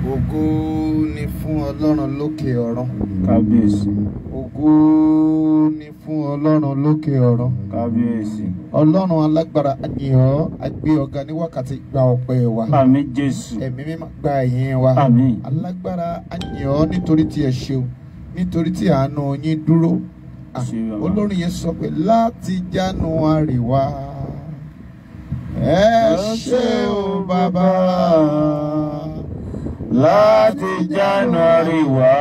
ògo ni fún ọlọ́run lókè ọ̀run kábíyèsí ògo ni fún ọlọ́run lókè ọ̀run kábíyèsí ọlọ́run alágbára àyìnbó agbé ọ̀gá ní wákàtí gba ọpẹ́ wa àmín jésù ẹ̀mí mímọ́ gba ẹ̀yìn wa àmín alágbára àyìnbó nítorí tí ẹ ṣeun nítorí tí àánú yín dúró Ah, Ṣé bàbá? olórin yẹn sọ pé láti January wá ẹ ṣé o bàbá láti january wá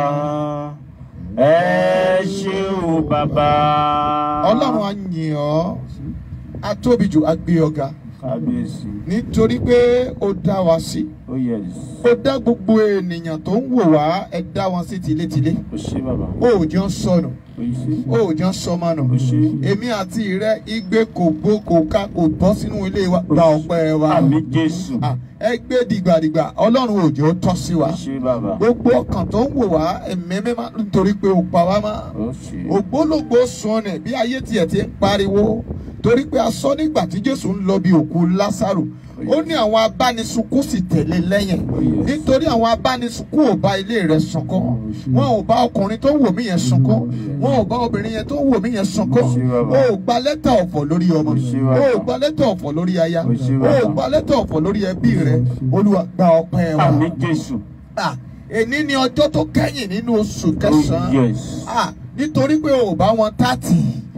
ẹ ṣé o bàbá ọlọ́run á yìn ọ́ á tóbi jù á gbé ọ̀gá kábíyèsí nítorí pé ó dá wa sí ó yẹs ó dá gbogbo ènìyàn tó ń wò wá ẹ dá wọn sí tilétilé ó ṣé bàbá ó jọ ń sọnù ó ṣé ó jọ ń sọmọnù ó ṣé èmi àti rẹ igbe kò gbó kò ká kò bọ́ sínú ilé wa gba ọpẹ́ wa àmín jésù Ah, ẹ gbé dìgbàdìgbà ọlọ́run òjò tọ́ sí wa ó ṣé bàbá gbogbo ọkàn tó ń wò wá ẹ̀mí mímọ́ nítorí pé ó pa wá mọ́ ó ṣé ògbólógbò sọnù bí ayé tiẹ̀ ti ń pariwo torí pé a sọ nígbà tí jésù ń lọ bí òkú lásàrò ó ní àwọn abánisunkún sì tẹ̀lé lẹ́yìn yes. nítorí àwọn abánisunkún ò bá ilé rẹ̀ sunkún wọn ò bá ọkùnrin tó ń wò mí yẹn sunkún wọn ò bá obìnrin yẹn tó ń wò mí yẹn sunkún Ó ṣé bàbá. o ò gba lẹ́tà ọ̀fọ̀ lórí ọmọ Ó ṣé o bàbá. ò gba lẹ́tà ọ̀fọ̀ lórí aya Ó ṣé o bàbá. ò gba lẹ́tà ọ̀fọ̀ lórí ẹbí rẹ olúwa gba ọpẹ́ wa àmín jésù Ah, èní ni ọjọ́ tó kẹ́yìn nínú oṣù ó kẹsàn-án yẹs Ah, nítorí pé o ò bá wọn tààtì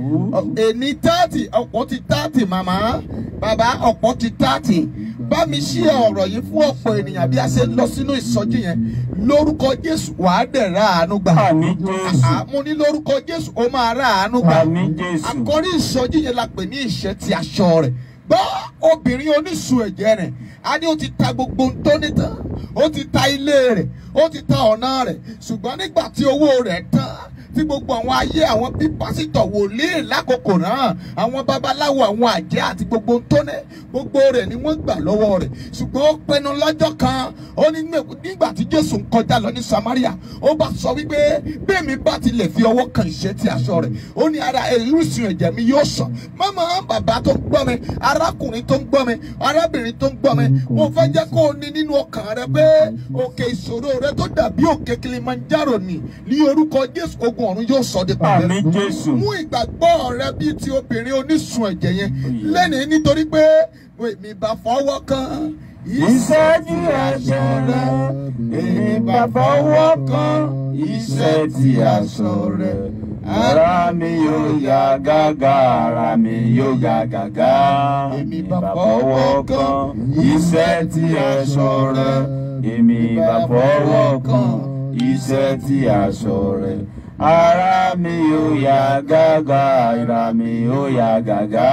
èní tààtì ọ̀pọ̀ ti tààtì màmá bàbá ọ̀pọ̀ ti tààtì bá mi ṣí ọ̀rọ̀ yìí fún ọ̀pọ̀ ènìyàn bí a ṣe lọ sínú ìsọjí yẹn lórúkọ Jésù wàá dẹ̀ ra àánú gbà àmín jésù Ah, mo ní lórúkọ Jésù ó máa ra àánú gbà àmín jésù àkọ́rí ìsọjí yẹn la pè ní ìṣẹ́ ti aṣọ rẹ̀ gbọ́ obìnrin oníṣu ẹ̀jẹ̀ rẹ̀ a ní ó ti ta gbogbo ohun tó ní tán ó ti ta ilé rẹ̀ ó ti ta ọ̀nà rẹ̀ ṣùgbọ́n nígbà tí owó rẹ̀ tán tí gbogbo àwọn ayé àwọn bí pásítọ̀ wòlíì lákòókò náà àwọn babaláwo àwọn àjẹ́ àti gbogbo ohun tó ní gbogbo rẹ̀ ni wọ́n gbà lọ́wọ́ rẹ̀ ṣùgbọ́n ó pinnu lọ́jọ́ kan ó ní nígbà tí Jésù ń kọjá lọ ní Samaria ó bá sọ wípé bẹ́ẹ̀ mi bá ti lè fi ọwọ́ kan ìṣẹ́ ti aṣọ rẹ̀ ó ní ara ìrúsùn ẹ̀jẹ̀ mi yóò sàn mọ́mọ́ bàbá tó ń gbọ́ mi arákùnrin tó ń gbọ́ mi arábìnrin tó ń gbọ́ mi mo fẹ́ jẹ́ kó o ní nínú ọkàn rẹ pé òkè ìṣòro rẹ tó dàbí òkè Kilimanjaro ni ní orúkọ Jésù ogun ọ̀run yóò sọ di pàdé àmín jésù mú ìgbàgbọ́ rẹ bíi ti obìnrin onísun ẹ̀jẹ̀ yẹn lẹ́nìí nítorí pé èmi bá fọwọ́ kan ìṣẹ́jú aṣọ rẹ èmi bá fọwọ́ kan iṣẹ́ tí aṣọ rẹ ara mi yóò yá gágá ara mi yóò yá gágá èmi bá fọwọ́ kan iṣẹ́ tí aṣọ rẹ èmi bá fọwọ́ kan iṣẹ́ tí aṣọ rẹ ara mi yóò yá gágá ara mi yóò yá gágá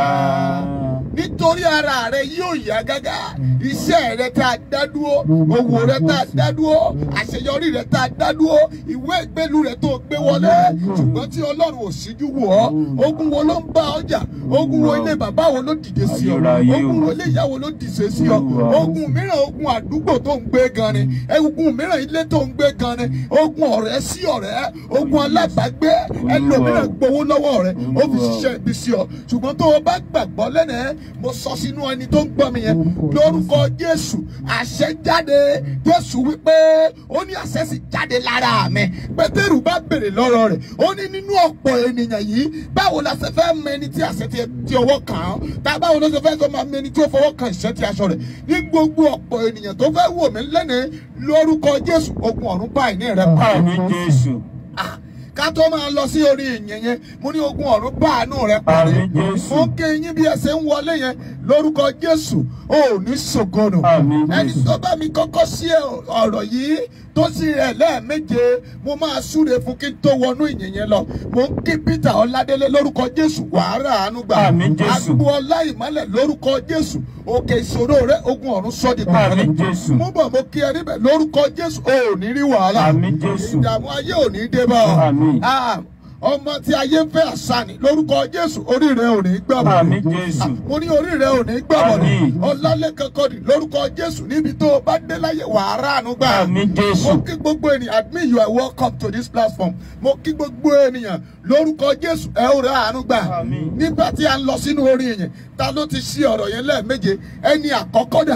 nítorí ara rẹ yóò yá gágá iṣẹ́ rẹ tá a dá dúró owó rẹ tá a dá dúró àṣeyọrí rẹ tá a dá dúró ìwé ìgbélú rẹ tó gbé wọlé ṣùgbọ́n tí ọlọ́run ò síjú wò ọ́ ogun wo ló ń bá ọjà ogun wo ilé bàbá wo ló dìde sí ọ Ayérayé o. ogun wo ilé ìyá wo ló dìde sí ọ ogun mìíràn ogun àdúgbò tó ń gbé gan ni ogun mìíràn ilé tó ń gbé gan ni ogun ọ̀rẹ́ sí ọ̀rẹ́ ogun alábàágbé ẹlòmíràn gbowó lọ́wọ́ rẹ ó fi ṣiṣẹ́ ibi sí ọ ṣùgbọ́n tó o bá gbàgbọ́ lẹ́nẹ̀ẹ́ mo sọ sínú ẹni tó ń gbọ́ mi yẹn lórúkọ Jésù àṣẹ jáde Jésù wípé ó ní àṣẹ sì jáde lára mi Pétérù bá béèrè lọ́rọ̀ rẹ̀ ó ní nínú ọ̀pọ̀ ènìyàn yìí báwo la ṣe fẹ́ mọ ẹni tí àṣẹ ti ti ọwọ́ kàn án tá báwo ló ṣe fẹ́ sọ máa mọ ẹni tí ó fọwọ́ kan ìṣẹ́ ti aṣọ rẹ̀ ní gbogbo ọ̀pọ̀ ènìyàn tó fẹ́ wò mí lẹ́nẹ̀ẹ́ lórúkọ Jésù ogun ọ̀run báyìí ní rẹ̀ pa àmín jésù Ah, ká tó máa lọ sí orí ìyẹn yẹn mo ní ogun ọ̀run bá àánú rẹ parí Àmín Jésù. mo ń ké yín bí ẹ ṣe ń wọlé yẹn lórúkọ Jésù ò ní ṣògonù Àmín ẹni Jésù. tó bá mi kọ́kọ́ sí ọ̀rọ̀ yìí tó sì rẹ̀ lẹ́ẹ̀méje mo máa súre fún kí n tó wọnú ìyẹn yẹn lọ mo ń kí Peter Ọládélé lórúkọ Jésù wàhálà àánú gbà Àmín Jésù. agbo ọlá ìmọ́lẹ̀ lórúkọ Jésù òkè ìṣòro rẹ ogun ọ̀run sọ́ọ̀dì Àmín Jésù. mo bọ̀ mo kí ẹ níbẹ̀ lórúkọ Jésù ò ní rí wàhálà Àmín Jésù. ìdààmú ayé ò ní dé bá ọ Àmín. Ah, ọmọ tí ayé ń fẹ́ àṣà ni lórúkọ Jésù orí rẹ ò ní gbàbọ̀ Àmín Jésù. mo ní orí rẹ ò ní gbàbọ̀ ni Àmín. ọlálẹ́kan kọ́ni lórúkọ Jésù níbi tó o bá dé láyé wàhálà àánú gbà Àmín Jésù. mo kí gbogbo ènìyàn admit you are welcome to this platform mo kí gbogbo ènìyàn lórúkọ Jésù ẹ ó rà àánú gbà Àmín. nígbà tí a ń lọ sínú orin yẹn ta ló ti ṣí ọ̀rọ̀ yẹn lẹ́ẹ̀méje ẹni àkọ́kọ́ dà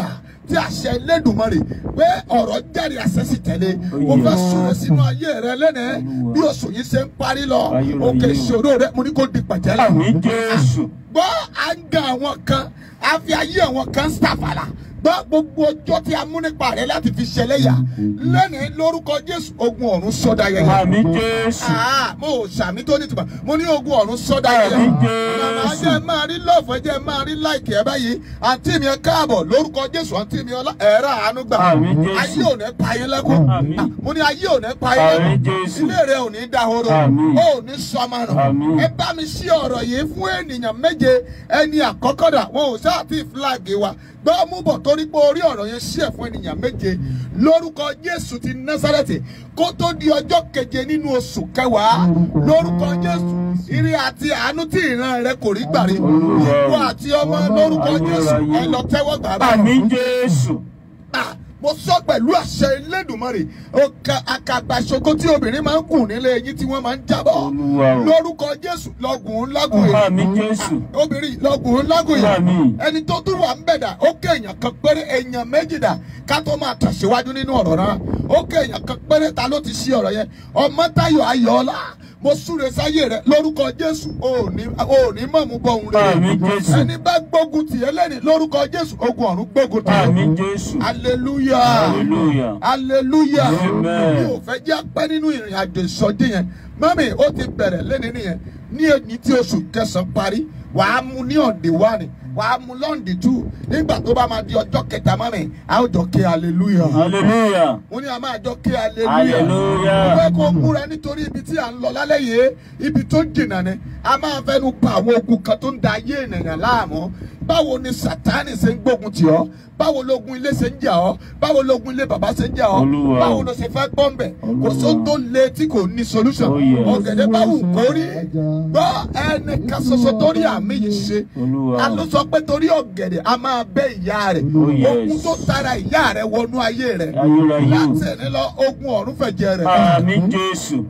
tí àṣẹ Elédùmarè pé ọ̀rọ̀ jáde àṣẹ sì tẹ̀lé mo fẹ́ súnmọ́ sínú ayé rẹ lẹ́nẹ̀ẹ́ bí oṣù yìí ṣe ń parí lọ òkè ìṣòro rẹ mo ní kó di pẹ̀tẹ́lẹ̀ Àmín Jésù. gbọ́ à ń ga àwọn kan a fi ayé àwọn kan ṣàfàlà gbọ́ gbogbo ọjọ́ tí a mú nípa rẹ láti fi ṣẹlẹ́yà lẹ́nìí lórúkọ Jésù ogun ọ̀run sọ́dá yẹn. Àmín Jésù. Ah, mo ò sàmì tó nítumọ̀ mo ní ogun ọ̀run sọ́dá yẹn. Àmín Jésù. màmá jẹ́ máa rí lọ́ọ̀fọ̀ jẹ́ máa rí láìkì ẹ̀ báyìí àǹtí mi ẹ káàbọ̀ lórúkọ Jésù àǹtí mi ọlá ẹ̀rọ àánú gbà. Àmín Jésù. ayé ò ní pa yín lẹ́kún. Àmín. Ah, mo ní ayé ò ní pa yín Àmín lẹ́kún. Jésù. ilé rẹ ò ní dahoro. Àmín. ó ò ní sọmọnà. Àmín. ẹ bá mi ṣí ọ̀rọ̀ yìí fún ènìyàn méje ẹni àkọ́kọ́ dà wọn ò sáà tí fúláàgì wa gbọ́ mú bọ̀ torí pé orí ọ̀rọ̀ yẹn ṣí ẹ̀ fún ènìyàn méje lórúkọ Jésù ti Násárẹ́tì kó tó di ọjọ́ keje nínú oṣù kẹwàá lórúkọ Jésù ire àti àánú tí ìran rẹ kò rí gbàrí ìwọ àti ọmọ lórúkọ Jésù ẹ lọ tẹ́wọ́ gbà báyìí. Àmín Jésù. Ah, mo sọ pẹ̀lú àṣẹ Elédùmarè ọ̀ka àkàgbàṣogo tí obìnrin máa ń kùn nílé eyín tí wọ́n máa ń jábọ̀ Olúwa o. lórúkọ Jésù lọ́gùn lágùn yìí Àmín Jésù. obìnrin lọ́gùn lágùn yìí Àmín. ẹni tó tún wà ń bẹ̀dà ó ké èèyàn kan péré èèyàn méjì dà ká tó máa tẹ̀síwájú nínú ọ̀rọ̀ náà ó ké èèyàn kan péré ta ló ti ṣí ọ̀rọ̀ yẹn Ọmọ́táyọ̀ Ayọ̀ọ́lá mo súre sáyé rẹ lórúkọ Jésù ò ní ò ní mọ̀mú bọ̀ òun rẹ Àmín Jésù. ẹni bá gbógun tì ẹ́ lẹ́ni lórúkọ Jésù ogun ọ̀run gbógun tì ẹ́ Àmín Jésù. hallelujah Hallelujah. hallelujah Amen. mi ò fẹ́ jẹ́ pẹ́ nínú ìrìn àjò ìsọjí yẹn mami ó ti bẹ̀rẹ̀ lẹ́ni nìyẹn ní èyí tí oṣù kẹsàn-án parí wàá mú ní ọ̀dẹ̀ wá ni wàá mú lọ́ǹdì tù nígbà tó bá máa di ọjọ́ kẹta mami a ó jọ ké hallelujah Hallelujah. mo ní a máa jọ ké hallelujah Hallelujah. mo fẹ́ kó múra nítorí ibi tí à ń lọ lálẹ́ yìí ibi tó jìnnà ni a máa fẹ́nu pa àwọn ogun kan tó ń da ayé ènìyàn láàmú báwo ni sátánì ṣe ń gbógun tì ọ́ báwo lógun ilé ṣe ń jà ọ́ báwo lógun ilé bàbá ṣe ń jà ọ́ Olúwa o. báwo ló ṣe fẹ́ bọ́m̀bẹ̀ kò sóhun tó le tí kò ní solution Oh, yes. ọ̀gẹ̀dẹ̀ báwo kò rí gbọ́ ẹnìkan ṣoṣo tó rí àmì yìí ṣe Olúwa o. a ló sọ pé torí ọ̀gẹ̀dẹ̀ a máa bẹ́ ìyá rẹ̀ Oh, yes. ogun tó tara ìyá rẹ̀ wọnú ayé rẹ̀ Ayérayé. láti ẹni lọ ogun ọ̀run fẹ̀jẹ̀ rẹ̀ Àmín Jésù.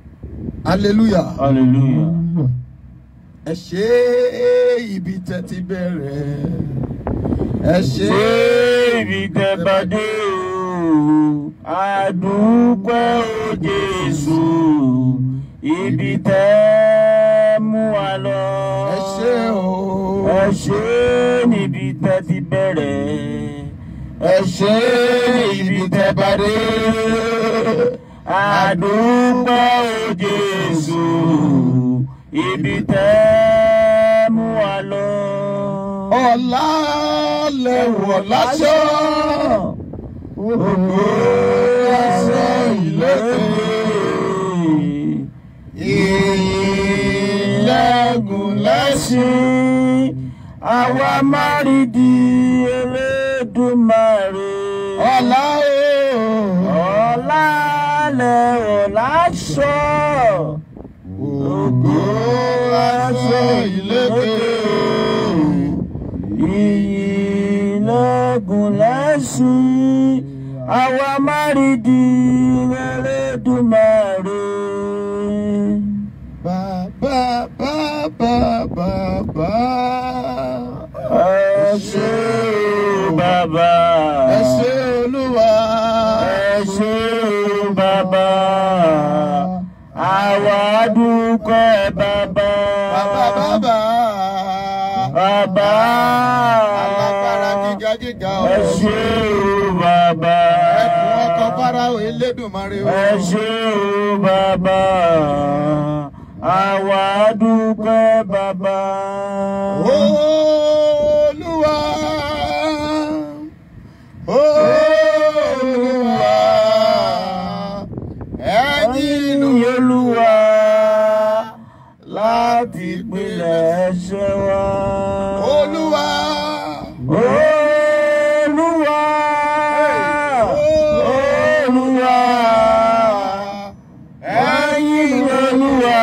hallelujah Hallelujah. ẹ ṣe ibi tẹ́ ti bẹ̀rẹ̀ ẹ ṣe Ṣé ibi tẹ́ bá dé o? Àdúpẹ́ o Jésù. Ibi tẹ́ mú wa lọ. ẹ ṣe o Ẹ ṣé níbi tẹ́ ti bẹ̀rẹ̀. ẹ ṣe ibi tẹ́ bá dé Àdúpẹ́ o Jésù. Ibi tẹ́ mú wa lọ. ọ̀la lẹ́wọ̀ láṣọ ògo aṣọ ìlẹ́kùn ìlẹ́gùn lẹ́sìn àwa márìdí Elédùmarè. ọ̀la o ọ̀la lẹ̀ ọ̀la sọ. ògo aṣọ ìlẹ́kùn. ìyìnlẹ́gùn lẹ́sìn àwa márìdí Elédùmarè. Bàbá bàbá bàbá. ẹ ṣé o bàbá. Ẹ ṣé Olúwa. ẹ ṣé o bàbá. àwa dúpẹ́ bàbá. Bàbá bàbá. Bàbá. Alágbára gíga gíga o. Ẹ ṣé o bàbá. Ẹkùn ọkọ̀ Fáráò Elédùmarè o. Ẹ ṣé o bàbá. Àwa dúpẹ́ bàbá. Olúwa. Olúwa. Ẹ̀yin inú Ẹ̀yin Olúwa láti ìpìlẹ̀ ẹ̀ṣẹ̀ wa. Olúwa. Olúwa. Olúwa. Ẹ̀yin Olúwa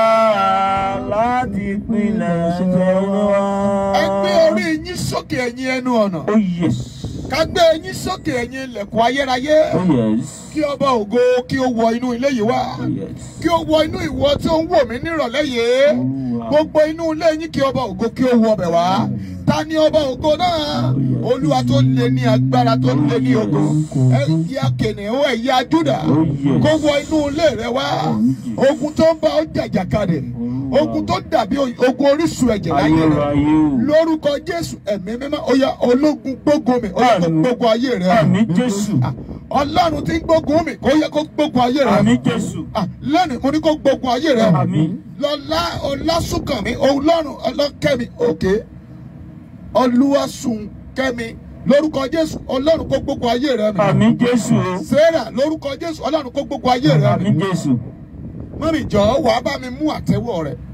láti ìpìlẹ̀ ẹ̀ṣẹ̀ wa. Ẹ gbé orí yín sókè ẹ̀yin ẹnu ọ̀nà. Oh yes. Ká gbé yín sókè ẹ̀yin ilẹ̀kùn ayérayé. Oh yes. Kí ọba ògo kí ó wọ inú ilé yìí wá. Oh yes. Kí ó wọ inú ìwọ tí ó ń wò mí nírọ̀lẹ́ yìí. Olúwa. Gbogbo inú ilé yín kí ọba ògo kí ó wọ ọbẹ̀ wá. ta ni ọba ògo náà olúwa tó lé ní agbára tó lé ní ògo ẹ̀yà kìnìún ẹ̀yà júdà kó wọ inú ilé rẹ wá ogun tó ń bá ọ jàjàkadì ogun tó dàbí ogun orísun ẹ̀jẹ̀ láyé rẹ ayérayé o. lórúkọ jésù ẹ̀mí mímọ́ ó yá ológun gbógun mi ó yá kó Àmín. gbógun ayé rẹ àmì jésù Ah, ọlọ́run tí ń gbógun mi kó yẹ kó gbógun ayé rẹ àmì jésù Ah, lónìí mo ní kó gbógun ayé rẹ àmì lọ́lá ọlásùnkànmí ọlọ́run ọlọ́kẹ́mi òkè olúwàsùnkẹ́mi lórúkọ jésù ọlọ́run kó gbógun ayé rẹ mi àmì jésù o. sarah lórúkọ jésù ọlọ́run kó gbógun ayé rẹ àmì mi jésù mọ́mí jọ̀ọ́ wàá bá mi mú àtẹ́wọ́ rẹ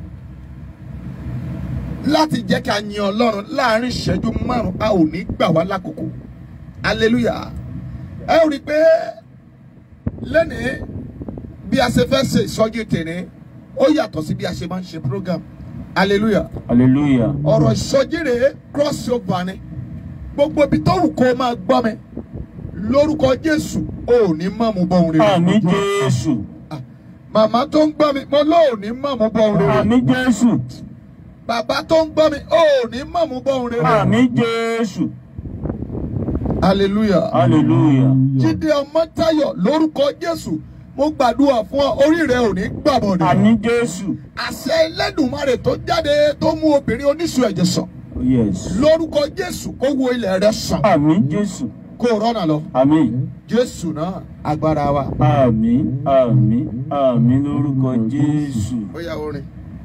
láti jẹ́ ká yin ọlọ́run láàrin ìṣẹ́jú márùn-ún a ò ní gbà wá lákòókò hallelujah ẹ ò rí i pé lẹ́nìí bí a ṣe fẹ́ ṣe ìsọjí tèmi ó yàtọ̀ sí bí a ṣe máa ń ṣe program hallelujah hallelujah ọ̀rọ̀ ìsọjí rèé cross over ni gbogbo ibi tó wù kó o máa gbọ́ mi lórúkọ jésù o ò ní mọ̀ mú bọ́ òun rere àmì jésù màmá tó ń gbọ́ mi mo lóò ní mọ̀ mú bọ́ òun rere àmì jésù bàbá tó ń gbọ́ mi o ò ní mọ̀ mú bọ́ òun rere àmì jésù hallelujah hallelujah jíde ọmọ táyọ̀ lórúkọ jésù mo gbàdúrà fún ọ orí rẹ ò ní gbàbọdè àmì jésù àṣẹ ẹlẹ́dùnmarè tó jáde tó mú obìnrin oníṣu ẹ̀jẹ̀ sàn Oh, yes lórúkọ jésù kó wo ilẹ̀ rẹ sàn àmì jésù kó o rọ́nà lọ àmì jésù náà agbára wa. àmì àmì àmì lórúkọ jésù. ó yá orin.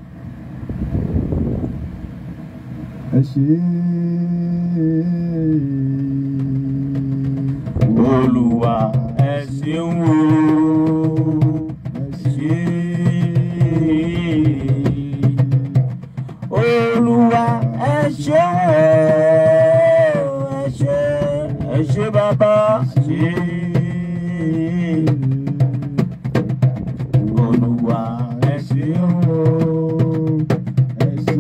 ẹ ṣe olùwà ẹ ṣeun o ẹ ṣé olùwà ẹ ṣeun o ẹ ṣé ẹ ṣé bàbá ṣe olùwà ẹ ṣeun o. ẹ ṣe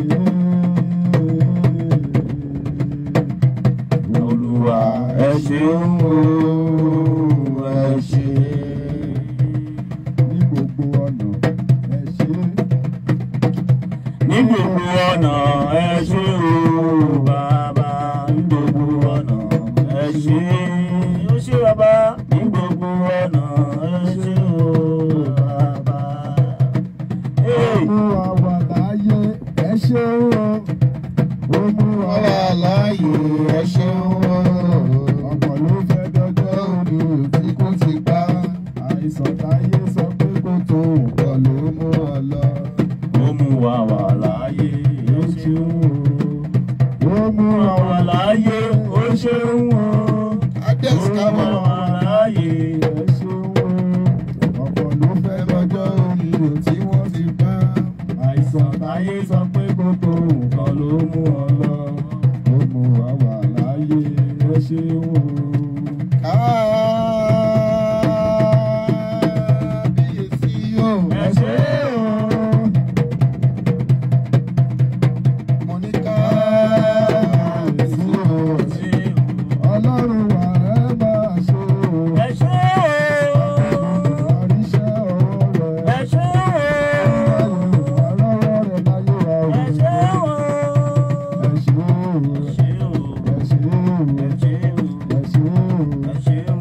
Olúwa ẹ ṣeun o ẹ ṣé. ní gbogbo ọ̀nà ẹ ṣe Ní gbogbo ọ̀nà ẹ ṣé o bàbá. Ní gbogbo ọ̀nà ẹ ṣé. Ó ṣé bàbá. Ní gbogbo ọ̀nà ẹ ṣé o bàbá. Hey! mú wa wà láàyè ẹ ṣe o ó mú wa wà láàyè ẹ ṣe o ọ̀pọ̀ ló fẹ́ dọ́jọ́ òní tí kò ti pa àìsàn táyé sọ pé kò tó nǹkan ló mú ọ lọ. Ó mú wa wà láàyè ó ṣeun o. ó mú Ó wa mú wa wà láàyè ó ṣeun o. adex Ó mú kama wa láàyè. ẹ ṣeun o ọ̀pọ̀ ló fẹ́ dọ́jọ́ òní tí wọ́n ti pa àìsàn táyé sọ pé kò tó nǹkan ló mú ọ lọ. ó mú wa wà láàyè ẹ ṣeun o. kábíyèsí o. Ẹ ṣé o. mo ní kábíyèsí o. Ọlọ́run wà ẹ máa ṣe o. Ẹ ṣé o. Àríṣẹ́ ọwọ́ rẹ̀. Ẹ ṣé o. Àlọ́wọ́ rẹ̀ láyé wa o. Ẹ ṣé o. Ẹ ṣé o. Ẹ ṣé o. Ẹ ṣé o. Ẹ ṣé o. Ẹ ṣé o. Ẹ ṣé o.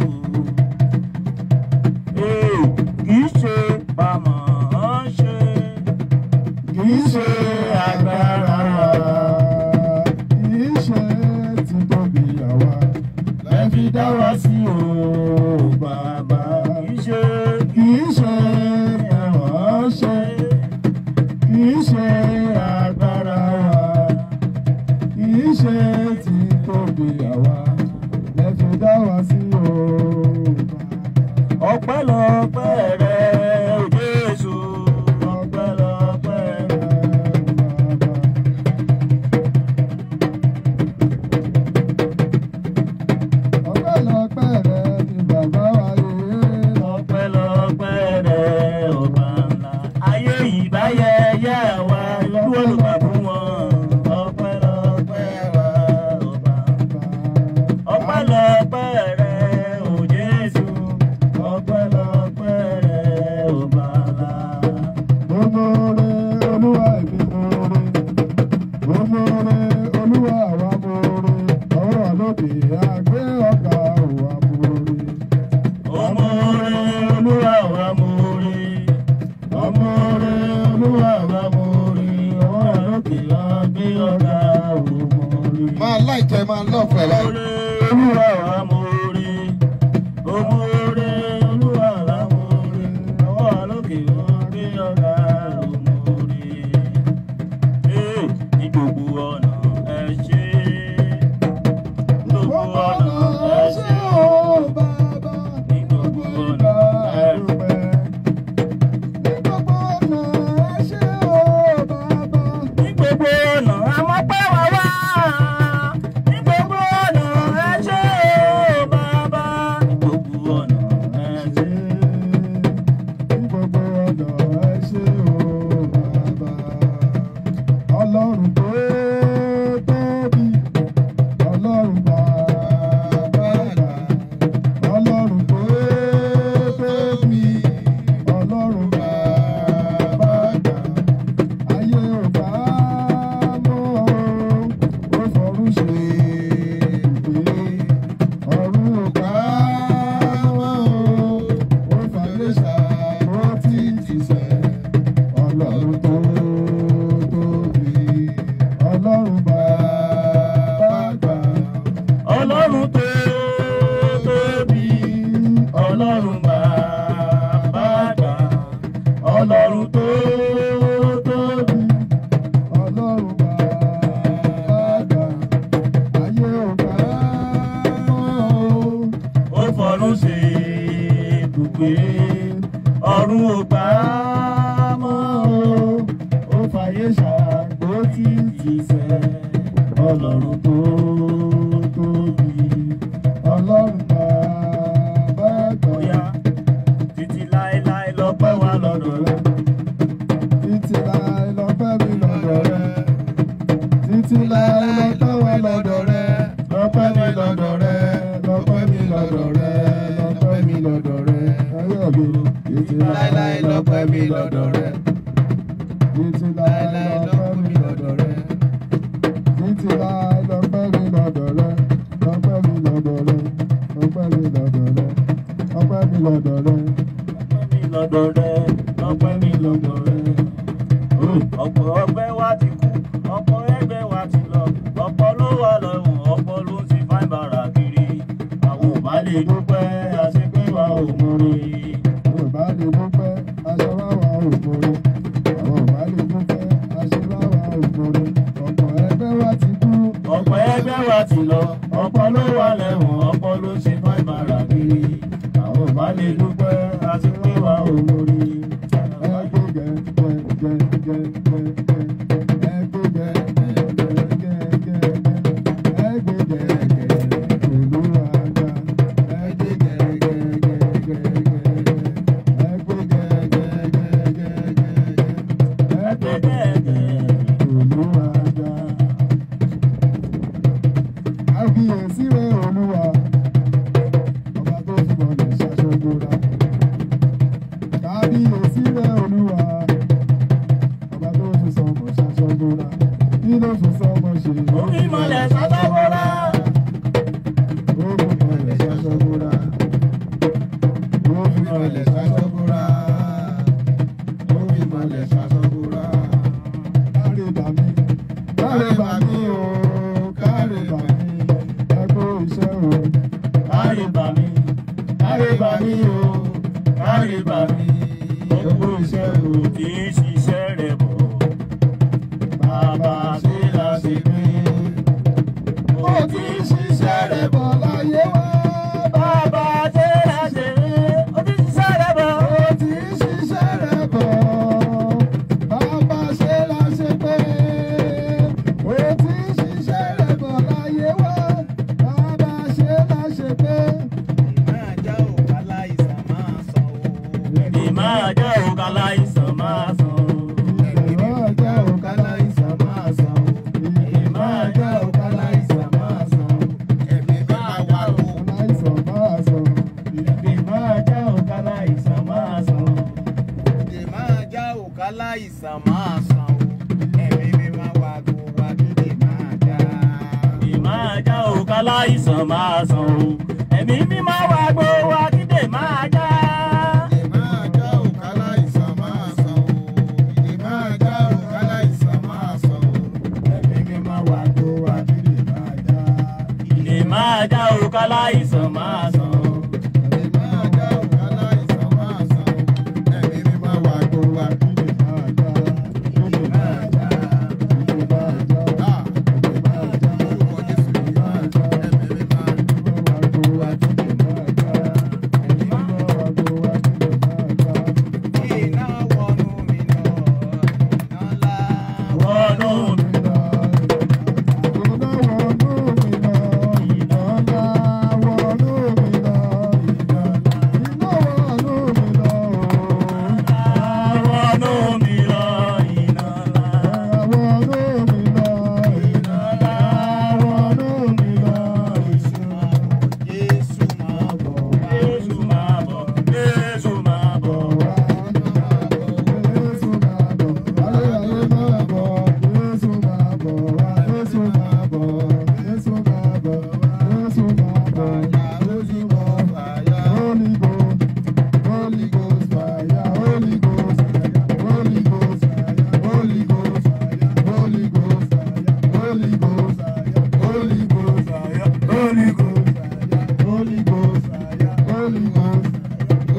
Ee, kì í ṣe bàmọ̀ ọ́n ṣe. Kì í ṣe agbára wa. Kì í ṣe títóbi àwa. Lẹ́ fi dá wa sí o, bàbá. Kì í ṣe. Kì í ṣe ẹ̀wọ̀n ṣe. Kì í ṣe agbára wa. Kì í ṣe títóbi àwa. Ẹ fi dá wa sí o. Ọpẹ́lọpẹ́ rẹ o Jésù. Ọpẹ́lọpẹ́ rẹ. Ọpẹ́lọpẹ́ rẹ ni bàbá wa yé. Ọpẹ́lọpẹ́ rẹ ọba ńlá. Ayé ìbáyẹyẹ wa ìlú olùgbà fún wọn. Ọpẹ́lọpẹ́ wa ọba ńlá. Ọpẹ́lọpẹ́ rẹ o Jésù. Ọpẹ́lọpẹ́ rẹ máìkì ẹ máa lọ́ọ̀fẹ́ láì. Oore olúwa wa mo rí. Mo mú oore olúwa wa mo rí. Ọwọ́ àlókè orí ọ̀gá ló mo rí. Ee, Ní gbogbo ọ̀nà ẹ ṣé. Ní gbogbo ọ̀nà ẹ ṣé o. Ní gbogbo ọ̀nà ẹ ṣé. Ní gbogbo ọ̀nà àmọ́ pẹ́ wá wá. Ní gbogbo ọ̀nà ẹ ṣé o bàbá. Ní gbogbo ọ̀nà ẹ ṣé. Ọlọ́run tó tóbi, Ọlọ́run bàbá àgbà. Ọlọ́run tó tóbi, Ọlọ́run bàbá àgbà. Ayé ò bá mọ́ o, ó fọ̀run ṣe ìgbé. Ọ̀run ò bá mọ́ o, ó fàyè ṣàkó títí sẹ́. Ọlọ́run tó tóbi, Ọlọ́run bàbá àgbà. Ọlọ́run tó tóbi, Ọlọ́run bàbá àgbà. Ọlọ́run tó tóbi, Ọlọ́run bàbá àgbà. Ayé ò bá mọ́ o. ó fọ̀run ṣe ibùgbé. Ọ̀run ò gbà á mọ́ o, ó fàyè ṣàgbó tí ti sẹ́. Ọlọ́run tó tóbi, Ọlọ́run bàbá àgbà. bóyá títí láéláé lọ́pẹ́ wà lọ́dọ̀ rẹ̀. Títí láé lọ́pẹ́ mi lọ́dọ̀ rẹ. Títí láé lọ́pẹ́ wà lọ́dọ̀ rẹ. Lọ́pẹ́ mi lọ́dọ̀ rẹ. Lọ́pẹ́ mi lọ́dọ̀ rẹ. Lọ́pẹ́ mi lọ́dọ̀ rẹ. Ayé ọ̀gbìn. Títí láé lọ́pẹ́ mi lọ́dọ̀ rẹ. Títí láé lọ́pẹ́ mi lọ́dọ̀ rẹ. Títí láé lọ́pẹ́ mi lọ́dọ̀ rẹ. Lọ́pẹ́ mi lọ́dọ̀ rẹ. Lọ́pẹ́ mi lọ́dọ̀ rẹ. Lọ́pẹ́ mi lọ́dọ̀ rẹ. Ọpẹ́ mi lọ́dọ̀ rẹ, ọpẹ́ mi lọ́dọ̀ rẹ. Ọ̀pọ̀ ọgbẹ́ wa ti kú, ọ̀pọ̀ ẹgbẹ́ wa ti lọ, ọ̀pọ̀ ló wà lọ́wọ́, ọ̀pọ̀ ló ń ti fáin bàrà kiri. Àwọn ò bá lè dúpẹ́, àṣepé wa ò múre. Àwọn ọba lè dúpẹ́, aṣọ láwa ògbóni. Àwọn ọba lè dúpẹ́, aṣọ láwa ògbóni. Ọ̀pọ̀ ẹgbẹ́ wa ti kú. Ọ̀pọ̀ ẹgbẹ́ wa ti lọ, ọ̀pọ̀ ló wà lẹ́wọ̀n, ọ̀pọ̀ ló ń ṣe fáin bàrà kiri. Àwọn ò bá lè dúpẹ́, àṣepé wa ò múre. Ẹgbẹ́ gẹ gẹ gẹ gẹ gẹ gẹ. Ẹgbẹ́ gẹ gẹ gẹ gẹ gẹ gẹ. Ẹgbẹ́ gẹ gẹ Olúwa ga. Ẹgbẹ́ gẹ gẹ gẹ gẹ gẹ gẹ. Ẹgbẹ́ gẹ gẹ gẹ gẹ gẹ gẹ. Ẹgbẹ́ gẹ gẹ Olúwa ga. Àbíyèsí rẹ̀ Olúwa, ọba tó fi mọ̀lẹ̀ ṣaṣọ́gbóra. Kábíyèsí rẹ̀ Olúwa, ọba tó fi sọmọ ṣaṣọ́gbóra. Kí ló fi sọmọ ṣe? Ó fi mọ̀lẹ̀ ṣaṣọ́gbóra. Ó fi mọ̀lẹ̀ ṣaṣọ́gbóra. Ó fi mọ̀lẹ̀ ṣaṣọ́gbóra. Ó fi mọ̀lẹ̀ ṣaṣọ́gbóra. Káre bà mí, káre bà mí o, káre bà mí, ẹgbẹ́ iṣẹ́ o. Kárí bà mí, kárí bà mí o, kárí bà mí. Gbogbo iṣẹ́ o kì í ṣiṣẹ́ rẹ̀ bọ̀. Bàbá ṣe la ṣe pé. Ó ti ń ṣiṣẹ́ rẹ̀ bọ̀ láyé wá. Bàbá ṣe la ṣe pé. Ó ti ṣiṣẹ́ rẹ̀ bọ̀. Ó ti ń ṣiṣẹ́ rẹ̀ bọ̀. Bàbá ṣe la ṣe pé. Ó ti ń ṣiṣẹ́ rẹ̀ bọ̀ láyé wá. Bàbá ṣe la ṣe pé. Ìmọ̀ àjọ òkà láìsàn máa sàn. Ìgbà ọjọ́ òkà láìsàn máa san. Ìgbà ọjọ́ òkà láìsàn máa san. Láìsàn máa san. Ìmọ̀ àjọ òkà láìsàn máa sàn. Láìsàn máa san o, ẹ̀mí mi máa wá gbó wá dídì máa já. Ìmọ̀ àjọ òkà láìsàn máa sàn o. Ẹ̀mí mi máa wá gbó wá dídè máa já.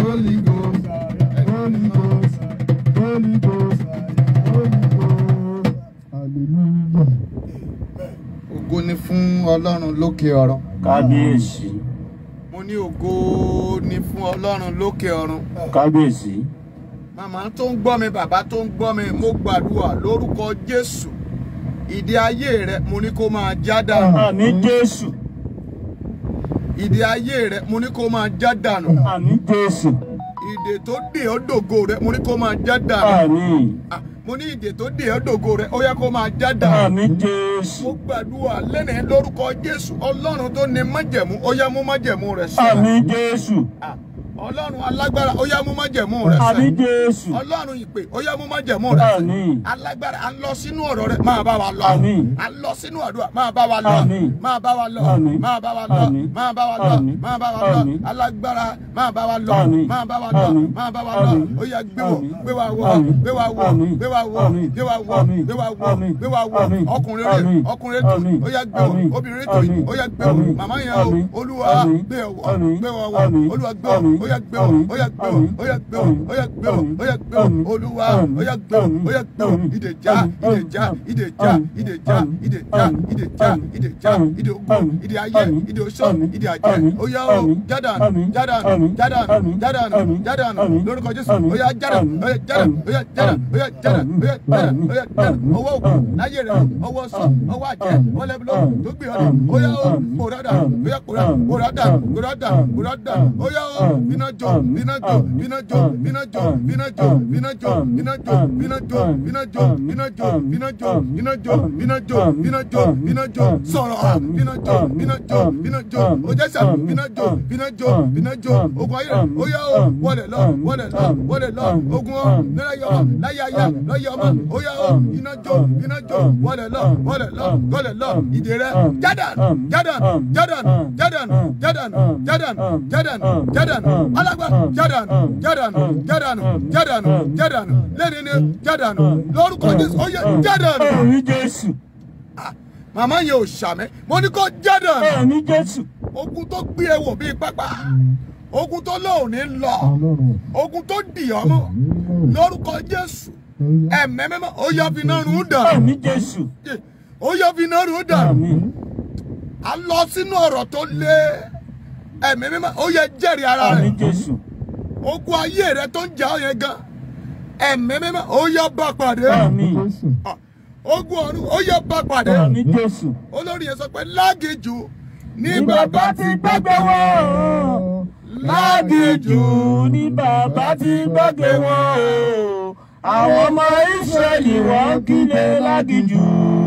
Holy Ghost, Holy Ghost, Holy Ghost, Holy Ghost. Hallelujah. ògo ni fún ọlọ́run lókè ọ̀run. kábíyèsí mo ní ògo ni fún ọlọ́run lókè ọ̀run. kábíyèsí màmá tó ń gbọ́ mi bàbá tó ń gbọ́ mi mo gbàdúrà lórúkọ jésù ìdí ayé rẹ mo ní kó máa já dànù àmì jésù ìdí ayé rẹ mo ní kó máa já dànù àmì jésù ìdè tó dè ọ́ dògo rẹ mo ní kó máa já dànù àmì Ah, mo ní ìdè tó dè ọ́ dògo rẹ ó yẹ kó máa já dànù àmì jésù mo gbàdúrà lẹ́nìí lórúkọ jésù ọlọ́run tó ní májẹ̀mú ó yá mú májẹ̀mú rẹ àmì ṣẹ jésù Ah, ọlọ́run alágbára ó yá mú májẹ̀mú rẹ àmì ṣẹ jésù ọlọ́run ìpè ó yá mú májẹ̀mú rẹ ṣẹ àmì alágbára à ń lọ sínú ọ̀rọ̀ rẹ máa bá wa lọ Àmín. à ń lọ sínú àdúrà máa bá wa lọ Àmín. máa bá wa lọ Àmín. máa bá wa lọ Àmín. máa bá wa lọ Àmín. máa bá wa lọ Àmín. alágbára máa bá wa lọ Àmín. máa bá wa lọ Àmín. máa bá wa lọ Àmín. ó yá gbé wọ Àmín. gbé wa wọ Àmín. gbé wa wọ Àmín. gbé wa wọ Àmín. gbé wa wọ Àmín. gbé wa wọ Àmín. gbé wa wọ Àmín. ọkùnrin rẹ Àmín. ọkùnrin rẹ tó Àmín. ó yá gbé wọ Àmín. obìnrin tó Àmín. ó yá gbé wọ Àmín. màmá yẹn Àmín. o olúwa Àmín. gbé wọ Àmín. gbé wọ wọ Àmín. olúwa gbé wọ Àmín. ó yá gbé wọ Àmín. ó yá gbé wọ Àmín. ó yá gbé wọ ó yá gbé wọ ó yá gbé wọ Àmín. olúwa Àmín. ó yá gbé wọ ó yá gbé wọ Àmín. ìdèjà Àmín. ìdèjà ìdèjà Àmín. ìdèjà Àmín. ìdèjà Àmín. ìdèjà Àmín. ìdèjà Àmín. ìdè ogun Àmín. ìdè ayé Àmín. ìdè oṣó Àmín. ìdè àjẹ́ Àmín. ó yá o Àmín. jádàn Àmín. jádàn Àmín. jádàn Àmín. jádàn Àmín. jádàn Àmín. lórúkọ jésù Àmín. ó yá jádàn Àmín. ó yá jádàn ó yá jádàn ó yá jádàn ó yá jádàn Àmín. ó yá jádàn Àmín. ọwọ́ òkú Àmín. láyé rẹ ọwọ́ sọ ọwọ́ àjẹ́ Àmín. ọwọ́ lẹ́bùlọ́ Àmín. tó gbé ọdẹ ó yá o Àmín. kórádà Àmín. ó yá kórá Àmín. kórádà Àmín. kórádà Àmín. kórádà Àmín. ó yá o Àmín. bínà jó Àmín. bínà jó Àmín. bínà jó Àmín. bínà jó Àmín. bínà jó Àmín. bínà jó Àmín. bínà jó Àmín. bínà jó Àmín. bínà jó Àmín. bínà jó Àmín. bínà jó Àmín. bínà jó Àmín. bínà jó Àmín. bínà jó Àmín. bínà jó Àmín. sọ̀rọ̀ Àmín. bínà jó Àmín. bínà jó Àmín. bínà jó Àmín. ó jẹ́ sà Àmín. bínà jó Àmín. bínà jó Àmín. bínà jó Àmín. ogun ayé rẹ̀ Àmín. ó yá o Àmín. wọlé lọ Àmín. wọlé lọ Àmín. wọlé lọ Àmín. ogun ọ Àmín. nílẹ̀ yọ Àmín. láyé aya Àmín. lọ́yẹ ọmọ Àmín. ó yá o Àmín. iná jó Àmín. iná jó Àmín. wọlé lọ Àmín. wọlé lọ Àmín. wọlé lọ Àmín. ìdè rẹ̀ Àmín. jádàn Àmín. jádàn Àmín. jádàn Àmín. jádàn Àmín. jádàn Àmín. jádàn Àmín. jádàn Àmín. jádàn Àmín. alágbá Àmín. jádàn Àmín. jádàn Àmín. jádàn Àmín. jádàn Àmín. jádàn lẹ́ni ni jádàn lórúkọ jésù ó yẹ Àmín. jádàn àmì jésù màmá yẹn ò ṣàmẹ́ mo ní kó jádàn àmì jésù ogun tó gbé e wò bíi pápá ogun tó lóun ní lọ Ọlọ́run. ogun tó dì ọ́ mọ́ lórúkọ jésù ẹ̀mẹ́ mẹ́mọ́ ó yọ fi iná rún dàn àmì jésù ó yọ fi iná rún dàn àmì a lọ sínú ọ̀rọ̀ tó lé ẹ̀mí mímọ́ ó yẹ jẹ́rìí ara àmì rẹ̀ jésù ogun ayé rẹ̀ tó ń jà ọ́ yẹn gan ẹ̀mí mímọ́ ó yọ bá pàdé àmì Jésù. Ah, ogun ọ̀run ó yọ bá pàdé àmì jésù olórí yẹn sọ pé lágìjù ní ní bàbá bàbá ti gbàgbé wọn lágìjù ní bàbá ti gbàgbé wọn o àwọn ọmọ ìsírẹ́lì wọ́n kílé lágìjù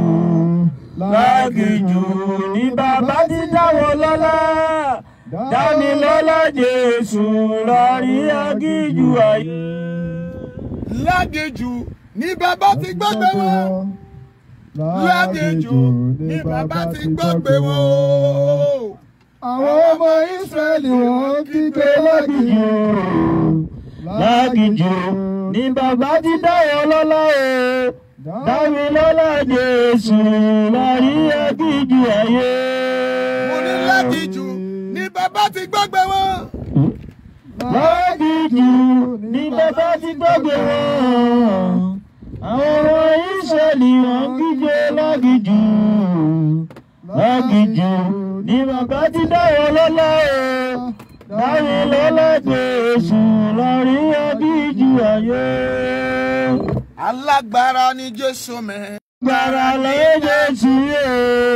lágìjù ní bàbá ti dá wọn lọ́lá dání lọ́lá jésù lórí agíjù ayé. lágìjù ní bàbá ti gbàgbé wọn lágìjù ní bàbá ti gbàgbé wọn o. Àwọn ọmọ Ísírẹ́lì wọ́n kígbe lágìjù. lágìjù ní bàbá ti dá wọn lọ́lá o dámi lọ́lá jésù lórí agíjù ayé. mo ní lágìjù ní bàbá ti gbàgbé wọn. lágìjù ní bàbá ti gbàgbé wọn àwọn ọmọ ìsírẹ́lì wọ́n kígbe lágìjù lágìjù ní bàbá ti dá wọn lọ́lá o dámi lọ́lá jésù lórí agíjù ayé. alágbára ni jésù mẹ́. Gbàrà lóye sí o.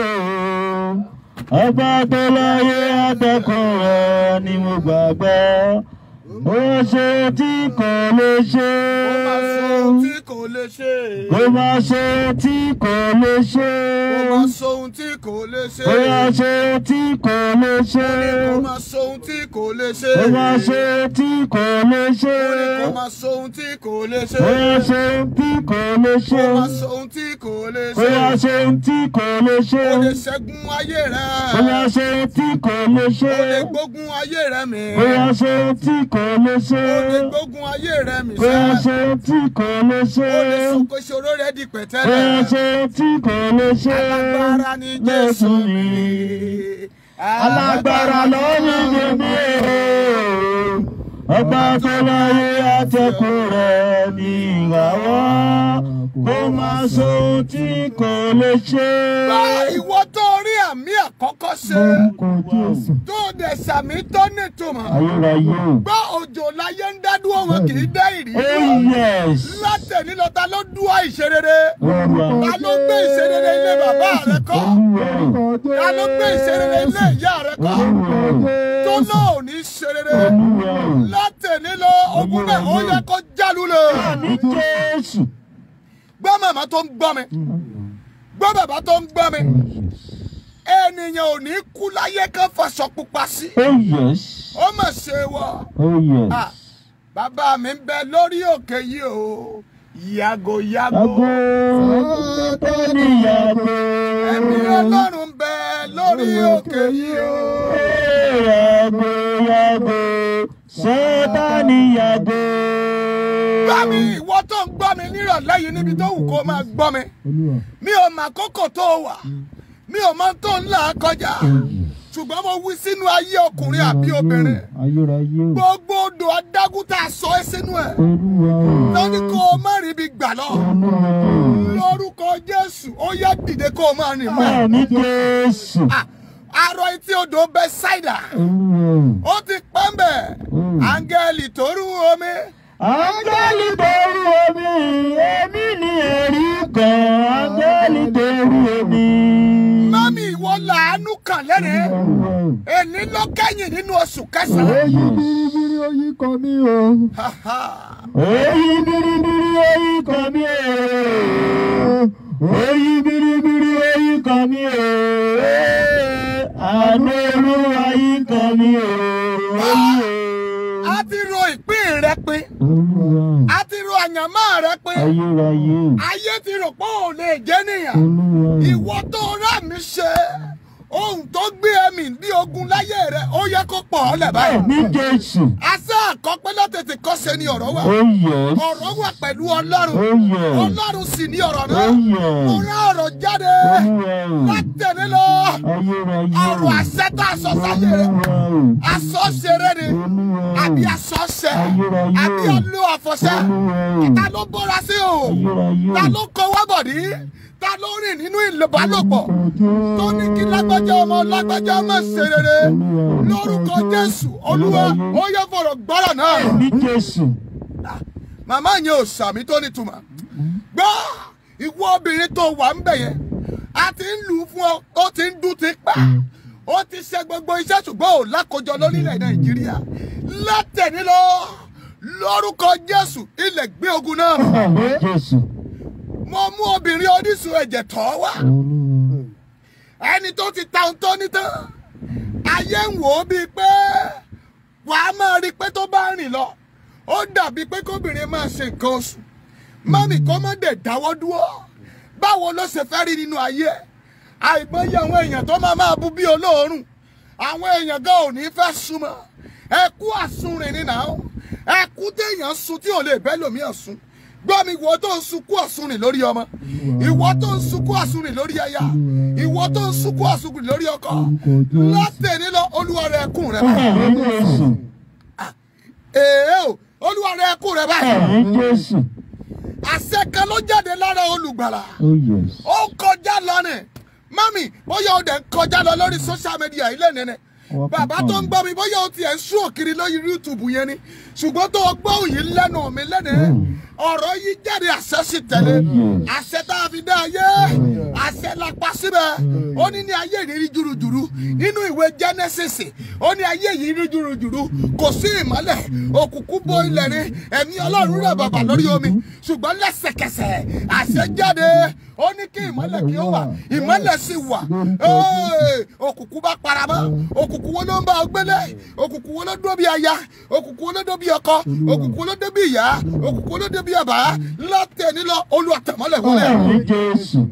Ọba tó láyé àtẹkùn rẹ̀ ni mo gbàgbọ́. Ó ṣe tí kò lè ṣe. ó máa sọ ohun tí kò lè ṣe. Ó máa ṣe tí kò lè ṣe. ó máa sọ ohun tí kò lè ṣe. Ó máa ṣe tí kò lè ṣe. ó máa sọ ohun tí kò lè ṣe. Ó máa ṣe tí kò lè ṣe. ó máa sọ ohun tí kò lè ṣe. Ó máa ṣe tí kò lè ṣe. ó máa sọ ohun tí kò lè Ó máa ṣe. ṣe tí kò lè ṣe. ó lè ṣẹ́gun ayé rẹ̀. Ó máa ṣe tí kò lè ṣe. ó lè gbógun ayé rẹ̀ mì. Ó máa ṣe tí kò lè ṣe. ó lè gbógun ayé rẹ̀ mì Ó máa sẹ́. ṣe tí kò lè ṣe. ó lè sọkò ìṣòro rẹ̀ di Ó máa pẹ̀tẹ́lẹ̀. ṣe tí kò lè ṣe. alágbára ni jésù mi. Alágbára ló ní bèbí o. ọba tó láyé atẹ́kùn rẹ̀ ní ìràwọ̀ kó máa sọ ohun tí kò lè ṣe. Bá ìwọ tó rí àmì àkọ́kọ́ ṣe Lórúkọ Jésù. tó dẹ̀ sàmì tó nítumọ̀. ayérayé o. Gbọ́ òjò láyé ń dádúró wọn kì í dá ìrì. oh yes. Látẹ̀ní lọ ta ló dúwà ìṣerere. olúwa Ta ló gbé ìṣerere ilé bàbá rẹ kọ́? olúwa o. Ta ló gbé ìṣerere ilé ìyá rẹ kọ́? olúwa o. Tó náà ò ní ṣerere. olúwa o. Látẹ̀ní lọ ogun náà ó yẹ kó jálù lè. ní jésù. Gbọ́ màmá tó ń gbọ́ mi. Gbọ́ bàbá tó ń gbọ́ mi. Ènìyàn ò ní kú láyé kan faṣọ pupa sí. oh yes. Ó mà ṣe wọ̀. oh yes. Ah, bàbá mi ń bẹ lórí òkè yìí o yàgò yàgò Ago Sátánì yàgò. ẹ̀mí ọlọ́run ń bẹ lórí òkè yìí o. Yàgò yàgò. Sátánì yàgò. gbọ́ mi ìwọ tó ń gbọ́ mi nírọ̀lẹ́ yìí níbi tó wù kó máa gbọ́ mi Olúwa. mi ò mà kókò tó wà mi ò mọ tó ń là kọjá ṣùgbọ́n mo wí sínú ayé ọkùnrin àbí obìnrin Ayérayé o. gbogbo odò adágún tá a sọ ẹ́ sínú ẹ̀ Olúwa o. lọ́ní kó o má rí ibi gbà lọ Olúwa o. lórúkọ jésù ó yá dìde kó o máa rìn mọ́ ẹ̀. Àmì Jésù. Ah, arọ etí odò Bẹ́sáídà Olúwa o. ó ti pẹ́ mbẹ̀ Mm. áńgẹ́lì tó rú omi Áńgẹ́lì borí omi, èmi ni ẹ̀rí kan. Áńgẹ́lì borí omi. mọ́mí ìwọ làánú kàn lẹ́rẹ̀ẹ́ Olúwa o. èní ló kẹ́yìn nínú oṣù kẹsàn-án. Èyí biribiri oyin kan mi o. Ha, ha. Oyin biribiri oyin kan mi o. Oyin biribiri oyin kan mi o. Àánú olúwa yín kan mi o. Oyin o. a ti ro ìpín rẹ pin Olúwa a ti ro àyànmọ́ rẹ pin ayérayé o. ayé ti rò pé ò lè jẹ́ nìyàn Olúwa ìwọ tó rà mí ṣe ohun tó gbé ẹ̀mí bí ogun láyé rẹ ó yẹ kó pọ̀ ọ́ lẹ̀ báyìí. ní Jésù. àṣà àkọ́pẹ́ lọ́tẹ̀tẹ̀ kọ́ṣe ni ọ̀rọ̀ wà. Oh yes. ọ̀rọ̀ wà pẹ̀lú ọlọ́run Oh yes. ọlọ́run sì ní ọ̀rọ̀ náà Oh mo yes. rán ọ̀rọ̀ jáde Olúwa o. látẹ̀lé lọ Ayérayé o. ọ̀rọ̀ àṣẹ tá a sọ sáyé rẹ Olúwa o. aṣọ ṣeré ni Olúwa o. àbí aṣọ ṣẹ Ayérayé o. àbí ọlú àfọ̀ṣẹ Olúwa o. ta ló bọ́ra sí o Ayérayé o. ta ló kọ wábọ̀dí ta ló rìn nínú ìlòbálòpọ̀ tó ní kí lágbájá ọmọ lágbájá ọmọ ṣe rere lórúkọ Jésù Olúwa ó yẹ fọ̀rọ̀ gbọ́rọ̀ náà ní Jésù. màmá yẹn ò sàmì tó nítumọ̀ gbọ́ ìwọ obìnrin tó wà ń bẹ̀ yẹn a ti ń lù ú fún ọ ó ti ń dún ti pa ó ti ṣe gbogbo iṣẹ́ ṣùgbọ́n ò lákòjọ lórílẹ̀ Nàìjíríà látẹ̀ní lọ lórúkọ Jésù ilẹ̀ gbé ogun náà Ní Jésù. mo mú obìnrin oníṣun ẹ̀jẹ̀ tọ́ wá Olúwa. ẹni tó ti ta ohun tó ní tán ayé ń wò ó bíi pé wàá máa rí i pé tó bá rìn lọ ó dàbí pé kóbìnrin máa ṣe nǹkan oṣù mọ́mì kọ́ mọ́ dẹ̀ dáwọ́ dúró báwo ló ṣe fẹ́ rí nínú ayé ẹ̀ àìmọye àwọn èèyàn tó máa máa bú bí olóòórùn àwọn èèyàn gan ò ní fẹ́ súnmọ́ ẹkú àsunrìn ni náà ẹkú téèyàn sun tí ò lè bẹ́ lòmí ọ̀sùn gbọ́ mi ìwọ tó ń sunkún àsunrìn lórí ọmọ ìwọ tó ń sunkún àsunrìn lórí aya ìwọ tó ń sunkún àsunrìn lórí ọkọ látẹ̀ní lọ olúwa rẹ ẹkún rẹ báyìí Ní Jésù. èè o olúwa rẹ ẹkún rẹ báyìí Ní Jésù. àṣẹ kan ló jáde lára olùgbàlà Oh yes. ó kọjá lọ ni mami bóyá o dẹ̀ ń kọjá lọ lórí social media ilé nìyẹn bàbá tó ń gbọ́ mi bóyá o tiẹ̀ ń sún òkiri lórí youtube yẹn ni ṣùgbọ́n tó o gbọ́ òyìn lẹ́nu mi lẹ́nu ọ̀rọ̀ yìí jáde àṣẹ sì tẹ̀lé àṣẹ tá a fi dá ayé àṣẹ la pa síbẹ̀ ó ní ní ayé ìrírí jùrùjùrù nínú ìwé genesis ó ní ayé yìí rí jùrùjùrù kò sí ìmọ́lẹ̀ òkùnkùn bo ilẹ̀ ni ẹ̀mí ọlọ́run rẹ̀ bàbà lórí omi ṣùgbọ́n lẹ́sẹ̀kẹsẹ̀ àṣẹ jáde ó ní kí ìmọ́lẹ̀ kí ó wà ìmọ́lẹ̀ sì wà Ee, òkùnkùn bá paramọ́ òkùnkùn wo ló ń bá ọ gbélé òkùnkùn wo ló dó bí aya òkùnkùn wo ló dó bí ọkọ òkùnkùn wo ló dó bí ìyá òkùnkùn wo ló dó bí bàbá látẹ̀ nílọ olùwàtẹ̀mọ́lẹ̀ wọlé Ní Jésù.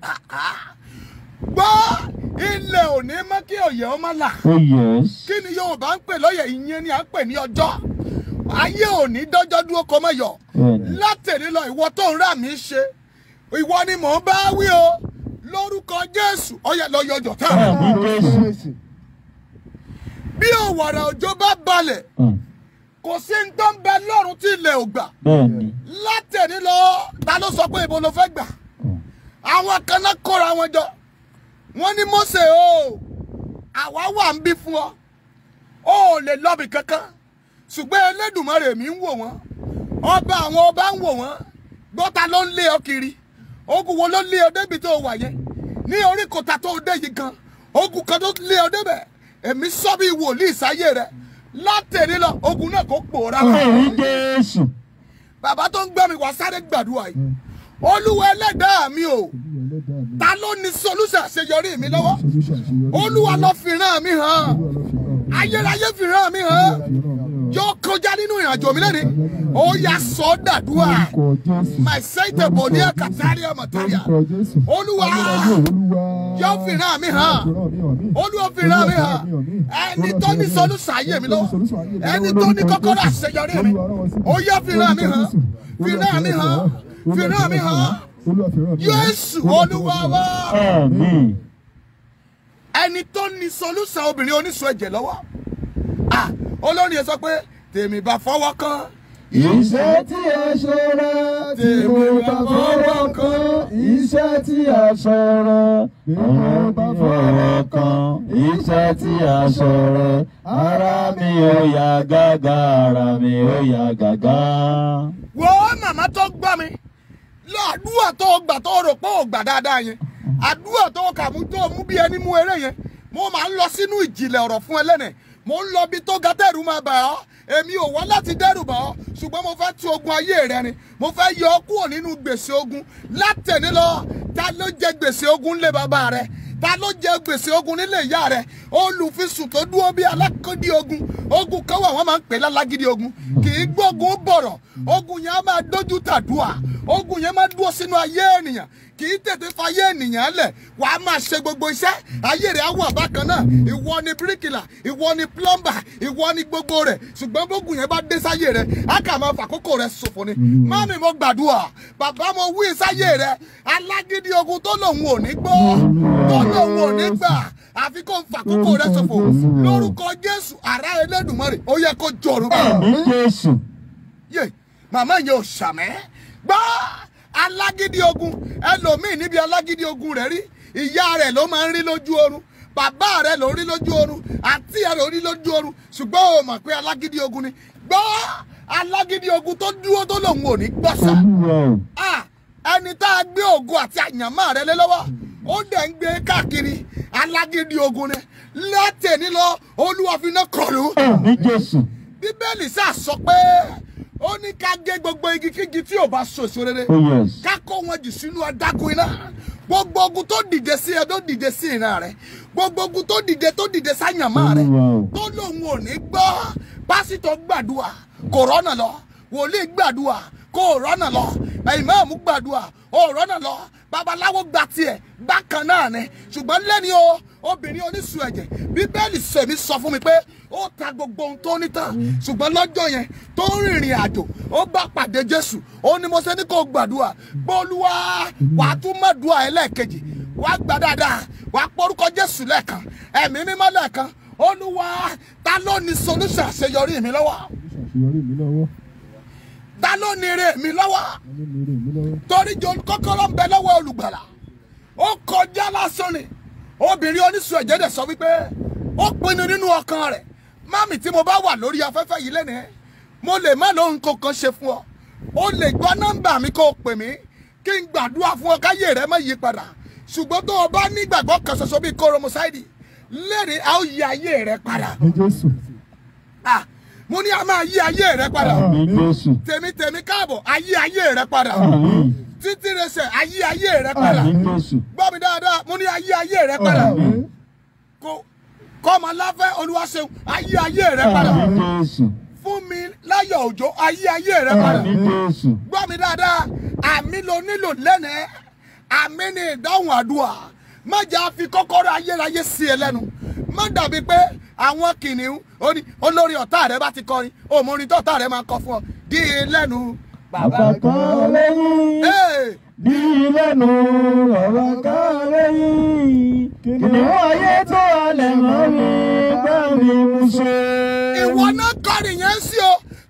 gbọ́ ilẹ̀ òní mọ́ kí òye ọmọ là Oh yes. kí ni Yorùbá ń pè lọ́yẹ̀ ìyẹn ni à ń pè ní ọjọ́ ayé òní dọ́jọ́ dúró kọ́ mọ́ yọ Bẹ́ẹ̀ni. látẹ̀lé lọ ìwọ tó ń rà mí ṣe ìwọ ni mò ń bá wí o lórúkọ Jésù ọyẹ lọ yọjọ tá Ní Jésù. bí òwàrà òjò bá balẹ̀ Mm. kò sí ń tó ń bẹ lọ́run tí ilẹ̀ ò gbà bẹ́ẹ̀ni látẹ̀ní lọ ta ló sọ pé ibo ló fẹ́ gbà àwọn kan náà kóra wọn jọ wọ́n ní Mósè o àwa wà ń bí fún ọ o ò lè lọ́bì kankan ṣùgbọ́n Elédùmarè mi ń wò wọ́n ọba àwọn ọba ń wò wọ́n gbọ́ta ló ń lé ọ kiri ogun wo ló lé ọ débi tó wà yẹn ní orí kòtà tó dé yìí gan ogun kan tó lé ọ débẹ̀ èmi sọ bí wòlíì sáyé rẹ látẹ̀ní lọ ogun náà kò pòórá lọ àmì Jésù bàbá tó ń gbọ́ mi wá sáré gbàdúrà yìí olúwa ẹlẹ́dàá mi o ta ló ní solúṣà àṣeyọrí mi lọ́wọ́ olúwa lọ fìràn mi hàn ayérayé fìràn mi hàn yóò kọjá nínú ìrìnàjò mi lẹ́ni ó yà sọ dàdúrà my sète bòdìyà kàtàríà màtàríà olúwa yóò fìràn mi hàn olúwa fìràn mi hàn ẹni tó ní solúṣà ayé mi lọ́wọ́ ẹni tó ní kọ́kọ́rọ́ àṣeyọrí mi ó yà fìràn mi hàn fìràn mi hàn fìràn mi hàn yéésù olúwa wá àmì ẹni tó ní solúṣà obìnrin oníṣòwò ẹ̀jẹ̀ lọ́wọ́ ah olórin yẹn sọ pé tèmi bá fọwọ́ kan Iṣẹ́ tí a ṣe rẹ̀ tèmi bá fọwọ́ kan. iṣẹ́ tí a sọ̀rọ̀ Tèmi bá fọwọ́ kan. iṣẹ́ tí a sọ̀rọ̀ ara mi ò yá gágá ara mi ò yá gágá. wo màmá tó gbọ́ mi lọ àdúrà tó gbà tó rò pé ò gbà dáadáa yẹn àdúrà tó kà mú tó mú bí ẹni mú eré yẹn mo máa ń lọ sínú ìjìnlẹ̀ ọ̀rọ̀ fún ẹlẹ́nẹ̀ mo ń lọ bí tó ga tẹ̀rù máa bà ọ́ èmi ò wá láti dẹ́rù bà ọ́ ṣùgbọ́n mo fẹ́ tú ogun ayé rẹ ni mo fẹ́ yọ ọ́ kúrò nínú gbèsè ogun látẹ̀ní lọ ta ló jẹ gbèsè ogun lé bàbá rẹ ta ló jẹ gbèsè ogun nílé ìyá rẹ olùfisùn tó dúró bí alákòdí ogun ogun kan wà wọ́n máa ń pè lálágídí ogun kì í gbógun bọ̀rọ̀ ogun yẹn á máa dójú tàdúà ogun yẹn máa dúró sínú ayé ènìyàn kì í tètè fayé ènìyàn lẹ̀ wà á máa ṣe gbogbo iṣẹ́ ayé rẹ̀ á wà bákan náà ìwọ ni bíríkìlà ìwọ ni plọ́mbà ìwọ ni gbogbo rẹ̀ ṣùgbọ́n bógun yẹn bá dé sáyé rẹ̀ á kà máa fàkókò rẹ̀ ṣòfò ni mami mo gbàdúrà bàbá mo wí sáyé rẹ̀ alágídí ogun tó lòun ò ní gbọ́ tó lòun ò ní gbà àfi kó fàkókò rẹ̀ ṣòfò lórúkọ Jésù àrá Elédùmarè ó yẹ kó jọrù bá àmì Jésù yé màmá yẹn ò ṣàmẹ́ gbọ́ alágídí ogun ẹlòmíì níbi alágídí ogun rẹ̀ rí ìyá rẹ̀ ló máa ń rí lójú oorun bàbá rẹ̀ ló rí lójú oorun àǹtí rẹ̀ ló rí lójú oorun ṣùgbọ́n o mọ̀ pé alágídí ogun ni gbọ́ alágídí ogun tó dúró tó lòun ò ní gbọ́sà olúwa o ah ẹni tá a gbé ògo àti àyànmọ́ rẹ lé lọ́wọ́ ó dẹ̀ ń gbé káàkiri alágídí ogun ni látẹ̀ní lọ olúwa fi iná kọlù àmì Jésù bíbélì sá sọ pé ó ní ká gé gbogbo igi kígi tí ò bá so èso rere oh yes ká kó wọn jù sínú adágún iná gbogbo ogun tó dìde sí ẹ tó dìde sí ìran rẹ gbogbo ogun tó dìde tó dìde sáyànmọ́ rẹ olúwa o tó lòun ò ní gbọ́ pásítọ̀ gbàdúrà kò rọ́nà lọ wòlíì gbàdúrà kò rọ́nà lọ ìmáàmù gbàdúrà ò rọ́nà lọ babaláwo gba tiẹ̀ bákan náà ni ṣùgbọ́n lẹ́ni o obìnrin oníṣu ẹ̀jẹ̀ bíbélì sèmi sọ fún mi pé ó ta gbogbo ohun tó ní tán ṣùgbọ́n lọ́jọ́ yẹn tó ń rìnrìn àjò ó bá pàdé jésù ó ní mo ṣe ní kó gbàdúrà gbólúwa wàá tún má dùà ẹlẹ́ẹ̀kejì wàá gbà dáadáa wàá porúkọ jésù lẹ́ẹ̀kan ẹ̀mí mímọ́ lẹ́ẹ̀kan olúwa ta ló ní solution àṣeyọrí mi lọ́wọ́ Àṣeyọrí mi lọ́wọ́. ta ló ní ire mi lọ́wọ́ Ẹni mi rè mí lọ́wọ́. torí jọ kọ́kọ́rọ́ ń bẹ lọ́wọ́ olùgbàlà ó kọjá lásán ni obìnrin oníṣu ẹ̀jẹ̀ dẹ̀ sọ wípé ó pinnu nínú ọkàn rẹ̀ mami tí mo bá wà lórí afẹ́fẹ́ yìí lẹ́nu ẹ̀ mo lè má lóhun kankan ṣe fún ọ o lè gbọ́ nọ́mbà mi kó o pè mí kí n gbàdúrà fún ọ káyé rẹ má yí padà ṣùgbọ́n tó o bá nígbàgbọ́ kan ṣoṣo bíi koromosaidi lẹ́rìí a ó yí ayé rẹ padà Ní Jésù. Ah, mo ní a máa yí ayé rẹ padà àmì Jésù tèmítèmí káàbọ̀ ayé ayé rẹ padà àmì títí rẹsẹ̀ ayé ayé rẹ padà àmì Jésù gbọ́ mi dáadáa mo ní ayé ayé rẹ padà Àmín. kó kọ́mọ láfẹ́ olúwaṣeun ayé ayé rẹ padà àmì Jésù fún mi láyọ̀ òjò ayé ayé rẹ padà àmì Jésù gbọ́ mi dáadáa àmì ló nílò lẹ́nẹ̀ẹ́ àmì ni ìdáhùn àdúrà má jà fi kọ́kọ́rọ́ ayérayé sí ẹ lẹ́nu má dàbí pé àwọn kìnìún ó ní olórí ọ̀tá rẹ bá ti kọrin òmùrin tó ọ̀tá rẹ máa kọ fún ọ dí i lẹ́nu. bàbá kan lẹ́yìn Hey! bí lẹ́nu ọ̀rọ̀ kan lẹ́yìn kìnìún ayé tó halẹ̀ mọ́ mi bá mi mú ṣe. ìwọ náà kọrin yẹn sí o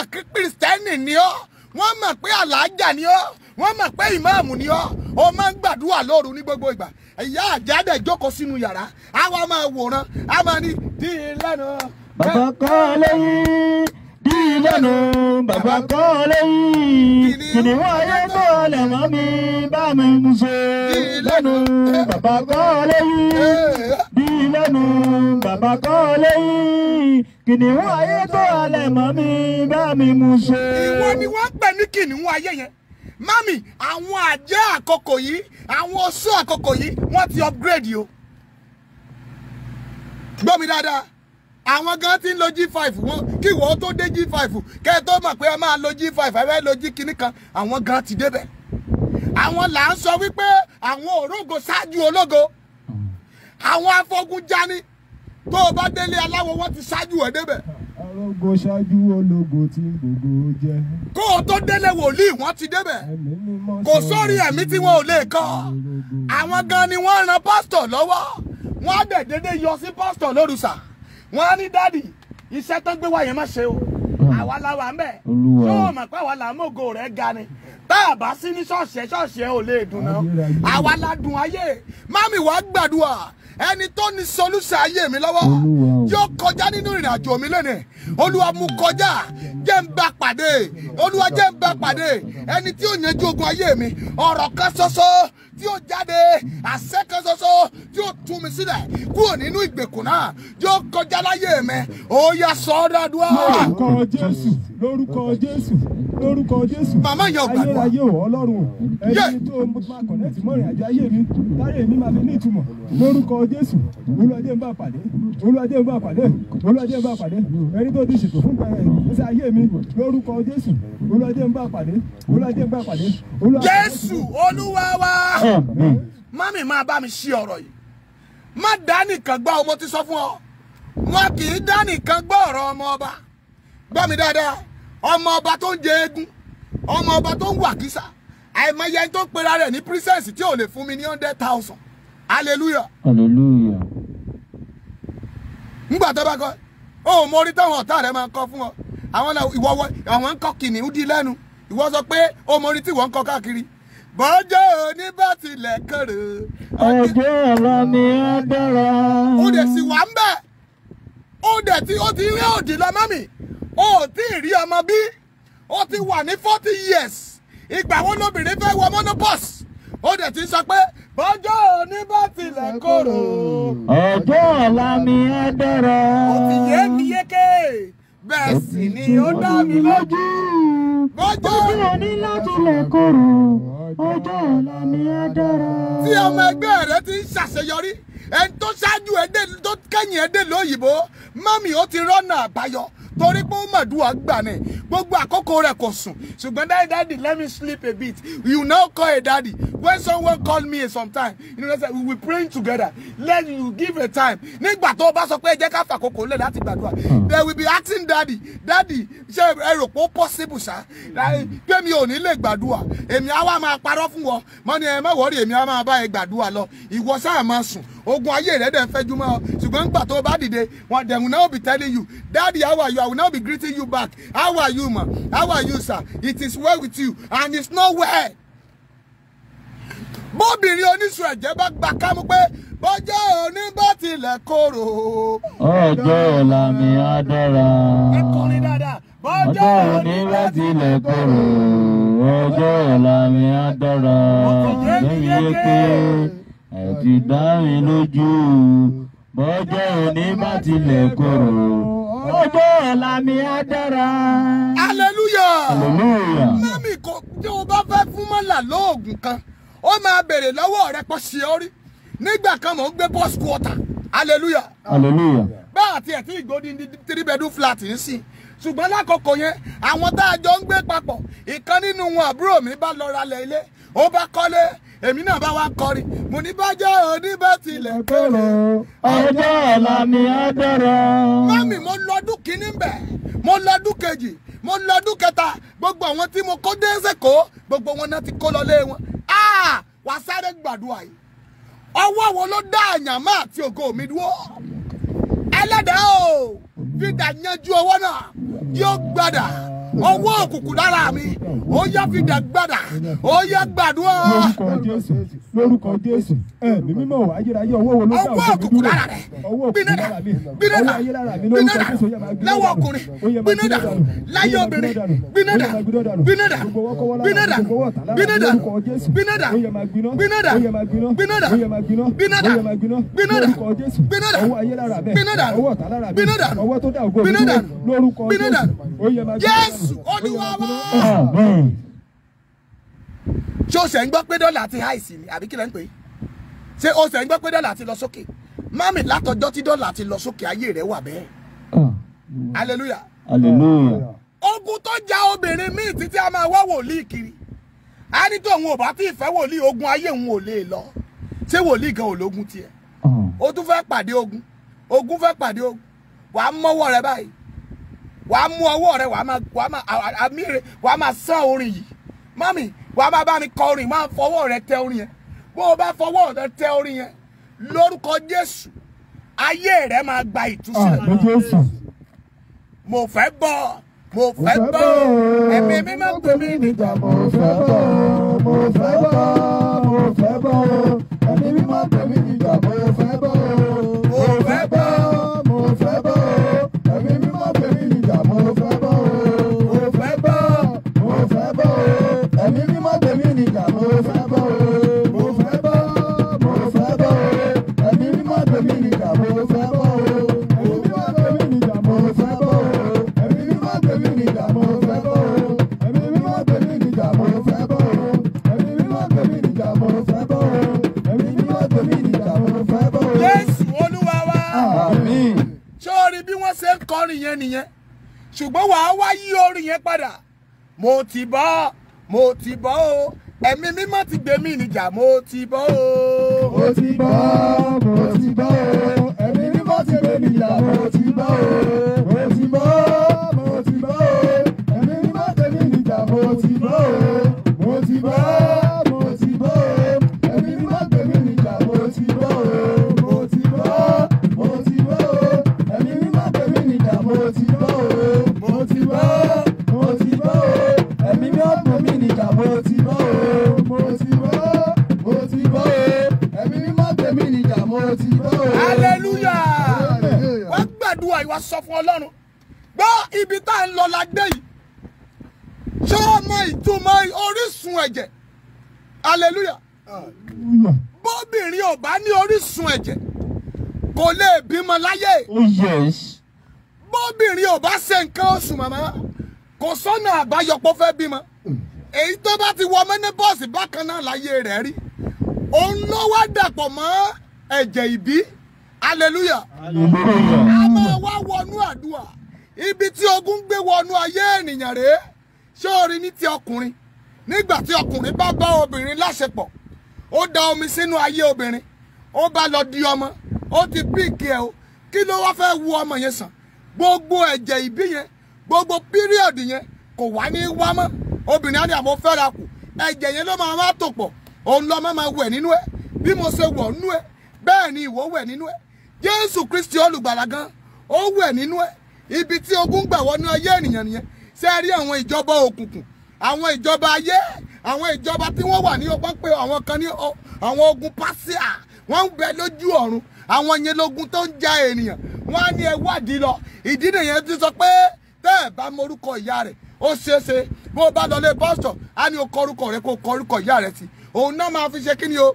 mọ̀ pé kìrìsìtẹ́nì ni ọ́ wọ́n mọ̀ pé àlàájà ni ọ́ wọ́n mọ̀ pé ìmáàmù ni ọ́ o máa ń gbàdúrà lóru ní gbogbo ìgbà ìyá àjádẹ jókòó sínú yàrá àwa máa wòran a máa ní dí i lẹ́nu. bàbá kọ́ lẹ́yìn dí lẹ́nu bàbá kọ́ lẹ́yìn kìnìún ayé kọ́ lẹ̀ mọ́ mi bá mi mú ṣe lẹ́nu bàbá kọ́ lẹ́yìn dí lẹ́nu bàbá kọ́ lẹ́yìn kìnìún ayé kọ́ lẹ̀ mọ́ mi bá mi mú ṣe. ìwọ ni wọ́n pè ní kìnìún ayé yẹn mami àwọn àjẹ́ àkókò yìí àwọn oṣù àkókò yìí wọ́n ti upgrade o gbọ́ mi dáadáa àwọn gan ti ń lo g5 wọn kí ìwọ tó dé g5 kẹ́ ẹ tó mọ̀ pé ẹ máa lo g5 ẹ fẹ́ lo g kinní kan àwọn gan ti débẹ̀ àwọn là ń sọ wípé àwọn òrógo ṣáájú ológo àwọn afọgúnjani tó o bá délé aláwọ̀ wọ́n ti ṣáájú ẹ̀ débẹ̀ arógo ṣáájú ológo tí gbogbo jẹ. kó o tó délé wòlíì wọ́n ti débẹ̀ ẹ̀mí mímọ́ kò sórí ẹ̀mí tí wọn ò lè kọ́ àwọn gan ni wọ́n ran pásítọ̀ lọ́wọ́ wọ́n á dẹ̀ dédé yọ sí pásítọ̀ lórúsà wọ́n á ní dádì iṣẹ́ tó gbé wá yẹn má ṣe o àwa la wà ń bẹ̀ Olúwa. yóò mọ̀ pé àwa là ń mògo rẹ̀ ga ni tá a bá sí ní ṣọ́ọ̀ṣì ẹ̀ ṣọ́ọ̀ṣì ẹ̀ ò lè dùn náà àwa la dùn ayé mami wàá gbàdúrà ẹni tó ní solúṣà ayé mi lọ́wọ́ Olúwa o. yóò kọjá nínú ìrìn àjò mi lónìí olúwa mú kọjá jẹ́ ń bá pàdé olúwa jẹ́ ń bá pàdé ẹni tí ó yanjú ogun ayé mi ọ̀rọ̀ kan ṣoṣo tí ó jáde àṣẹ kan ṣoṣo tí ó tú mi sílẹ̀ kúrò nínú ìgbèkùn náà yóò kọjá láyé mi ó yá sọ ọ́ dáadúrà. lórúkọ jésù lórúkọ jésù lórúkọ jésù. Màmá yẹn ò gbàdúrà. ayérayé ò ọlọ́run o Yé. ẹni tó máa kọ̀nẹ́tì mọ́ ìrìn àjò ayé mi táyé mi máa fi ní ìtumọ̀ lórúkọ jésù olúwadé ń bá pàdé olúwadé ń bá pàdé olúwadé ń bá pàdé ẹni tó ti ṣètò fún pẹ̀rẹ̀ ìgbésí ayé mi lórúkọ jésù olúwadé ń bá pàdé olúwadé ń bá pàdé. Olúwa- jésù olúwa wa. Àmín. mami máa bá mi ṣí ọ̀rọ̀ yìí má dá nìkan gbọ́ ọmọ ti sọ fún ọ wọn kì í dá nìkan gbọ́ ọ̀rọ̀ ọmọ ọba gbọ́ mi dáadáa ọmọ ọba tó ń jẹ eégún ọmọ ọba tó ń wà kísà àìmọye ẹni tó ń pera rẹ̀ ní princess tí ò lè fún mi ní hundred thousand hallelujah hallelujah. ńgbà tó bá kọ ó mọ orí táwọn ọ̀tá rẹ̀ máa ń kọ fún ọ àwọn náà ìwọ wọ àwọn ń kọ kìnìún di lẹ́nu ìwọ sọ pé ó mọ orí tí wọ́n ń kọ káàkiri bọ́jọ́ òní bá tilẹ̀ kéré ọjọ́ ọ̀la mi á dára. ó dẹ̀ sì wà ń bẹ̀ ó dẹ̀ tí ó ti rí òdì lọ mọ́mì ó tí ì rí ọmọ bí ó ti wà ní forty years ìgbà wo lóbìnrin fẹ́ wọ monopause ó dẹ̀ ti sọ pé bọ́jọ́ òní bá tilẹ̀ kóró ọjọ́ ọ̀la mi á dára. ó ti yé mi yéké bẹ́ẹ̀ sì ni ó dá mi lójú bọ́jọ́ ọjọ́ òní láti lè kóró ọjọ́ ọ̀la mi á dára. tí ọmọ ẹgbẹ́ rẹ ti ń ṣàṣeyọrí ẹni tó ṣáájú ẹ dé tó kẹ́yìn ẹ dé lóyìnbó mọ́mì ó ti rọ́nà àbáyọ torí pé ó mọ̀dúwà gbà ní gbogbo àkókò rẹ̀ kò sùn ṣùgbọ́n daddy daddy let me sleep a bit you now call a daddy when someone call me sometime you know say we will praying together let you give a time nígbà tó o bá sọ pé ẹ jẹ́ ká fàkókò lẹ̀ láti gbàdúrà they will be asking daddy daddy ṣé ẹ rò pé ó possible ṣá pé mi ò ní lè gbàdúrà èmi á wá máa parọ́ fún wọn mọ́ ni ẹ má wọ́ọ̀rì èmi á máa bá ẹ gbàdúrà lọ ìwọ sáà máa sùn ogun ayé rẹ dẹ̀ ń fẹ́jú mọ́ ọ ṣùgbọ́n nígbà tó o bá dìde wọn they will now be telling you daddy how are you I will now be greeting you back how are you ma how are you sir it is well with you and it's not well bóbìnrin oníṣu ẹ̀jẹ̀ bá gbà kámú pé bọ́jọ́ òní bá tilẹ̀ korò ọjọ́ ọ̀la mi á dára. ẹ kọrin dáadáa ọjọ́ òní láti lè kóró ọjọ́ ọ̀la mi á dára. lẹ́yìn yé pé ẹ ti dá mi lójú bọ́jọ́ òní bá tilẹ̀ kóró ọjọ́ ọ̀la mi á dára. hallelujah. hallelujah. mami kò tí o bá fẹ́ fún mọ́là lóògùn kan ó máa béèrè lọ́wọ́ rẹ pọ̀ sí ọ rí nígbà kan mò ń gbé bus quarter hallelujah hallelujah. bá àti ẹ̀tí ìgbóni ní three bedroom flat ń sìn ṣùgbọ́n lákòókò yẹn àwọn tá a jọ ń gbé papọ̀ ìkan nínú wọn àbúrò mi bá lọ ralẹ̀ ilé ó bá kọ́lé èmi náà bá wá kọrin mo ní bájọ́ òní bá tilẹ̀ kóró ọjọ́ ọ̀la mi á dára. mami mo lọ́dún kínní bẹ̀ mo lọ́dún kejì mo lọ́dún kẹta gbogbo àwọn tí mo kó déézè kó gbogbo wọn náà ti kó lọ lé wọn Ah! wà sáré gbàdúrà yìí ọwọ́ wo ló dá àyàmá àti ògo mi dúró ẹlẹ́dàá o fìdá yanjú ọwọ́ náà yóò gbàdà ọwọ́ òkùnkùn lára mi ó yá fi dàgbàdà ó yá gbàdúrà lórúkọ jésù lórúkọ jésù ẹ̀mí mímọ́ wà ayérayé ọwọ́ wo ló dá ọwọ́ òkè mi òkùnkùn dúró lára rẹ̀ ọwọ́ òkùnkùn gbinada lára mi gbinada ọwọ́ ayé lára mi lórúkọ gbinada jésù ó yẹ máa gbiná lọ́wọ́ dànù. ọkùnrin Ó yẹ máa gbinada dànù. láyé Ó yẹ máa obìnrin dànù. gbinada Ó yẹ máa gbiná dànù. gbinada Gbogbo ọwọ́ kọ́wọ́ lára mi, gbinada gbogbo ọwọ́ ọ̀tá lára mi, gbinada lórúkọ Jésù. gbinada Ó yẹ máa gbiná. gbinada Ó yẹ máa gbiná. gbinada Ó yẹ máa gbiná. gbinada Ó yẹ máa gbiná. gbinada lórúkọ Jésù. gbinada ọwọ́ ayé lára mi gbinada ọwọ́ ọ̀tá lára mi gbinada ọwọ́ tó dá ògo mi gbinada dúró lórúkọ gbinada Jésù. Ó yẹ máa gbiná Jésù dànù. Ó yẹ Olúwa máa wa. gbiná. Amen. ṣé o ṣe ń gbọ́ pé dọ́là ti háìsì ni àbí kí lẹ́ ń pè é ṣé o ṣe ń gbọ́ pé dọ́là ti lọ sókè mami látọjọ́ tí dọ́là ti lọ sókè ayé rẹ̀ wà bẹ́ẹ̀ hallelujah hallelujah ogun tó ja obìnrin míì títí a máa wá wòlíì kiri a ní tó òun ò bá tí ì fẹ́ wòlíì ogun ayé òun ò lè lọ ṣé wòlíì gan ò lógun tiẹ̀ o tún fẹ́ pàdé ogun ogun fẹ́ pàdé ogun wàá mọ́wọ́ rẹ báyìí wàá mú ọwọ́ rẹ wàá máa wàá máa à- àmì rẹ wàá máa sán orin yìí mami wàá máa bá mi kọ orin máa fọwọ́ rẹ tẹ orin yẹn bó o bá fọwọ́ rẹ tẹ orin yẹn lórúkọ Jésù ayé rẹ máa gba Àmín ìtúsílẹ̀ Jésù. mo fẹ́ bọ́ mo fẹ́ fẹ́ bọ́ bọ́. ẹ̀mí mímọ́ pè mí níjà mo mo fẹ́ bọ́ mo fẹ́ bọ́ mo fẹ́ bọ́ ẹ̀mí mímọ́ tẹ̀mí níjà mo fẹ́ bọ́ mo fẹ́ bọ́ mo fẹ́ bọ́ ẹ̀mí mímọ́ tẹ̀mí níjà mo fẹ́ bọ́ mo fẹ́ bọ́ mo fẹ́ bọ́ ẹ̀mí mímọ́ tẹ̀mí níjà mo fẹ́ bọ́ mo fẹ́ bọ́ mo fẹ́ bọ́ ẹ̀mí mímọ́ tẹ̀mí níjà mo fẹ́ bọ́ ẹ̀mí mímọ́ tẹ̀mí níjà mo fẹ́ bọ́ ẹ̀mí mímọ́ tẹ̀mí níjà mo fẹ́ bọ́ ẹ̀mí mímọ́ tẹ̀mí níjà mo fẹ́ bọ́ ẹ̀mí mímọ́ tẹ̀mí níjà mo fẹ́ bọ́ ẹ̀mí mímọ́ tẹ̀mí níjà mo fẹ́ bọ́. Jésù Olúwa wa Àmín. sórí bí wọ́n ṣe ń kọrin yẹn nìyẹn ṣùgbọ́n wàá wá yí orin yẹn padà mo ti bọ́ mo ti bọ́ o ẹ̀mí mímọ́ ti gbé mi níjà mo ti bọ́ o. mo ti bọ́ mo ti bọ́ o ẹ̀mí mímọ́ ti gbé mi jà mo ti bọ́ o mo ti bọ́ mo ti bọ́ o ẹ̀mí mímọ́ tẹ̀mí mi jà mo ti bọ́ o mo ti bọ́ mo ti bọ́ o ẹ̀mí mímọ́ tẹ̀mí mi jà mo ti bọ́ o mo ti bọ́ mo ti bọ́ o ẹ̀mí mímọ́ tẹ̀mí mi jà mo ti bọ́ o mo ti bọ́ mo ti bọ́ o ẹ̀mí mímọ́ tẹ̀mí mi jà mo ti bọ́ o mo ti bọ́ mo ti bọ́ o ẹ̀mí mímọ́ tẹ̀mí mi jà mo ti bọ́ o. hallelujah wọ́n gbàdúrà ìwà sọ fún ọlọ́run gbọ́ ibi tá à ń lọ la dé yìí ṣé o mọ ìtumọ̀ orísun ẹ̀jẹ̀ hallelujah Hallelujah. bóbìnrin ò bá ní orísun ẹ̀jẹ̀ kò lè bímọ láyé oh yes bóbìnrin ò bá ṣe nǹkan oṣù màmá kò sọ́nà àbáyọpọ̀ fẹ́ bímọ èyí tó bá ti wọ mẹ́nẹ́bọ́ọ̀sì bákan náà láyé rẹ̀ rí òun ló wá dàpọ̀ mọ́ ẹ̀jẹ̀ ìbí hallelujah hallelujah a máa wá wọnú àdúrà ibi tí ogun gbé wọnú ayé ènìyàn rèé ṣé o rí ní ti ọkùnrin nígbà tí ọkùnrin bá bá obìnrin láṣepọ̀ ó da omi sínú ayé obìnrin ó bá lọ di ọmọ ó ti píìkì ẹ o kí ló wá fẹ́ wu ọmọ yẹn sàn gbogbo ẹ̀jẹ̀ ìbí yẹn gbogbo píríọ̀dù yẹn kò wá ní wá mọ́ obìnrin á ní àmọ́ fẹ́ra kù ẹ̀jẹ̀ yẹn ló máa wá tò pọ̀ òun lọ́mọ máa wẹ̀ nínú ẹ̀ bí mo ṣe wọ̀ nínú ẹ̀ bẹ́ẹ̀ ni ìwọ wẹ̀ nínú ẹ̀ jésù kristi olùgbàlà gan ó wẹ̀ nínú ẹ̀ ibi tí ogun gbà wọnú ayé ènìyàn nìyẹn ṣé ẹ rí àwọn ìjọba òkùnkùn àwọn ìjọba ayé àwọn ìjọba tí wọ́n wà ní ọgbọ́n pé àwọn kan ní ọ- àwọn ogun pásíà wọ́n ń bẹ lójú ọ̀run àwọn yẹn lógun tó ń ja ènìyàn wọ́n á ní ẹ wádìí lọ ìdí nìyẹn ti sọ pé tẹ́ ẹ̀ bá morúkọ ìyá rẹ̀ ó ṣeé ṣe bó o bá lọ lé pásítọ̀ á ní o kọ orúkọ rẹ̀ kó o kọ orúkọ ìyá rẹ̀ sí òun náà máa fi ṣe kí ni o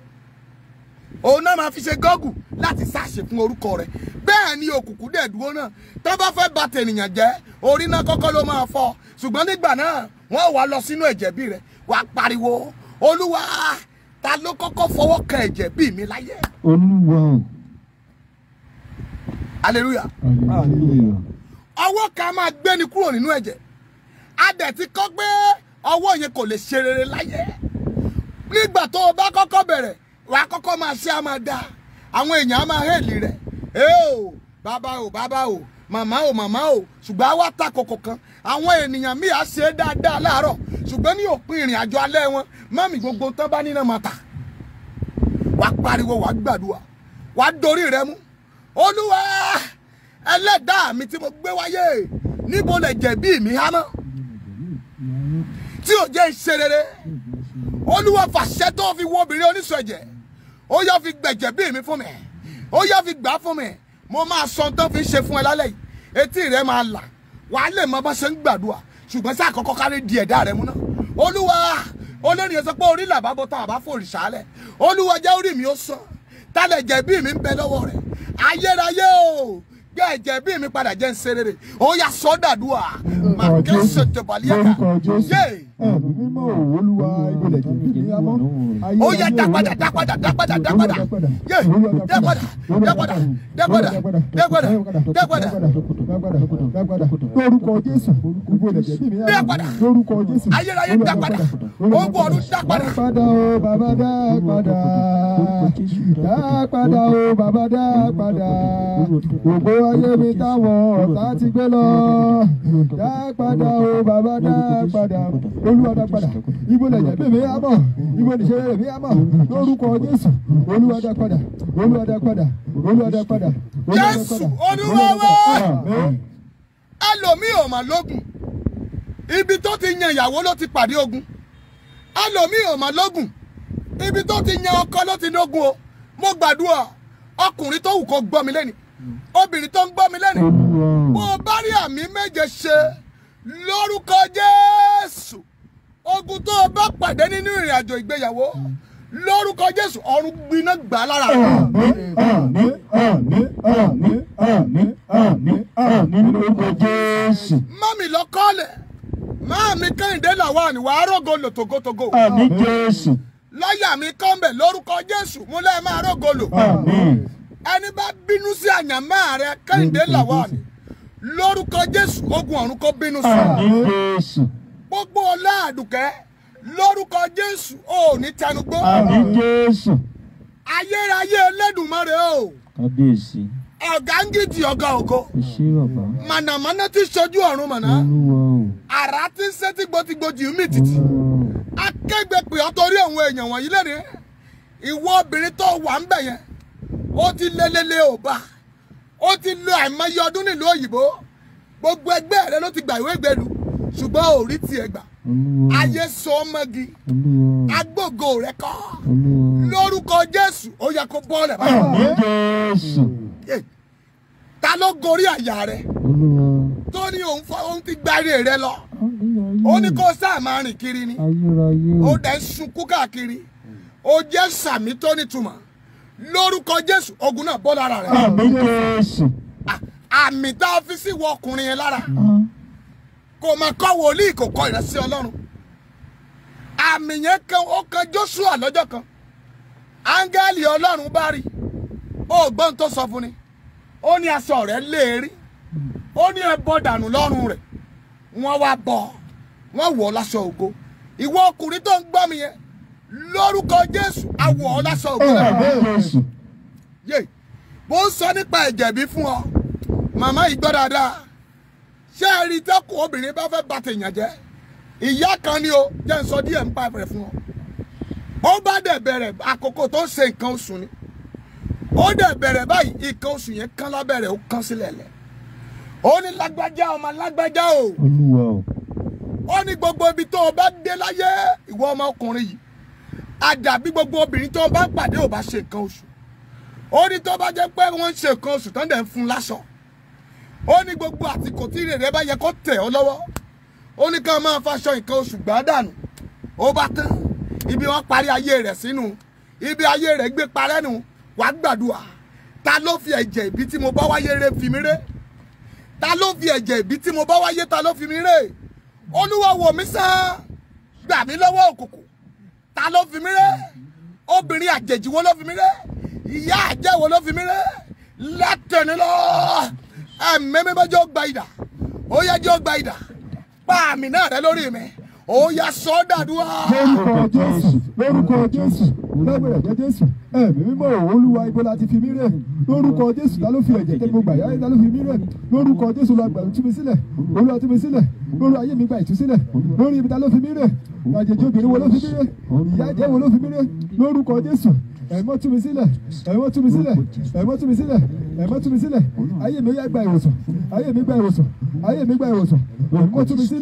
òun náà máa fi ṣe gọ́gù láti ṣàṣe fún orúkọ rẹ̀ bẹ́ẹ̀ ni òkùnkùn dẹ̀ dúró náà tó bá fẹ́ bà tènìyàn jẹ́ orí náà kọ́kọ́ ló máa fọ́ ṣùgbọ́n nígbà náà wọ́n wá lọ sínú ẹ̀jẹ̀ bí rẹ̀ wàá pariwo olúwa ta ló kọ́kọ́ fọwọ́ kan ẹ̀jẹ̀ bí mi láyé Olúwa o. hallelujah Hallelujah. ọwọ́ kan máa gbéni kúrò nínú ẹ̀jẹ̀ a dẹ̀ ti kọ́ pé ọwọ́ yẹn kò lè ṣe rere láyé nígbà tó o bá kọ́kọ́ bẹ̀rẹ̀ wàá kọ́kọ́ máa ṣe á máa dáa àwọn èèyàn á máa hẹ́ẹ̀lì rẹ̀ ee o bàbá o bàbá o màmá o màmá o ṣùgbọ́n àwa ta kòkò kan àwọn ènìyàn míì á ṣe é dáadáa láàárọ̀ ṣùgbọ́n ní òpin ìrìn àjò alẹ́ wọn mọ́mì gbogbo tán bá nínú máa tà wàá pariwo wàá gbàdúrà wàá dorí rẹ mú olúwa ẹlẹ́dàá mi tí mo gbé wáyé níbo lè jẹ̀bi mi há mọ́ tí ò jẹ́ ìṣe rere olúwa fàṣẹ tó fi wo obìnrin oníṣọ ẹ̀jẹ̀ ó yá fi gbẹ̀jẹ̀ bí mi fún mi ó yá fi gbà fún mi mo máa sọ tó fi ṣe fún ẹ lálẹ́ yìí etí rẹ máa là wàá lè mọ bá ṣe ń gbàdúrà ṣùgbọ́n sí àkọ́kọ́ kárí di ẹ̀dá rẹ mú náà olúwa olórin yẹn sọ pé orí làbá bó tá a bá fòrì sálẹ̀ olúwa jẹ́ orí mi ó sàn tálẹ̀ jẹ̀bi mi ń bẹ lọ́wọ́ rẹ̀ ayérayé o gbé ẹ̀jẹ̀ bí mi padà jẹ́ ń ṣe rere ó yá sọ́dàdúà màá kí ó ṣètò balíyàká lórúkọ jésù yé ẹ̀mí mímọ́ olúwa ìbílẹ̀ jẹ́ bí mi amọ́. ó yá dá padà dá padà dá padà dá padà yé dá padà dá padà dá padà dá padà dá padà lórúkọ jésù ìbílẹ̀ jẹ́ bí mi Dá amọ́. padà. lórúkọ jésù ayérayé dá padà ogun ọ̀run dá padà dá padà o bàbá dá padà dá padà o bàbá dá padà ògbó ayé mi táwọn ọ̀tá ti gbé lọ dá padà o bàbá dá padà olúwa dá padà ibo lẹ̀jẹ̀ bí mi àmọ́ ibo nìṣẹ́ rẹ̀ mi àmọ́ lórúkọ jésù olúwa dá padà olúwa dá padà olúwa dá padà olúwa dá Jésù, padà. Olúwa wa. Àmín. ẹlòmíì ò mà lógun ibi tó ti yan ìyàwó ló ti pàdé ogun ẹlòmíì ò mà lógun ibi tó ti yan ọkọ ló ti lógun o mo gbàdúrà ọkùnrin tó wù kó gbọ́ mi lẹ́nu obìnrin tó ń gbọ́ mi lẹ́nu bó o bá rí àmì méje ṣe lórúkọ Jésù ogun tó o bá pàdé nínú ìrìn àjò ìgbéyàwó lórúkọ Jésù ọ̀run gbiná gbà á lára rẹ̀. àmín àmín àmín àmín àmín àmín lórúkọ jésù. mọ́mì lọ kọ́lẹ̀ máàmí kẹ́hìndé làwọn àníwá arógo lò togotogo àmín jésù. lọ́ọ̀yà mi kọ́ńbẹ̀ lórúkọ jésù múlẹ̀ máa rógo lò àmín. ẹni bá bínú sí àyànmọ́ rẹ kẹ́hìndé làwọn àní lórúkọ jésù ogun ọ̀run kó bínú sí àmín jésù. gbogbo ọlá àdùkẹ́ lórúkọ jésù ò ní tẹnugbó àmín jésù. ayérayé elédùnmarè o kábíyèsí ọ̀gá ń gidi ọ̀gá ògo ẹ ṣé bàbá mànàmáná ti ṣojú ọ̀run màná olúwa o àrá ti ń ṣe tìgbòtìgbò jù mí títì. akẹgbẹ́ pè ọ́ torí àwọn èèyàn wọ̀nyí lẹ́rìí ìwọ obìnrin tó wà ń bẹ̀ yẹn ó ti lélẹ́lẹ́ ò bá ó ti lo àìmọye ọdún nílùú òyìnbó gbogbo ẹgbẹ́ rẹ ló ti gbà ìwé ìgbẹ́lu ṣùgbọ́n ò rí tiẹ̀ gbà olúwa ayé sọ ọmọgi olúwa agbógo rẹ kọ́ olúwa lórúkọ jésù ó yẹ kó bọ́ ọ̀lẹ̀ báyìí àmín jésù. Yé. ta ló gorí àyà rẹ olúwa tó ní òun fọ òun ti gbárí rẹ lọ ó ní kó sáà máa rìn kiri ni ayérayé ó o dẹ̀ ń sunkún káàkiri ó jẹ́ sàmì tó nítumọ̀ lórúkọ jésù ogun náà bọ́ lára rẹ̀ àmín jésù. À- àmì tá a fi sí wọ ọkùnrin yẹn lára kò mà kọ́ wòlíì kò kọ́ ìrẹsì ọlọ́run àmì yẹn kan ó kan joshua lọ́jọ́ kan áńgẹ́lì ọlọ́run bá rí ó gbọ́n tó sọ fún ni ó ní aṣọ rẹ̀ léèrí ó ní ẹ bọ́ dànù lọ́rùn rẹ̀ wọ́n wá bọ̀ wọ́n wọ̀ ọ́ láṣọ ògo ìwọ ọkùnrin tó ń gbọ́ mi yẹn lórúkọ jésù àwọ̀ ọ́ láṣọ ògo rẹ̀ àmín jésù. yé bó ń sọ nípa ẹ̀jẹ̀ bí fún ọ màmá yìí gbọ́ dáadáa ṣé ẹ rí tẹ́kùn obìnrin bá fẹ́ bá tèèyàn jẹ́ ìyá kan ni o jẹ́ ń sọ díẹ̀ ń pa rẹ̀ fún ọ ó bá dẹ̀ bẹ̀rẹ̀ àkókò tó ń ṣe nǹkan oṣù ni ó dẹ̀ bẹ̀rẹ̀ báyìí nǹkan oṣù yẹn kán lábẹ́rẹ̀ ó kán sílẹ̀ lẹ̀ ó ní lágbájá ọmọ lágbájá o olúwa o ó ní gbogbo ibi tó o bá dé láyé ìwọ ọmọkùnrin yìí àdàbí gbogbo obìnrin tó o bá pàdé ò bá ṣe nǹkan oṣù ó ní tó bá jẹ́ pé wọ́n ń ṣe nǹkan oṣù tán dẹ̀ ń fún láṣọ ó ní gbogbo àsìkò tí rèrè bá yẹ kó tẹ̀ ọ́ lọ́wọ́ ó ní ká máa faṣọ nǹkan oṣù gbà dànù ó bá tán ibi wọ́n parí ayé rẹ̀ sínú ibi ayé rẹ̀ gbé parẹ́ nù wàá gbàdúrà ta ló fi ẹ̀jẹ̀ ìbí tí mo bá wáyé rẹ̀ fi mí rẹ́ ta ló fi ẹ̀jẹ̀ ìbí tí mo bá wáyé ta ló fi mí rẹ́ olúwa wò mí sàn gbà mí lọ́wọ́ òkùnkùn ta ló fi mí rẹ́ obìnrin àjèjì wo ló fi mí rẹ́ ìyá àjẹ́ wo ló fi mí rẹ́ látẹ̀ni lọ ẹ̀mí mi bá jẹ́ gba ìdà ó yẹ jẹ́ gba ìdà pa àmì náà rẹ lórí mi ó yẹ sọ ọ́ dàdúrà. lórúkọ jésù lórúkọ jésù lágbèrè jẹ jésù ẹ̀mí mímọ́ olúwa ibo la ti fi mí rẹ̀ lórúkọ jésù ta ló fi ẹ̀jẹ̀ tẹ gbogbo àyà ta ló fi mí rẹ̀ lórúkọ jésù la gbà tú mi sílẹ̀ olúwa tú mi sílẹ̀ lórí ayé mi gba ìtúsílẹ̀ lórí ibi ta ló fi mí rẹ̀ àjèjì obìnrin wo ló fi mí rẹ̀ ìyá jẹ́ wo ló fi mí rẹ̀ lórúkọ jésù ẹ̀mọ́ tú mi sílẹ̀ ẹ̀mọ́ tú mi sílẹ̀ ẹ̀mọ́ tú mi sílẹ̀ ẹ̀mọ́ tú mi sílẹ̀ ayé mi yá gba ìwòsàn ayé mi gba ìwòsàn ayé mi gba ìwòsàn ẹ̀mọ́ tú mi sílẹ̀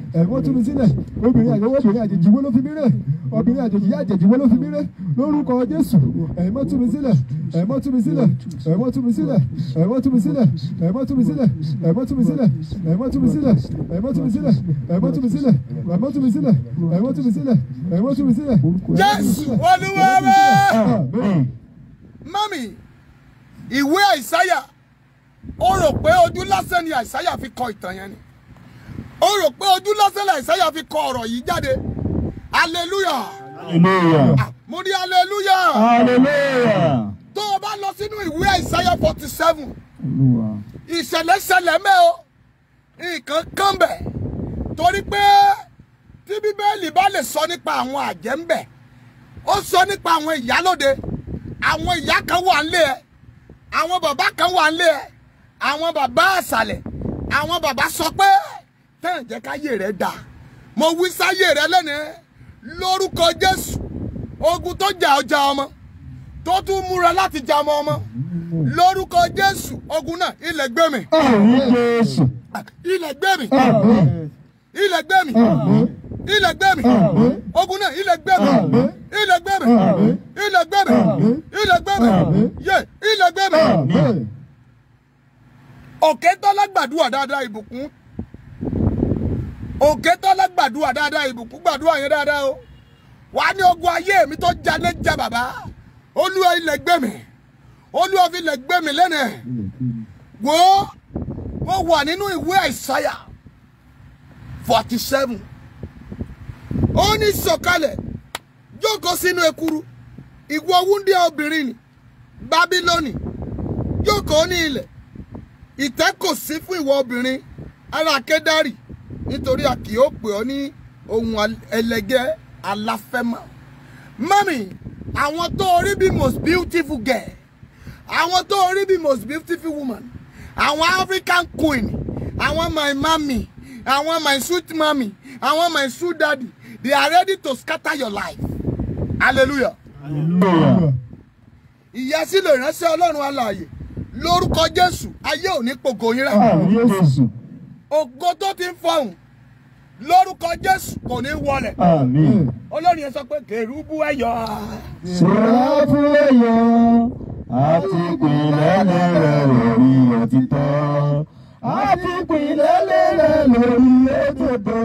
ẹ̀mọ́ tú mi sílẹ̀ obìnrin àjèjì obìnrin àjèjì wo ló fi mí rẹ̀ obìnrin àjèjì àjèjì wo ló fi mí rẹ̀ lórúkọ Jésù ẹ̀mọ́ tú mi sílẹ̀ ẹ̀mọ́ tú mi sílẹ̀ ẹ̀mọ́ tú mi sílẹ̀ ẹ̀mọ́ tú mi sílẹ̀ ẹ̀mọ́ tú mi sílẹ̀ ẹ̀mọ́ tú mi sílẹ̀ ẹ̀mọ́ tú mi sílẹ̀ ẹ̀mọ́ tú mi sílẹ̀ ẹ̀mọ́ tú mi sílẹ̀ ẹ̀mọ́ tú mi sílẹ̀ ẹ̀mọ́ tú mi sílẹ̀ ẹ̀mọ́ tú mi sílẹ̀. Jésù Olúwa wa. Amen. mami ìwé àìsáyà ó rò pé ojú lásán ni àìsáyà fi kọ ìtàn yẹn ni ó rò pé ojú lásán ni àìsáyà fi kọ ọ̀rọ̀ yìí jáde hallelujah Hallelujah. Ah, mo ní hallelujah Hallelujah. tó o bá lọ sínú ìwé àìsáyà forty seven Olúwa. ìṣẹ̀lẹ̀ ṣẹlẹ̀ mẹ́ o nǹkan kan bẹ̀ torí pé tí bíbélì bá lè sọ nípa àwọn àjẹ́ ń bẹ̀ ó sọ nípa àwọn ìyálóde àwọn ìyá kan wà nílé ẹ àwọn bàbá kan wà nílé ẹ àwọn bàbá àṣàlẹ̀ àwọn bàbá sọ pé tẹ́yìn jẹ́ káyé rẹ̀ dà mo wí sáyé rẹ̀ lẹ́nìí lórúkọ Jésù ogun tó jà ọjà ọmọ tó tún múra láti jà ọmọ ọmọ lórúkọ Jésù ogun náà ilẹ̀ gbé mi Àmín Jésù. ilẹ̀ gbé mi Amen. ilẹ̀ gbé mi ilẹ̀ gbé mi ogun náà ilẹ̀ gbé mi ilẹ̀ gbé mi ilẹ̀ gbé mi ilẹ̀ gbé mi yé ilẹ̀ gbé mi. Amen. òkè tọ́lá gbàdúrà dáadáa ìbùkún òkè tọ́lá gbàdúrà dáadáa ìbùkún gbàdúrà yẹn dáadáa o wà á ní ogun ayé mi tó jalè já bàbá olúwa ilẹ̀ gbé mi olúwa fi ilẹ̀ gbé mi lẹ́nu ẹ̀ wò ó wọ́n wà nínú ìwé àìsáyà forty seven ó ní sọ̀kalẹ̀ jókòó sínú ekuru ìwọ wúndíá obìnrin ni bábílónì jókòó ní ilẹ̀ ìtẹ́ kò sí fún ìwọ obìnrin ará Kédárì nítorí a kì yóò pè ọ́ ní ohun al- ẹlẹgẹ́ aláfẹ́mọ́. mọ́mì àwọn tó rí bí most beautiful girl àwọn tó rí bí most beautiful woman àwọn African queen àwọn my mami àwọn my sweet mami àwọn my sweet daddy they are ready to scatter your life hallelujah Hallelujah. ìyàsílẹ̀ ìránṣẹ́ ọlọ́run alààyè lórúkọ jésù ayé ò ní pògò yín rẹ̀ Àmín Jésù. ògo tó ti ń fọhùn lórúkọ jésù kò ní wọlẹ̀ Àmín. olórin yẹn sọ pé kèrúbù ẹ̀yọ́ Sọ̀rọ̀ fún ẹ̀yọ́ àti ìpìlẹ̀ rẹ̀ lórí òtítọ́. Àti ìpìlẹ̀ rẹ̀ lórí òtítọ́.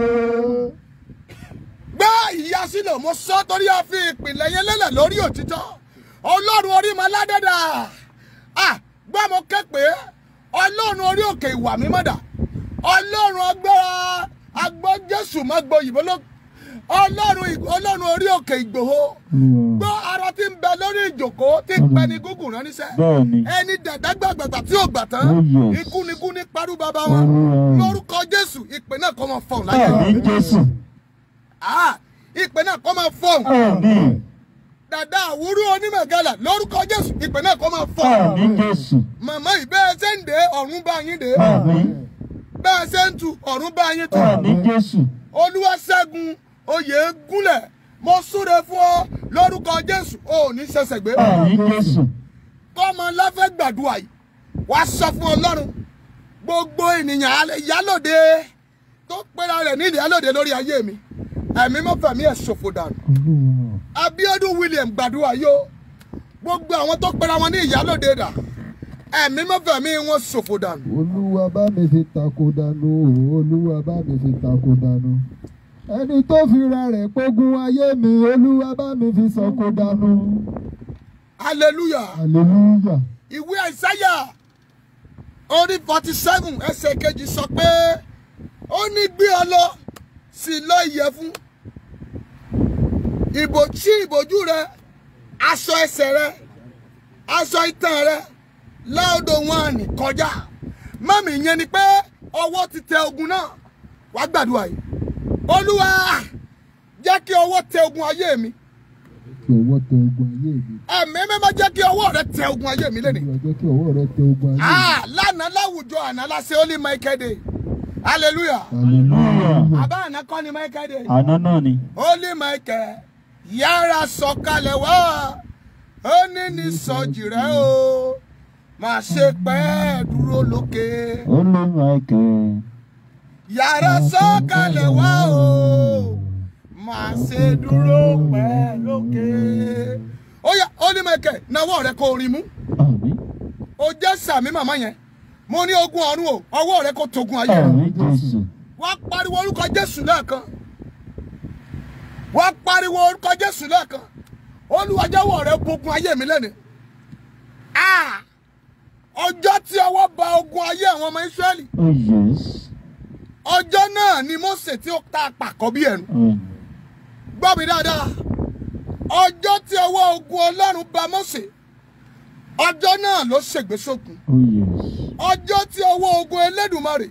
gbé ìyàsílẹ̀ mo sọ torí a fi ìpìlẹ̀ yẹn lélẹ̀ lórí òtítọ́ ọlọ́run orí mọ ládẹ́dà ah gbọ́ mo ké pé ọlọ́run orí òkè ìwà mímọ́ dà ọlọ́run agbára agbọ́ jésù má gbọ́ òyìnbó ló ọlọ́run ì- ọlọ́run orí òkè ìgbòho gbọ́ ara tí ń bẹ lórí ìjòkó tí ń pẹ́ ní gúgùn rán níṣẹ́ Bẹ́ẹ̀ni. ẹni dàdágbàgbàgbà tí ò gbà tán Oh, yes. ikú ni ikú ní parú bàbá wọn Oh. lórúkọ jésù ìpè náà kọ́ máa fọ̀hún láyé Àmín Jésù. Ah, ìpè náà kọ́ máa fọ̀hún Àmín. dàda àwúrú onímọ̀gálà lórúkọ jésù ìpè náà kọ́ máa fọ̀hún Àmín Jésù. màmá yìí bẹ́ẹ̀ ṣe ń dé ọ̀run bá yín dé Àmín. bẹ́ẹ̀ ṣe ń tu ọ̀run bá yín tu Àmín Jésù. olúwa ṣẹ́gun oyè gúnlẹ̀ mo súre fún ọ lórúkọ jésù ò ní ṣẹ̀ṣẹ̀ gbé Àmín Jésù. kọ́mọ láfẹ́ gbàdúrà yìí wá sọ fún ọlọ́run gbogbo ènìyàn alẹ́ ìyálòde tó pera rẹ̀ ní ìyálòde lórí ayé mi ẹ̀mí mọ́fẹ̀mí ẹ̀ ṣòfò dànù Olúwa. Abíọ́dún William gbàdúrà yóò gbogbo àwọn tó pera wọn ní ìyálòde dà ẹ̀mí mọ́fẹ̀mí wọn ṣòfò dànù olúwa bá mi fi tako dànù o, olúwa bá mi fi tako dànù ẹni tó fi ra rẹ̀ pógun ayé mi olúwa bá mi fi sọ̀kò dànù hallelujah hallelujah ìwé àìsáyà orí forty seven ẹsẹ̀ kejì sọ pé ó ní gbé ọ lọ sí lọ ìyẹ̀fun ìbò tí ìbòjú rẹ aṣọ ẹsẹ̀ rẹ aṣọ itan rẹ láòdò wọn àní kọjá mọ́mì yẹn ni pé ọwọ́ ti tẹ ogun náà wàá gbàdúrà yìí olúwa jẹ́ kí ọwọ́ tẹ ogun ayé mi kí ọwọ́ tẹ ogun ayé mi ẹ̀mí mímọ́ jẹ́ kí ọwọ́ rẹ tẹ ogun ayé mi lẹ́nìí. olúwa jẹ́ kí ọwọ́ rẹ tẹ ogun ayé mi Ah, lánàá láwùjọ àná láṣẹ ó ní Michael Day hallelujah Hallelujah. àbá àná kọ́ ni Michael Day Àná náà ni. ó ní Michael yára sọ̀kalẹ̀ wá ó ní ní sọjì rẹ o má ṣe pẹ́ dúró lókè Olú Michael. yàrá sọ̀kalẹ̀ wá o máa ṣe dúró pẹ́ lókè. ó yá ó ní mẹ́kẹ̀ náwó rẹ kó orin mú Àmín. ó jẹ́ sàmí màmá yẹn mo ní ogun ọ̀run o ọwọ́ rẹ kó togun ayé rẹ Àmín Jésù. wá pariwo orúkọ jésù lẹ́ẹ̀kan wá pariwo orúkọ jésù lẹ́ẹ̀kan Olúwa jọ̀wọ́ rẹ bogun ayé mi lẹ́nu Ah! ọjọ́ tí ọwọ́ ba ogun ayé àwọn ọmọ Ísírẹ́lì Oh yes. ọjọ́ náà ni Mósè tí ó ta pàkọ́ bí ẹ̀rù Àmín. gbọ́ mi dáadáa ọjọ́ tí ọwọ́ ogun Ọlọ́run ba Mósè ọjọ́ náà ló ṣègbè sókun Oh yes. ọjọ́ tí ọwọ́ ogun Elédùmarè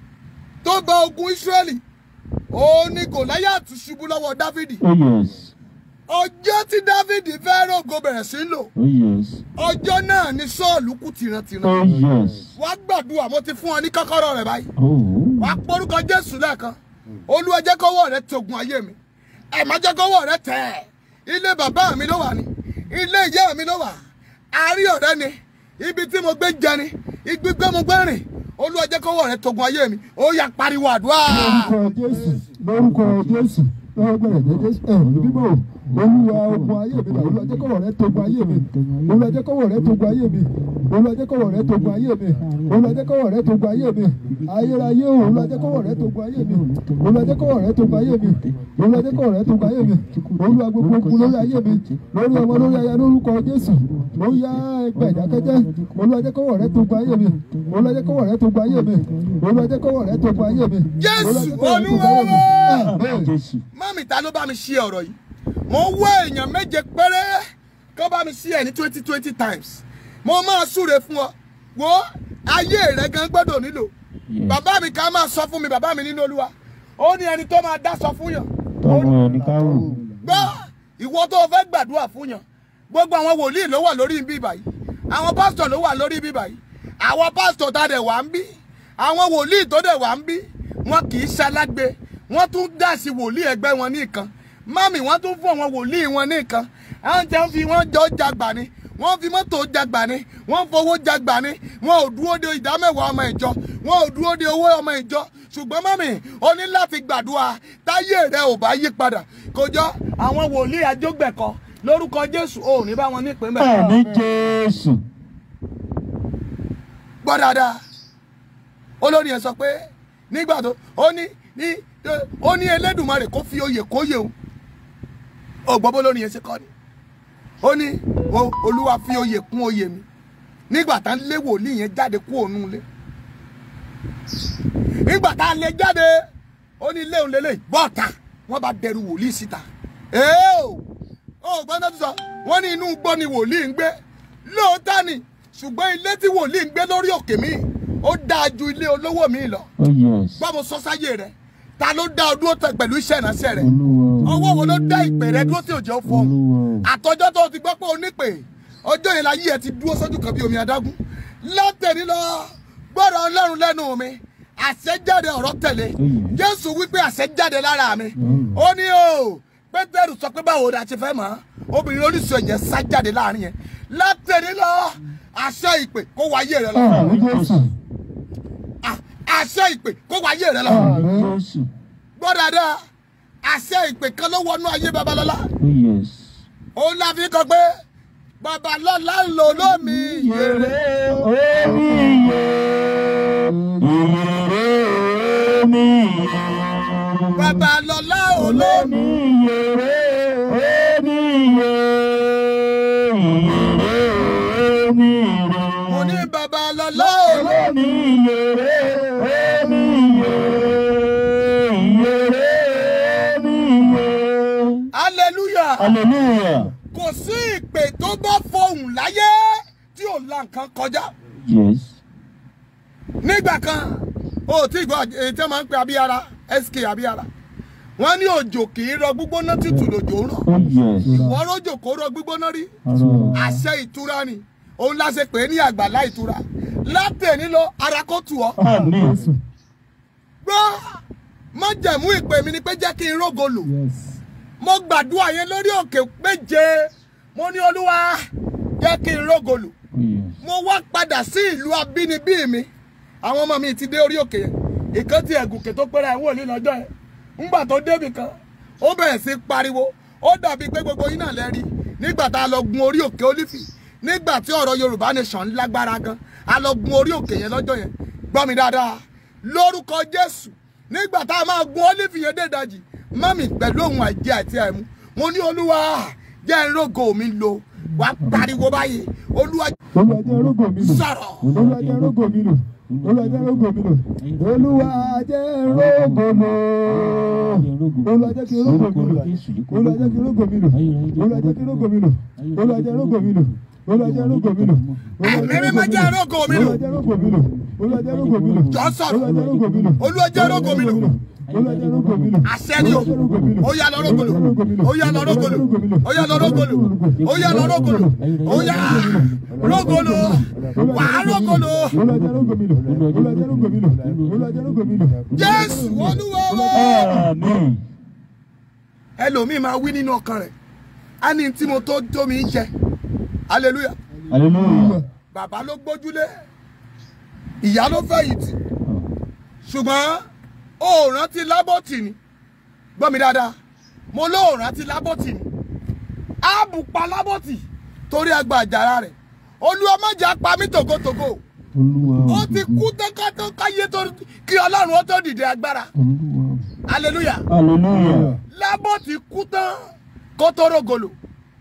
tó ba ogun Ísírẹ́lì òun ni Gòláyàtì ṣubú lọ́wọ́ Dáfídì Oh yes. ọjọ́ tí Dáfídì fẹ́ rògo bẹ̀rẹ̀ sí í lò Oh yes. ọjọ́ náà ni Sọ́ọ̀lù kú tìrantìran Oh yes. wàá gbàdúrà mo ti fún ọ ní kọ́kọ́rọ́ rẹ̀ báyìí Oh. wàá porúkọ Jésù lẹ́ẹ̀kan Olúwa jẹ́ kọ́wọ́ rẹ togun ayé mi ẹ má jẹ́ kọ́wọ́ rẹ tẹ̀ ilé bàbá mi ló wà ní ilé ìyá mi ló wà àárí ọ̀rẹ́ ni ibi tí mo gbé jẹ ni ibi gbé mo gbé rìn Olúwa jẹ́ kọ́wọ́ rẹ togun ayé mi ó yá pariwo àdúrà. lórúkọ jésù lórúkọ jésù lọ́wọ́ gbẹ̀rẹ̀ jẹ́ jésù ẹ̀ ní bíbọ̀ olúwa ogun ayé mi náà olúwa jẹ́ kọ́wọ́ rẹ togun ayé mi olúwa jẹ́ kọ́wọ́ rẹ togun ayé mi olúwa jẹ́ kọ́wọ́ rẹ togun ayé mi olúwa jẹ́ kọ́wọ́ rẹ togun ayé mi ayérayé o olúwa jẹ́ kọ́wọ́ rẹ togun ayé mi olúwa jẹ́ kọ́wọ́ rẹ togun ayé mi olúwa jẹ́ kọ́wọ́ rẹ togun ayé mi olúwa gbogbo ogun lórí ayé mi lórí ọmọ lórí aya lórúkọ jésù ó yá ẹgbẹ́ ìdákẹ́jẹ́ olúwa jẹ́ kọ́wọ́ rẹ togun ayé mi olúwa jẹ́ kọ́wọ́ rẹ togun ayé mi olúwa jẹ́ kọ́wọ́ rẹ togun ayé mi Jésù Olúwa jẹ́ kọ́wọ́ rẹ togun ayé mi. Olúwa. Amen. Jésù. mọ́mì ta ló bá mi ṣe ọ̀rọ̀ yìí mo wá èèyàn méje péré kó bá mi ṣe ẹ̀ ní twenty twenty times mo máa súre fún ọ wo ayé rẹ gan gbọ́dọ̀ nílò Yes. bàbá mi kan máa sọ fún mi bàbá mi nínú Olúwa ó ní ẹni tó máa dá sọ fún yàn Tọmọ ẹni ká wò. gbọ́ ìwọ tó o fẹ́ gbàdúrà fún yàn gbogbo àwọn wòlíì ló wà lórí ibi báyìí àwọn pásítọ̀ ló wà lórí ibi báyìí àwọn pásítọ̀ tá a dẹ̀ wà ń bí àwọn wòlíì tó dẹ̀ wà ń bí wọn kì í ṣalágbe wọ́n tún dá sí wòlíì ẹgbẹ́ wọn ní nǹkan mami wọ́n tún fún àwọn wòlíì wọn ní nǹkan àwọn jẹ́ ń fi wọ́n jọ jagbà ni wọ́n fi mọ́tò jagbà ni wọ́n fowó jagbà ni wọn ò dúró de ìdámẹ́wàá ọmọ ìjọ wọn ò dúró de owó ọmọ ìjọ ṣùgbọ́n mami o ní láti gbàdúrà táyé rẹ ò bá yí padà kò jọ àwọn wòlíì àjọgbẹ̀kọ lórúkọ Jésù ò ní bá wọn nípìn bẹ́ẹ̀ Àmín Jésù. gbọ́ dáadáa olórí yẹn sọ pé nígbà tó ó ní ní ó ní Elédùmarè kó fi oyè kóyè o ò gbọ́ bó lórí yẹn ṣe kọ́ ni ó ní o- Olúwa fi oyè kún oyè mi nígbà tá ń lé wòlíì yẹn jáde kú òun lé nígbà tá a lé jáde ó ní ilé òun lélẹ̀ bọ́ọ̀ta wọ́n bá dẹrù wòlíì síta ee o ó gbọ́n tó sọ wọ́n ní inú gbọ́ ni wòlíì ń gbé lóòótọ́ ni ṣùgbọ́n ilé tí wòlíì ń gbé lórí òkè mi ó dáa ju ilé olówó mi lọ Oh yes. gbọ́ mo sọ sáyé rẹ ta ló dá ọ dúró tẹ pẹ̀lú iṣẹ́ ìránṣẹ́ rẹ Olúwa. ọwọ́ wo ló dá ìpè rẹ dúró tí òjò fọ́ Olúwa. àtọjọ́ tó o ti gbọ́ pé o nípè ọjọ́ yẹn la yí ẹ ti dúró sójú kan bí omi adágún látẹ̀ní lọ gbọ́dọ̀ ọlọ́run lẹ́nu mi àṣẹ jáde ọ̀rọ̀ tẹ̀lé Amen. jésù wípé àṣẹ jáde lára mi Mm. ó ní o pétérù sọ pé báwo la ṣe fẹ́ mọ̀ obìnrin orísun ẹ̀jẹ̀ sá jáde láàrin yẹn látẹ̀ní lọ àṣẹ ìpè kó wáyé rẹ lọ Àmín Jésù. À- àṣẹ ìpè kó wáyé rẹ lọ Àmín Jésù. gbọ́ dáadáa àṣẹ ìpè kan ló wọnú ayé babalọ́lá Oh yes. òun la fi kọ pé babalọ́lá ń lò lómi yèrè Omi iye. Ìyèrè omi iye. babalọ́lá olómi Omi ìyèrè. Omi iye. Ìyèrè omi iye. mo ní babalọ́lá olómi Omi ìyèrè. Omi iye. Ìyèrè omi iye. hallelujah Hallelujah. kò sí ìpè tó bá fohùn láyé tí ò la nǹkan kọjá Yes. nígbà kan o ò tí gbọ́ èyí tí wọ́n máa ń pe abíyára sk abíyára wọ́n ní òjò kì í rọ gbígbóná tútù lòjò ń rọ̀ Oh yes. wọ́n rójò kó rọ gbígbóná rí Ọ̀rọ̀. àṣẹ ìtura ni òun la ṣe pè é ní àgbàlá ìtura látẹ̀ní lọ ara kó tù ọ́ Àmín. Jésù. gbọ́ májẹ̀mú ìpè mi ni pé jẹ́ kí n rógo lò Yes. mo gbàdúrà yẹn lórí òkè méje mo ní olúwa jẹ́ kí n rógo lò Oh yes. mo wá padà sí ìlú abínibí mi àwọn ọmọ mi ti dé orí òkè yẹn ìkan tí ẹ̀gùnkè tó pẹ́rẹ́ ẹ̀wọ̀n ní lọ́jọ́ yẹn ńgbà tó débì kan ó bẹ̀rẹ̀ sí pariwo ó dàbí pé gbogbo yín náà lẹ́rí nígbà tá a lọ gun orí òkè olífì nígbà tí ọ̀rọ̀ yorùbá nation lágbára gan a lọ gun orí òkè yẹn lọ́jọ́ yẹn gbọ́ mi dáadáa lórúkọ jésù nígbà tá a máa gun olífì yẹn dé ìdajì mọ́mì pẹ̀lú ohun àìjẹ àti àìmú mo ní olúwa jẹ́ ń rògo mi lò wá pariwo báyìí olúwa olúwa jẹ́ rógò mi lò sọ̀rọ̀ olúwa jẹ́ rógò mi lò olúwa jẹ́ rógò mi lò olúwa jẹ́ rógò lò olúwa jẹ́ kí rógò mi lò olúwa jẹ́ kí rógò mi lò olúwa jẹ́ kí rógò mi lò olúwa jẹ́ rógò mi lò olúwa jẹ́ rógò mi lò ẹ̀mí mímọ́ jẹ́ rògo mi lò olúwa jẹ́ rógò mi lò olúwa jẹ́ rógò mi lò jọ sọ̀rọ̀ olúwa jẹ́ rógò mi lò olúwa jẹ́ rógo mi lò olúwa jẹ́ rógò mi lò àṣẹ ni o ó yá lọ rógo lò ó yá lọ rógo lò ó yá lọ rógo lò ó yá lọ rógo lò ó yá rógo lò wà á rógo lò olúwa jẹ́ rógò mi lò olúwa jẹ́ rógò mi lò olúwa jẹ́ rógò mi lò. jésù olúwa wa Àmín. ẹlòmíì máa wí nínú ọkàn rẹ̀ á ní tí mo tó tó mi jẹ hallelujah Hallelujah. bàbá ló gbójúlé ìyá ló fẹ̀yìntì ṣùgbọ́n ó rántí lábọ́tì ni gbọ́ mi dáadáa mo ló rántí lábọ́tì ni áàbù pa lábọ́tì torí agba àjàrà rẹ̀ olúwa má jẹ́ apá mi tògótògó Olúwa. ó ti kú tẹ́kátọ́ káyé tó kí ọlọ́run ó tó dìde agbára Olúwa. hallelujah Hallelujah. lábọ́tì kú tán kó tó rògolo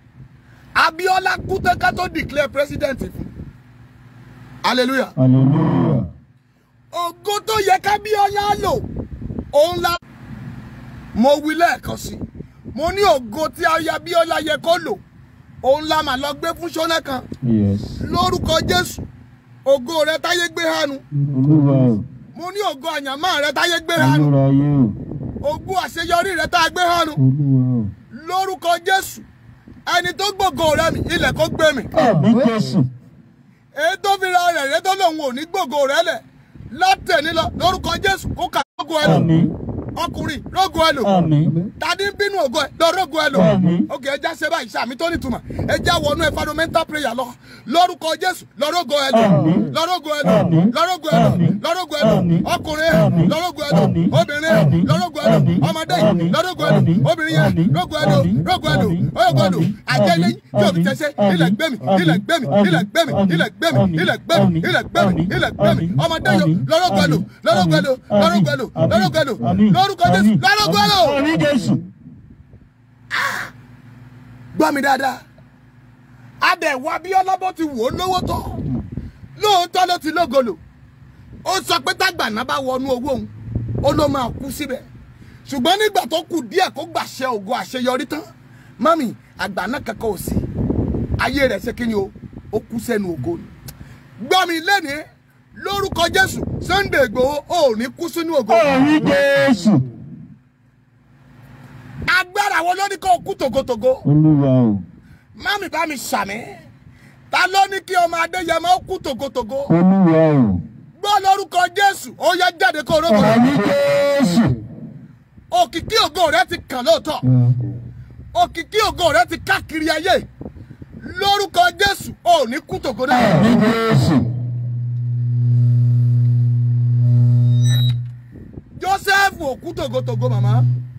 abiola kú tán ká tó declare president fún hallelujah Hallelujah. ògo tó yẹ kábíọ́lá lò òun la. mo wí lẹ́ẹ̀kan sí i mo ní ògo tí ayabíọ́lá yẹ kó lò òun la mà lọ gbé fún ṣọ́nà kan Yes. lórúkọ jésù ògo rẹ táyé gbé hánu Olúwa o. mo ní ògo àyànmọ́ rẹ táyé gbé hánu Ayérayé o. ògo àṣeyọrí rẹ tá a gbé hánu Olúwa o. lórúkọ jésù ẹni tó gbògo rẹ mi ilẹ̀ kó gbé mi Àmín Jésù. èyí tó fi ra rẹ̀ rẹ́ tó lòun ò ní gbògo rẹ lẹ̀ látẹ̀ní lọ lórúkọ jésù kó kà lógo ẹ lò Àmín. ọkùnrin lógo ẹ lò Àmín. tàdí ń bínú ògo ẹ lọ rógo ẹ lò Àmín. ok ẹja ṣe báyìí sàmì tó nítumọ̀ ẹja wọnú ẹ fundamental prayer lọ lórúkọ jésù lọ rógo ẹ lò Àmín. lọ rógo ẹ lò Àmín. lọ rógo ẹ lò Àmín. lọ rógo ẹ lò Àmín. ọkùnrin Àmín. lọ rógo ẹ lò Àmín. obìnrin Àmín. lọ rógo ẹ lò Àmín. ọmọdé Àmín. lọ rógo ẹ lò Àmín. obìnrin yẹn Àmín. rógo ẹ lò Àmín. rógo ẹ lò Àmín. rógo ẹ lò Àmín. àjẹlẹ tí o fi Àmín. tẹsẹ Àmín. ilẹ̀ gbẹ̀mí ilẹ̀ gbẹ̀mí ilẹ̀ gbẹ̀mí Àmín. ilẹ̀ gbẹ̀mí Àmín. ilẹ̀ gbẹ̀mí Àmín. ilẹ̀ gbẹ̀mí Àmín. ilẹ̀ gbẹ̀mí Àmín. ọmọdé yọ Àmín. lọ́rọ́gbọ̀ ẹ lò lọ́rọ́gbọ̀ ẹ lò Àmín. lọ́rọ́gbọ̀ ẹ lò Àmín. lọ́rọ́gbọ̀ ẹ lò Àmín. lórúkọ jésù Àmín. lọ́rọ́gbọ̀ ẹ lò Àmín Jésù. gbọ́ mi dáadáa adẹ̀wò abíọ́lá bó ti wò ó lówó tọ́ lóòótọ́ ló ti lógolo ó sọ pé tágbàná bá wọnú owó òun ó ló máa kú síbẹ̀ ṣùgbọ́n nígbà tó kù díẹ̀ kó gbàṣẹ ògo àṣeyọrí tán mọ́mì àgbàná kankan ò sí ayé rẹ̀ ṣe kí ni o ó kú sẹ́nu ògo ni gbọ́ mi lẹ́ni lórúkọ jésù sunday igbòho ò ní kú sínú ògo Àmín Jésù. agbára wo ló ní kó o kú tògótògó Olúwa o. mami bá mi ṣàmì ta ló ní kí ọmọ adéyẹmọ ó kú tògótògó Olúwa o. gbọ́ lórúkọ jésù ó yẹ jáde kó rógbò Àmín Jésù. òkìkí ògo rẹ ti kàn lóòótọ́ òkìkí ògo rẹ ti káàkiri ayé lórúkọ jésù ò ní kú tògódà Àmín Jésù. joseph ò kú tògótògó màmá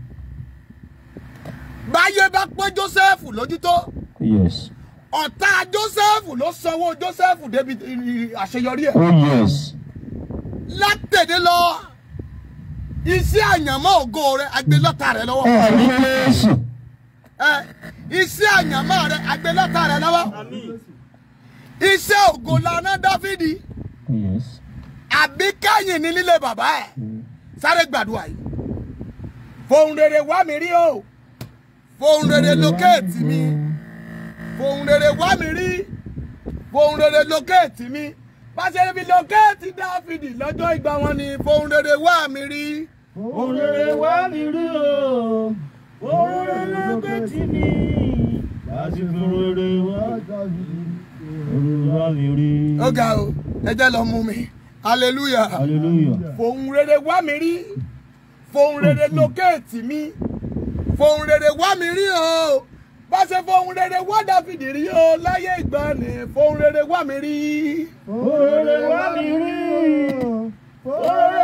báyé bá pé joseph lójú tó Yes. ọ̀tá joseph ló sanwó joseph débi àṣeyọrí ẹ̀. Oh yes. látẹ̀dé lọ iṣẹ́ àyànmọ́ ògo rẹ agbélọ́ta rẹ lọ́wọ́ Àmín Jésù. ẹ iṣẹ́ àyànmọ́ rẹ agbélọ́ta rẹ lọ́wọ́ iṣẹ́ ògo lana dáfídì Yes. àbí kẹ́yìn ní nílé bàbá ẹ̀ sáré gbàdúrà yìí fohùn rere wá mi rí o fohùn rere lókèètì mi fohùn rere wá mi rí fohùn rere lókèètì mi pàṣẹ ibi lókèètì dáfídì lọ́jọ́ ìgbà wọn ni fohùn rere wá mi rí. Òrèrè wá mi rí o. Òrèrè lókè tì mí. Láti fi òrèrè wá. Òrèrè wá mi rí. ó ga o ẹ jẹ́ lọ mú mi hallelujah Hallelujah. fohùn rere wá mi rí fohùn rere lókèètì mi fohùn rere wá mi rí o bá ṣe fohùn rere wá dáfídì rí o láyé ìgbàanì fohùn rere wá mi rí Òrèrè wá mi rí. Òrèrè lókè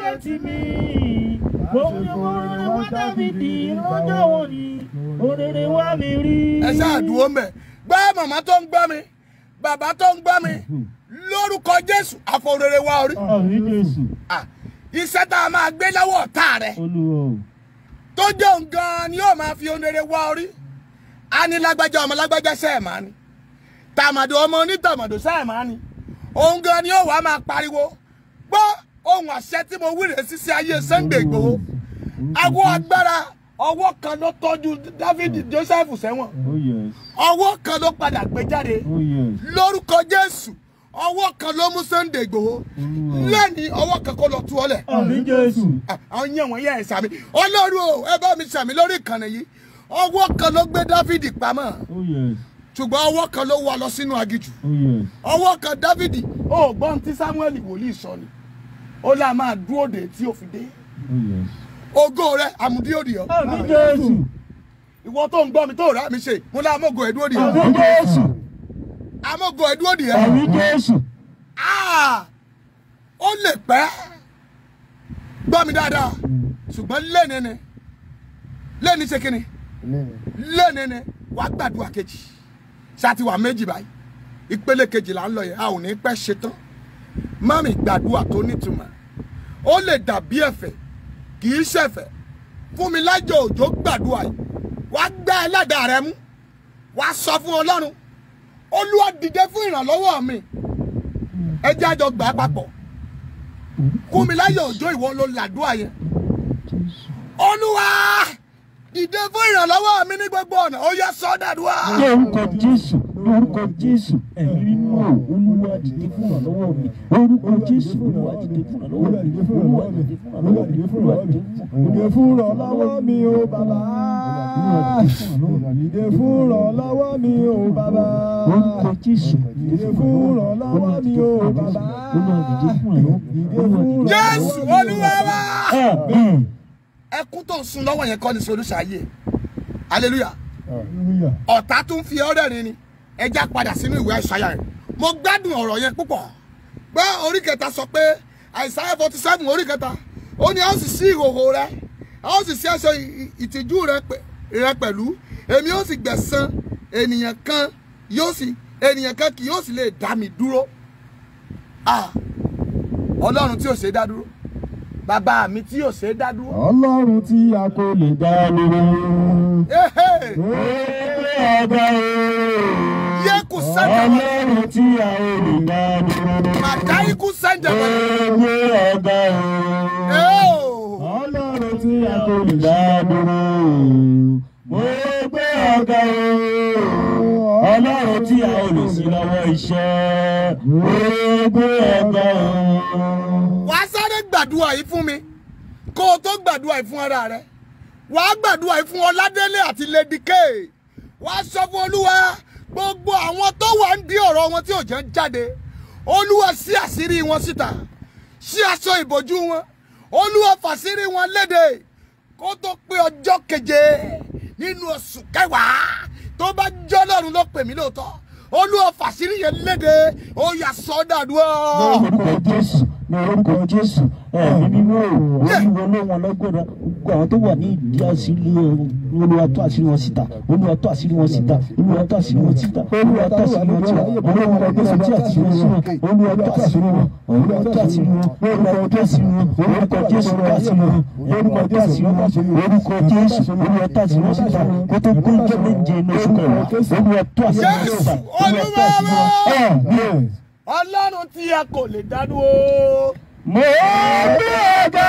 jẹ́ ti mi. Gbogbo òrèrè wá Dáfídì lọ́jọ́ wọn ni òrèrè wá mi rí. ẹ ṣáà dúró mẹ́ gbọ́ màmá tó ń gbọ́ mi bàbá tó ń gbọ́ mi lórúkọ jésù àfọ̀rẹ̀rẹ̀ wa orí Àmì Jésù. Ah, iṣẹ́ tá a máa gbé lọ́wọ́ ọ̀tá rẹ̀ Olúwa o. tó jẹ́ òun gan-an ni yóò máa fi onere wá orí a ní lágbájá ọmọ lágbájá sẹ́ẹ̀mà ni tàmàdò ọmọ onítàmàdò sẹ́ẹ̀mà ni òun gan-an ni yóò wá máa pariwo gbọ́ ohun àṣẹ tí mo wí rèé sísí ayé Sunday Igboho awo agbára ọwọ́ kan ló tọ́jú David Joseph sẹ́wọ̀n Oh yes. ọwọ́ kan ló padà gbé jáde Oh yes. lórúkọ Jésù ọwọ́ kan ló mú Sunday Igboho lẹ́ni ọwọ́ kan kó lọ tú ọ lẹ̀ Àmì Jésù. àwọn yẹn wọ̀nyí ẹ̀ sàmì ọlọ́run o ẹ bá mi sàmì lórí ìkànnì yìí ọwọ́ kan ló gbé dáfídì pamọ́ Oh yes. ṣùgbọ́n ọwọ́ kan ló wà lọ sínú agijù Oh yes. ọwọ́ kan dáfídì ó gbọ́n tí samuel wòlíì sọ ni ó là máa dúró dé tí ó fi dé Oh yes. ògo rẹ àmúdíòdì ọ Àmì Jésù. ìwọ tó ń gbọ́ mi tó rà mí ṣe mo lá amógo ẹ̀dúró dì ẹ Àmì Jésù. amógo ẹ̀dúró dì ẹ Àmì Jésù. Ah! ó lè pẹ́ gbọ́ mi dáadáa ṣùgbọ́n lẹ́ni ni lẹ́ni ṣe kíni lẹ́ni ni wàá gbàdúrà kejì ṣáàtì wà méjì báyìí ìpele kejì là ń lọ yẹn a ò ní pẹ́ ṣetán mami gbàdúrà tó nítumọ̀ ó lè dàbí ẹ̀fẹ̀ kì í ṣẹ̀fẹ̀ fún mi lájọ òjò gbàdúrà yìí wàá gbá ẹlẹ́dàá rẹ mú wàá sọ fún ọlọ́run olúwa dìde fún ìrànlọ́wọ́ mi ẹ jẹ́ àjọ gbà á papọ̀ fún mi láyọ̀ òjò ìwọ ló làdúrà yẹn olúwa dìde fún ìrànlọ́wọ́ mi ní gbogbo ọ̀nà ó yẹ sọ́ dàdúrà. Lórúkọ Jésù. Lórúkọ Jésù. Ẹ̀mí mímọ́ o. Olúwa dìde fún ìrànlọ́wọ́ mi. Lórúkọ Jésù. Olúwa dìde fún ìrànlọ́wọ́ mi. Olúwa dìde fún ìrànlọ́wọ́ mi. Olúwa dìde fún Dìde fún ìrànlọ́wọ́ mi o bàbá. Dìde fún ìrànlọ́wọ́ mi o bàbá. Lórúkọ Jésù. Dìde fún ìrànlọ́wọ́ mi o bàbá. Olúwa dìde fún ìrànlọ́wọ́ mi. Olúwa dìde jésù olúwa wa. Àmín. ẹkún tó ń sun lọ́wọ́ yẹn kọ́ ni solúṣà ayé hallelujah Hallelujah. ọ̀tá tún fi ọ́ rẹ́rìn ni ẹja padà sínú ìwé àìsàyà rẹ̀ mo gbádùn ọ̀rọ̀ yẹn púpọ̀ gbọ́ orí kẹta sọ pé àìsàyà forty seven orí kẹta ó ní a ó sì sí ìhòhò rẹ a ó sì sí aṣọ ì- ìtìjú rẹ pẹ- rẹ pẹ̀lú èmi ó sì gbẹ̀san ènìyàn kan yóò sì ènìyàn kan kì yóò sì lè dá mi dúró Ah, ọlọ́run tí ò ṣe é dá dúró bàbá mi tí ò ṣe é dá dúró. Ọlọ́run tí a kò lè dá dúró. Ehe, Ọba o. yé kù sẹ́ńdẹ̀ wọlé Ọlọ́run tí a ò lè dá dúró. màdáyé kù sẹ́ńdẹ̀ wọlé. Gbé ọba o. Ọlọ́run tí a kò lè dá dúró. Mo gbé ọ̀gá o. Ọlọ́run tí a ò lè sí lọ́wọ́ iṣẹ́. Mo gbé ọ̀gá o. wà á sáré gbàdúrà yìí fún mi kó o tó gbàdúrà yìí fún ara rẹ wà á gbàdúrà yìí fún ọládélé àti lady k wà á sọ fún olúwa gbogbo àwọn tó wà ń di ọ̀rọ̀ wọn tí ò jẹ́ ń jáde olúwa sí àṣírí wọn síta sí aṣọ ìbòjú wọn olúwa fàṣírí wọn léde kó tó pé ọjọ́ keje nínú oṣù kẹwàá tó bá jọ́ lọ́run ló pè mí lóòótọ́ olúwa fàṣírí yẹn léde ó yà sọ́dàdúrà. Lórúkọ Jésù ní orúkọ Jésù ẹ̀mí mímọ́ o olúwa ló wọn lọ́gbọ̀dá gbogbo àwọn tó wà ní ìdí àṣírí olúwa tó àṣírí wọn síta olúwa tó àṣírí wọn síta olúwa tó àṣírí wọn síta olúwa tó àṣírí wọn síta olúwa tó àṣírí wọn síta olúwa tó àṣírí wọn olúwa tó àṣírí wọn olúwa tó àṣírí wọn orúkọ Jésù tó àṣírí wọn orúkọ tó àṣírí wọn orúkọ Jésù olúwa tó àṣírí wọn síta kó tó kó jẹ méje ní oṣù kẹwàá olúwa tó àṣírí wọn síta olúwa tó àṣírí wọn. Àmín. ọlọ́run tí a kò lè dá dúró. Mo gbé ọ̀gá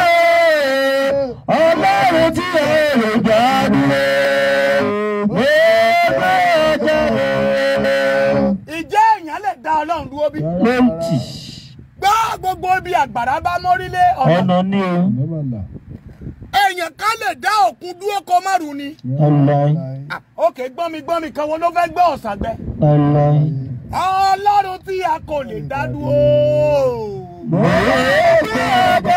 o, ọlọ́run tí ẹ lè dá dúró. Mo gbé ọ̀gá o. ìjẹ́ èèyàn lè dá ọlọ́run dúró bí. Lóǹtì, gbọ́ gbogbo ibi àgbàrá bá mórílé ọ̀nà. ọ̀nà ni o. èèyàn ká lè dá òkun dúró kó má rù ni. Ọláì, Ah, òkè gbọ́n mi gbọ́n mi kan wo ló fẹ́ gbọ́ ọ̀sàgbẹ́. ọláì. ọlọ́run tí a kò lè dá dúró. Mo gbé ọ̀gá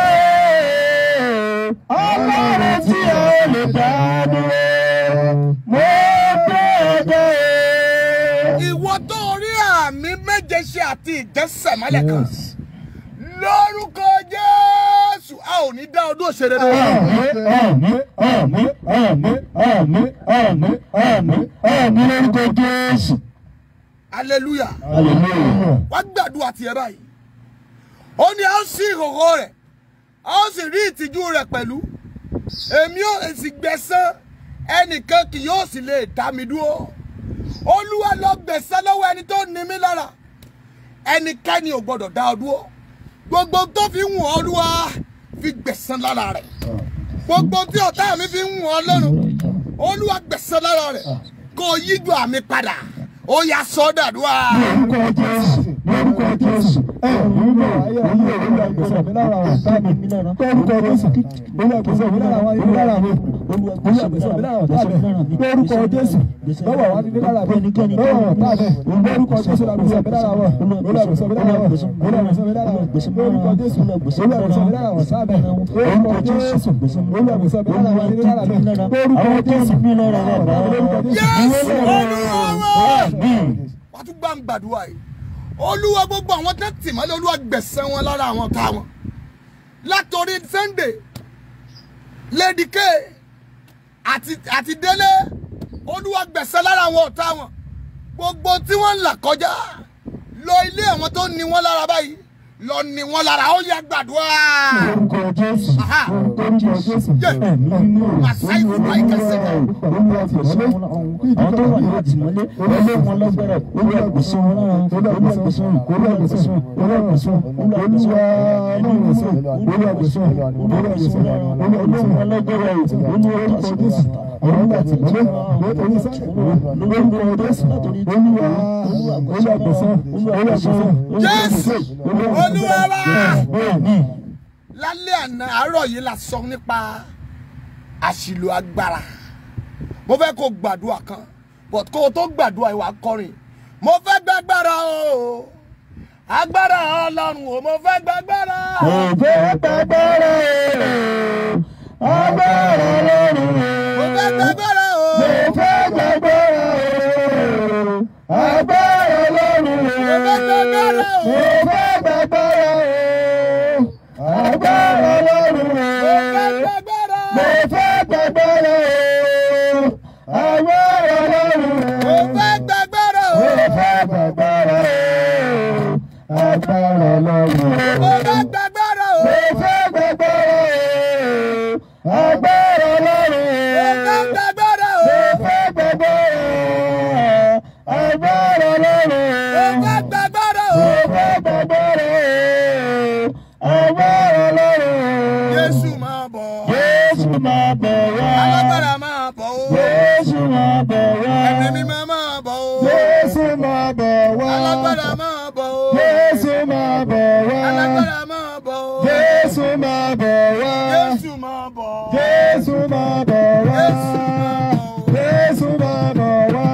o, ọlọ́run tí ẹ lè dá dúró. Mo gbé ọ̀gá o. ìwọ tó rí àmì méje ṣe àti ìjẹsẹ̀ mọ́lẹ̀ kan. lórúkọ jésù a ò ní dá ọdún òṣèré rẹ. àmín àmín àmín àmín àmín àmín àmín lórúkọ jésù. hallelujah hallelujah. wá gbàdúrà tiẹ̀ báyìí ó ní a ó sí ìhòòhò rẹ̀ a ó sì rí ìtìjú rẹ̀ pẹ̀lú èmi ò sì gbẹ̀san ẹnìkan kì yóò sì lè dá mi dúró olúwa lọ gbẹ̀san lọ́wọ́ ẹni tó ní mí lára ẹnikẹ́ni ò gbọ́dọ̀ dá ọ dúró gbogbo tó fi ń wọ̀n olúwa fi gbẹ̀san lára rẹ̀ gbogbo tí ọ̀tá mi fi ń wọ̀n lọ́rùn olúwa gbẹ̀san lára rẹ̀ kó o yíjú àmì padà ó yá sọ́dàdúrà. lórúkọ jésù lórúkọ jésù ẹ ò ní lọ ayé ayé olúwa gbèsè mi lára àwọn ọ̀tá mi lórúkọ jésù olúwa gbèsè mi lára àwọn ayé lára mi olúwa gbèsè mi lára ọ̀tá mi lórúkọ jésù lọ́wọ́ àwọn abíbí lára mi lọ́wọ́ àwọn ọ̀tá mi lórúkọ jésù la gbèsè mi lára wọn olúwa gbèsè mi lára wọn olúwa gbèsè mi lára wọn lórúkọ jésù olúwa gbèsè mi lára wọn ọ̀tá mi lórúkọ jésù olúwa gbèsè mi lára wọn abíbí lára mi lórúkọ jésù lórúkọ Jésù jésù. olúwa wa. Àmín. wàá tún gbà ń gbàdúrà yìí olúwa gbogbo àwọn tó tì mọ́lẹ̀ olúwa gbẹ̀sẹ̀ wọn lára àwọn ọ̀tá wọn látòrí Sunday Lady K àti àti Délé olúwa gbẹ̀sẹ̀ lára àwọn ọ̀tá wọn gbogbo tí wọ́n ń là kọjá lọ ilé àwọn tó ní wọn lára báyìí lọ ní wọn lára ó yá gbàdúrà. Orúkọ Jésù. Aha. Orúkọ Jésù. Yeah. Ẹ̀mí mímọ́. Màsáì fún àìkà sẹ́kẹ̀. Olúwa gbèsè wọn lára àwọn tó wà ní àtìmọ́lé. Olúwa wọn lágbára. Olúwa gbèsè wọn lára àwọn. Olúwa gbèsè wọn. Olúwa gbèsè wọn. Olúwa gbèsè wọn. Olúwa gbèsè wọn. Ẹ̀mí mímọ́. Olúwa gbèsè wọn. Olúwa gbèsè wọn lára àwọn. Olúwa wọn lágbára. Olúwa tàṣí Jésù. Àwọn ọmọ àtìmọ́lé. Lórí sẹ́. Lórúkọ Jésù. Olúwa. Olúwa gbèsè wọn. Olúwa gbèsè wọn. Jésù. Olúwa wa. Àmín. lálẹ́ àná àárọ̀ yìí la sọ nípa àṣìlò agbára mo fẹ́ kó gbàdúrà kan but kó o tó gbàdúrà ìwà kọrin mo fẹ́ gbàgbára o agbára ọlọ́run o mo fẹ́ gbàgbára Mo fẹ́ gbàgbára o, agbára lọ́rùn mo o. fẹ́ gbàgbára o Mo fẹ́ gbàgbára o, agbára lọ́rùn o. mo fẹ́ gbàgbára o Mo fẹ́ gbàgbára o, agbára lọ́rùn mo o. fẹ́ gbàgbára Mo fẹ́ gbàgbára o, agbára lọ́rùn mo o. fẹ́ gbàgbára o Mo fẹ́ gbàgbára o, agbára lọ́rùn mo o. fẹ́ gbàgbára o Mo fẹ́ gbàgbára o, agbára lọ́rùn mo fẹ́ o. gbàgbára o Mo fẹ́ gbàgbára o, agbára lọ́rùn mo o. fẹ́ gbàgbára o Mo fẹ́ gbàgbára o, agbára lọ́rùn o. Jésù máa bọ̀ Jésù máa bọ̀ wá. alágbára máa bọ̀ o Jésù máa bọ̀ wá. ẹ̀mí mímọ́ máa bọ̀ o Jésù máa bọ̀ wá. alágbára máa bọ̀ o Jésù máa bọ̀ wá. alágbára máa bọ̀ o Jésù máa bọ̀ wá. Jésù máa bọ̀ Jésù máa bọ̀ wá. Jésù máa bọ̀ Jésù máa bọ̀ wá.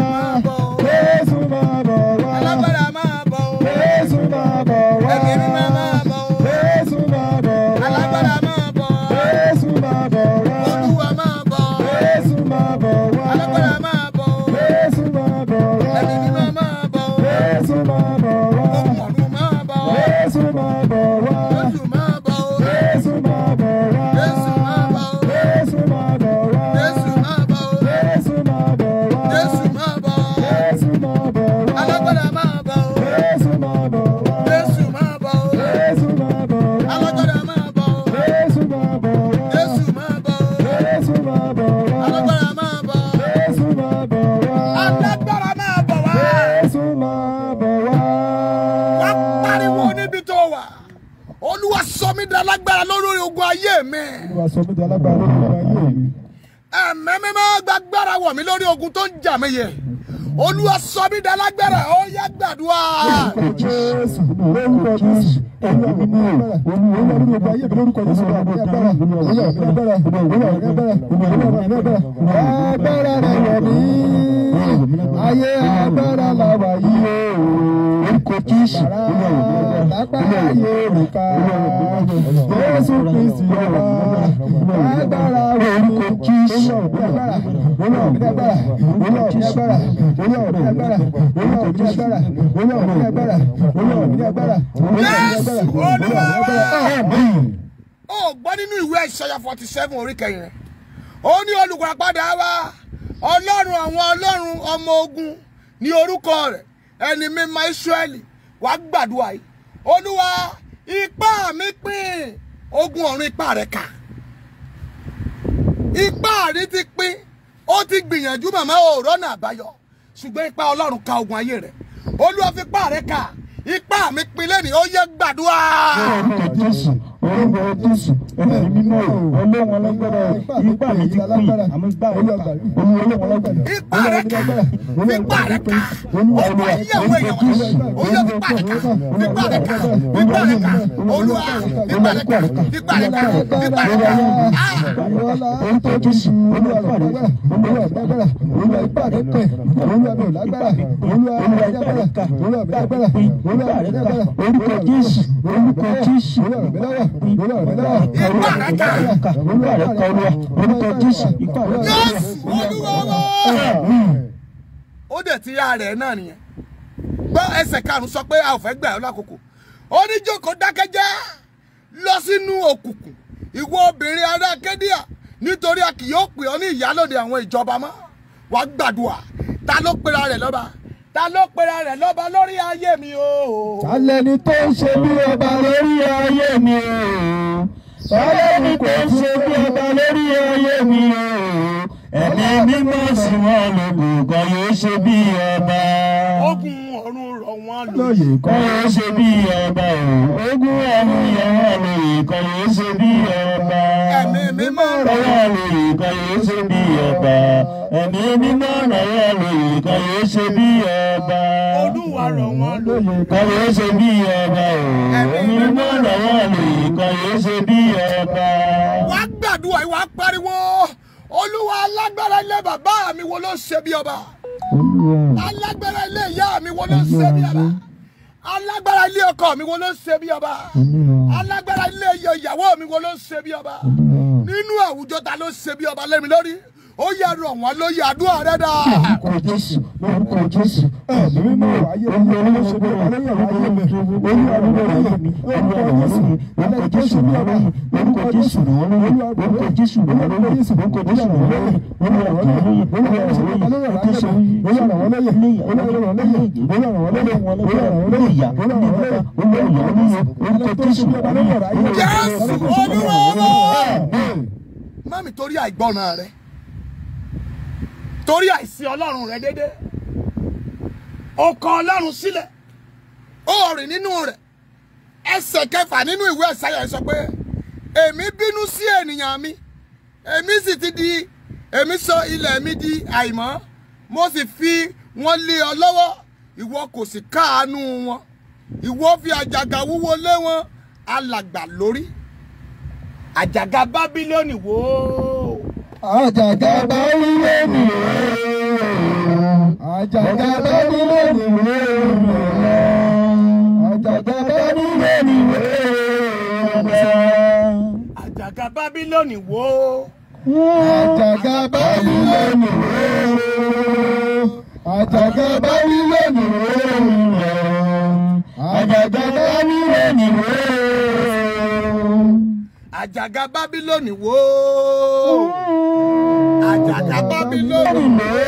Jésù máa bọ̀ wá. alágbára máa bọ̀ o Jésù máa bọ̀ wá. ẹ̀mí mímọ́ máa bọ̀ o Jésù máa bọ̀ wá. alágbára máa bọ̀ Jésù máa bọ̀ wá. olúwa máa bọ̀ Jésù máa bọ̀ wá. alágbára máa bọ̀ Jésù máa bọ̀ wá. ẹ̀mí mímọ́ máa bọ̀ Jésù máa bọ̀ wá. ọ̀run máa bọ̀ Jésù máa bọ̀ wá. Jésù máa bọ̀ Jésù máa bọ̀ wá. Jésù máa bọ̀ Jésù máa bọ̀ wá. Jésù máa bọ̀ Jésù máa bọ̀ wá. Jésù máa bọ̀ Jésù máa bọ̀ wá. alágbára máa bọ̀ Jésù máa bọ̀ wá. Jésù máa bọ̀ Jésù máa bọ̀ wá. alágbára máa bọ̀ Jésù máa bọ̀ wá. Jésù máa bọ̀ Jésù máa bọ̀ wá. alágbára máa bọ̀ Jésù máa bọ̀ wá. alágbára máa bọ̀ wá. Jésù máa bọ̀ wá. wá pariwo níbi tó wà olúwa sọ mí di alágbára lórí ogun ayé mi Olúwa sọ mí di alágbára lórí ọmọ ayé mi. ẹ̀mẹ́ mi máa gbàgbára wọ̀ mí lórí ogun tó ń jà mí yẹ olúwa sọ mí di alágbára ó yá gbàdúrà Lórúkọ Jésù, lórúkọ Jésù, ẹ̀mí mímọ́, olúwa lórí ọgbà ayé mi lórúkọ Jésù, olúwa ní agbára, olúwa ní agbára, olúwa ní agbára, olúwa ní agbára, agbára rẹ̀ wọ̀ mí, ayé agbára la wà yìí o. Lórúkọ Jésù, lápá ayé mi ká, Jésù Kristi ọba, agbára orúkọ Jésù, olúwa ní agbára, olúwa ní agbára, olúwa ní agbára, olúwa ní agbára, olúwa ní agbára, olúwa ní agbára, olúwa ní agbára, olúwa ní agbára, olúwa ní agbára. Àmín. ó gbọ́ nínú ìwé ìṣẹ́yà forty seven orí kẹyìn rẹ̀ ó ní olùgbàpadà wa ọlọ́run àwọn ọlọ́run ọmọ ogun ní orúkọ rẹ̀ ẹni mímọ́ Ísírẹ́lì wá gbàdúrà yìí olúwa ipá mi pín ogun ọ̀run ipá rẹ̀ kà ipá rí ti pín ó ti gbìyànjú màmá òòrọ̀ náà àbáyọ ṣùgbọ́n ipá ọlọ́run ka ogun ayé rẹ̀ olúwa fi ipá rẹ̀ kà ipá mi pín lẹ́nìí ó yẹ gbàdúrà. orúkọ jésù orúkọ jésù ẹ̀mí mímọ́ ọlọ́run ọlọ́gbọ́dọ̀ ipá mi ti pín àmọ́ ipá rẹ̀ kà olúwa ọlọ́run ọlọ́gbọ́dọ̀ ipá rẹ̀ kà ipá rẹ̀ kà ọgbà ìyàwó èèyàn wọ̀nyí ó yẹ ipá rẹ̀ kà ipá rẹ̀ kà ipá rẹ̀ kà olúwa ipá rẹ̀ kà ipá rẹ̀ kà ipá rẹ̀ kà. Ah! orúkọ jésù olúwa ipá rẹ̀ kà olúwa lágbára olúwa ipá rẹ̀ pẹ̀ olúwa mi ò lágbára olúwa mi ò lágbára olúwa mi lágbára olúwa mi lágbára orúkọ jésù orúkọ jésù olúwa mi lágbára olúwa mi lágbára ipá rẹ̀ kà kà olúwa rẹ̀ kà olúwa orúkọ jésù ipá rẹ̀ kà Jésù olúwa wa. ó dẹ̀ ti yá rẹ̀ náà nìyẹn gbọ́ ẹsẹ̀ karùn-ún sọ pé a ò fẹ́ gbà ọ́ lákòókò ó ní jókòó dákẹ́jẹ́ lọ sínú òkùnkùn ìwọ obìnrin ará kédíà nítorí a kì yóò pè ọ́ ní ìyálòde àwọn ìjọba mọ́ wà á gbàdúrà ta ló pera rẹ̀ lọ́ba ta ló pera rẹ̀ lọ́ba lórí ayé mi o. alẹ́ni tó ń ṣe bí ọba lórí ayé mi o Ọlọ́run kò ń ṣe bí ọba lórí ayé mi o. Ẹ̀mí mímọ́ sí wọn lògùn kan yóò ṣe bí ọba. ogun ọ̀run rọ̀ wọ́n lò. lóye Kan kan yóò ṣe bí ọba o. Ogún ọ̀run yẹn wọ́n lòyè kan yóò ṣe bí ọba. ẹ̀mí mímọ́ rọ̀ Rọ́wọ́ lòyè kan yóò ṣe bí ọba. Ẹ̀mí mímọ́ rọ́wọ́ lòyè kan yóò ṣe bí ọba. olúwa rọ̀ wọ́n lò. lóye Kan yóò ṣe bí ọba o. Ẹ̀mí mímọ́ rọ́wọ́ lòyè kan yóò ṣe bí ọba. wá gbàdúrà ìwà pariwo olúwa alágbára ilé bàbá mi wo ló ṣe bí ọba alágbára ilé ìyá mi wo ló ṣe bí ọba alágbára ilé ọkọ mi wo ló ṣe bí ọba alágbára ilé ìyàwó mi wo ló ṣe bí ọba nínú àwùjọ ta ló ṣe bí ọba lẹ́mi lórí ó yẹ rọ̀ wọ́n lóye àdúrà rẹ dà. Orúkọ Jésù, orúkọ Jésù. ẹ̀mí mímọ́ ayé mi olúwa ló ṣe bí ọba lórí ọ̀rọ̀ ayé mi olúwa mi lórí ayé mi orúkọ jésù alẹ́ tó ṣe bí ọba orúkọ jésù olúwa orúkọ Jésù ràn wọ́n lóyè, orúkọ Jésù ràn wọ́n lóyè, olúwa ràn wọ́n lóyè, olúwa ràn wọ́n lóyè, ó tó ṣe olúwa ràn wọ́n lóyè olúwa ràn wọ́n lóyè olúwa ràn wọ́n lóyè olúwa ràn wọ́n lóyè ìyá, olúwa ràn wọ́n lóyè olúwa ràn wọ́n lóyè, orúkọ Jésù ràn wọ́n lóyè, Jésù olúwa wa. mami torí àìgbọràn rẹ torí àìsí ọlọ́run rẹ dédé o kọ ọlọ́run sílẹ̀ ó rìn nínú rẹ̀ ẹsẹ̀ kẹfà nínú ìwé ẹ̀sáyà sọ pé èmi bínú sí ènìyàn mi èmi sì ti di èmi sọ ilẹ̀ mi di àìmọ́ mo sì fi wọ́n lé ọ lọ́wọ́ ìwọ kò sì káàánú wọn ìwọ fi àjàgà wúwo lé wọn alàgbà lórí àjàgà bábílónì wò ó àjàgà bá wíwé mi o àjàgà bá wíwé mi o àjàgà bá wíwé mi o àjàgà bábílónì wò ó àjàgà bá wíwé mi o àjàgà bá wíwé mi o àjàgà bá wíwé mi o. àjàgà bábílónì wò ó àjàgà bábílónì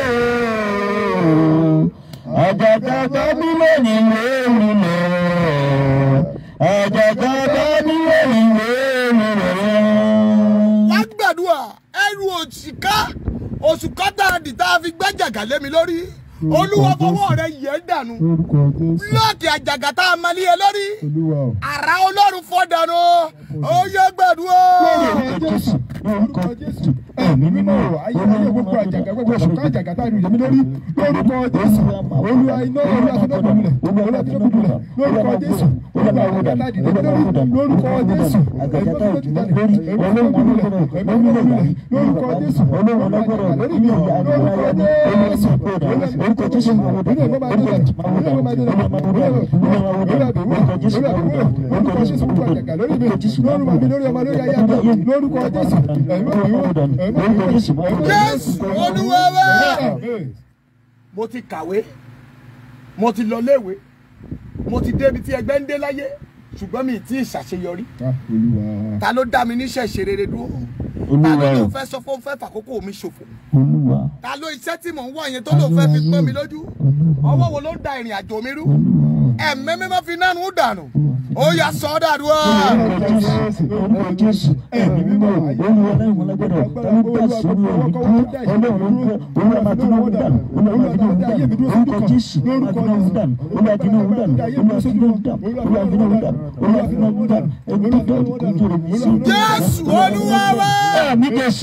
Àjàgà Bábílónì lórí lọ. Àjàgà Bábílónì lórí lọ. wá gbàdúrà ẹrù òṣìká oṣù kọ́tà dì tá a fi gbẹ́jàgà lé mi lórí olúwa fọwọ́ rẹ yẹ̀ dànù orúkọ jésù búlọ́ọ̀kì àjàgà tá a máa lé e lórí olúwa o. àrà ọlọ́run fọ́ dànù ó yẹ gbàdúrà. Orúkọ Jésù, orúkọ Jésù. ẹ̀mí mímọ́ o ayé ayé gbogbo àjàgà gbogbo ọ̀ṣùnkà àjàgà tá a rìn yẹmí lórí lórúkọ jésù olúwa iná olúwa fúnọ́gbọ̀n milẹ̀ olúwa fúnọ́gbọ̀n milẹ̀ lórúkọ jésù olúwa àwòdà láti dé lórí lórúkọ jésù ẹ̀mí mímọ́ ti dàní ẹ̀mí fúnọ́gbọ̀n milẹ̀ ẹ̀mí fúnọ́gbọ̀n milẹ̀ lórúkọ jésù olúwa àjàgà lórí mi o lórúkọ jésù Orúkọ Jésù máa wò dànù. Orúkọ Jésù máa wò dànù. Olúwa máa wò dànù. Olúwa máa wò dànù. Orúkọ Jésù máa wò dànù. Orúkọ Jésù máa wò dànù. Orúkọ Jésù máa wò dànù. lórí ọmọ lórí ayé àgbà lórúkọ jésù ẹ̀mí mímọ́ Orúkọ Jésù máa wò dànù. jésù olúwa wá. Amen. mo ti kàwé mo ti lọ léèwé mo ti débi tí ẹgbẹ́ ń dé láyé ṣùgbọ́n mi ì tí ì ṣàṣeyọrí Ah, Olúwa. ta ló dá mi níṣẹ́ ìṣerere dúró ta olúwa ló o lóun fẹ́ sọ fún fẹ́ fàkókò mi ṣòfò olúwa ta ló iṣẹ́ tí mò ń wá yẹn tó lóun fẹ́ fi pọ́n mi lójú ọwọ́ wo ló ń da ìrìn àjò mi rú ẹ̀mí mímọ́ fi nánú dànù ó yà sọ ọ́ dàdú ọ́. orúkọ jésù orúkọ jésù ẹ̀mí mímọ́ olúwa náà wọn lágbọ́dọ̀ táwọn bá sọ̀rọ̀ ẹ̀mí dúró ọlọ́run ń bọ̀ olúwa máa dín náà dànù olúwa máa dín náà dànù orúkọ jésù máa dín náà dànù olúwa dín náà dànù olúwa dín náà dànù olúwa dín náà dànù olúwa dín náà dànù ẹni tó dànù kò tó rẹ̀ mí sí. jésù olúwa wá. ẹ̀mí jésù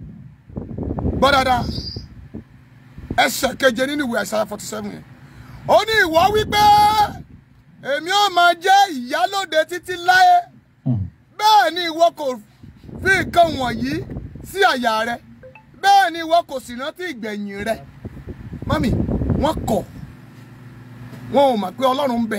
gbọ́ dáadáa ẹsẹ̀ keje nínú ìwé àìsàn forty seven yẹn ó ní ìwọ wípé èmi ò máa jẹ́ ìyálòde títí láé bẹ́ẹ̀ ni ìwọ kò fi nǹkan wọ̀nyí sí àyà rẹ bẹ́ẹ̀ ni ìwọ kò sì rántí ìgbẹ̀yìn rẹ mọ́mì wọ́n kọ̀ wọn ò mọ̀ pé ọlọ́run ń bẹ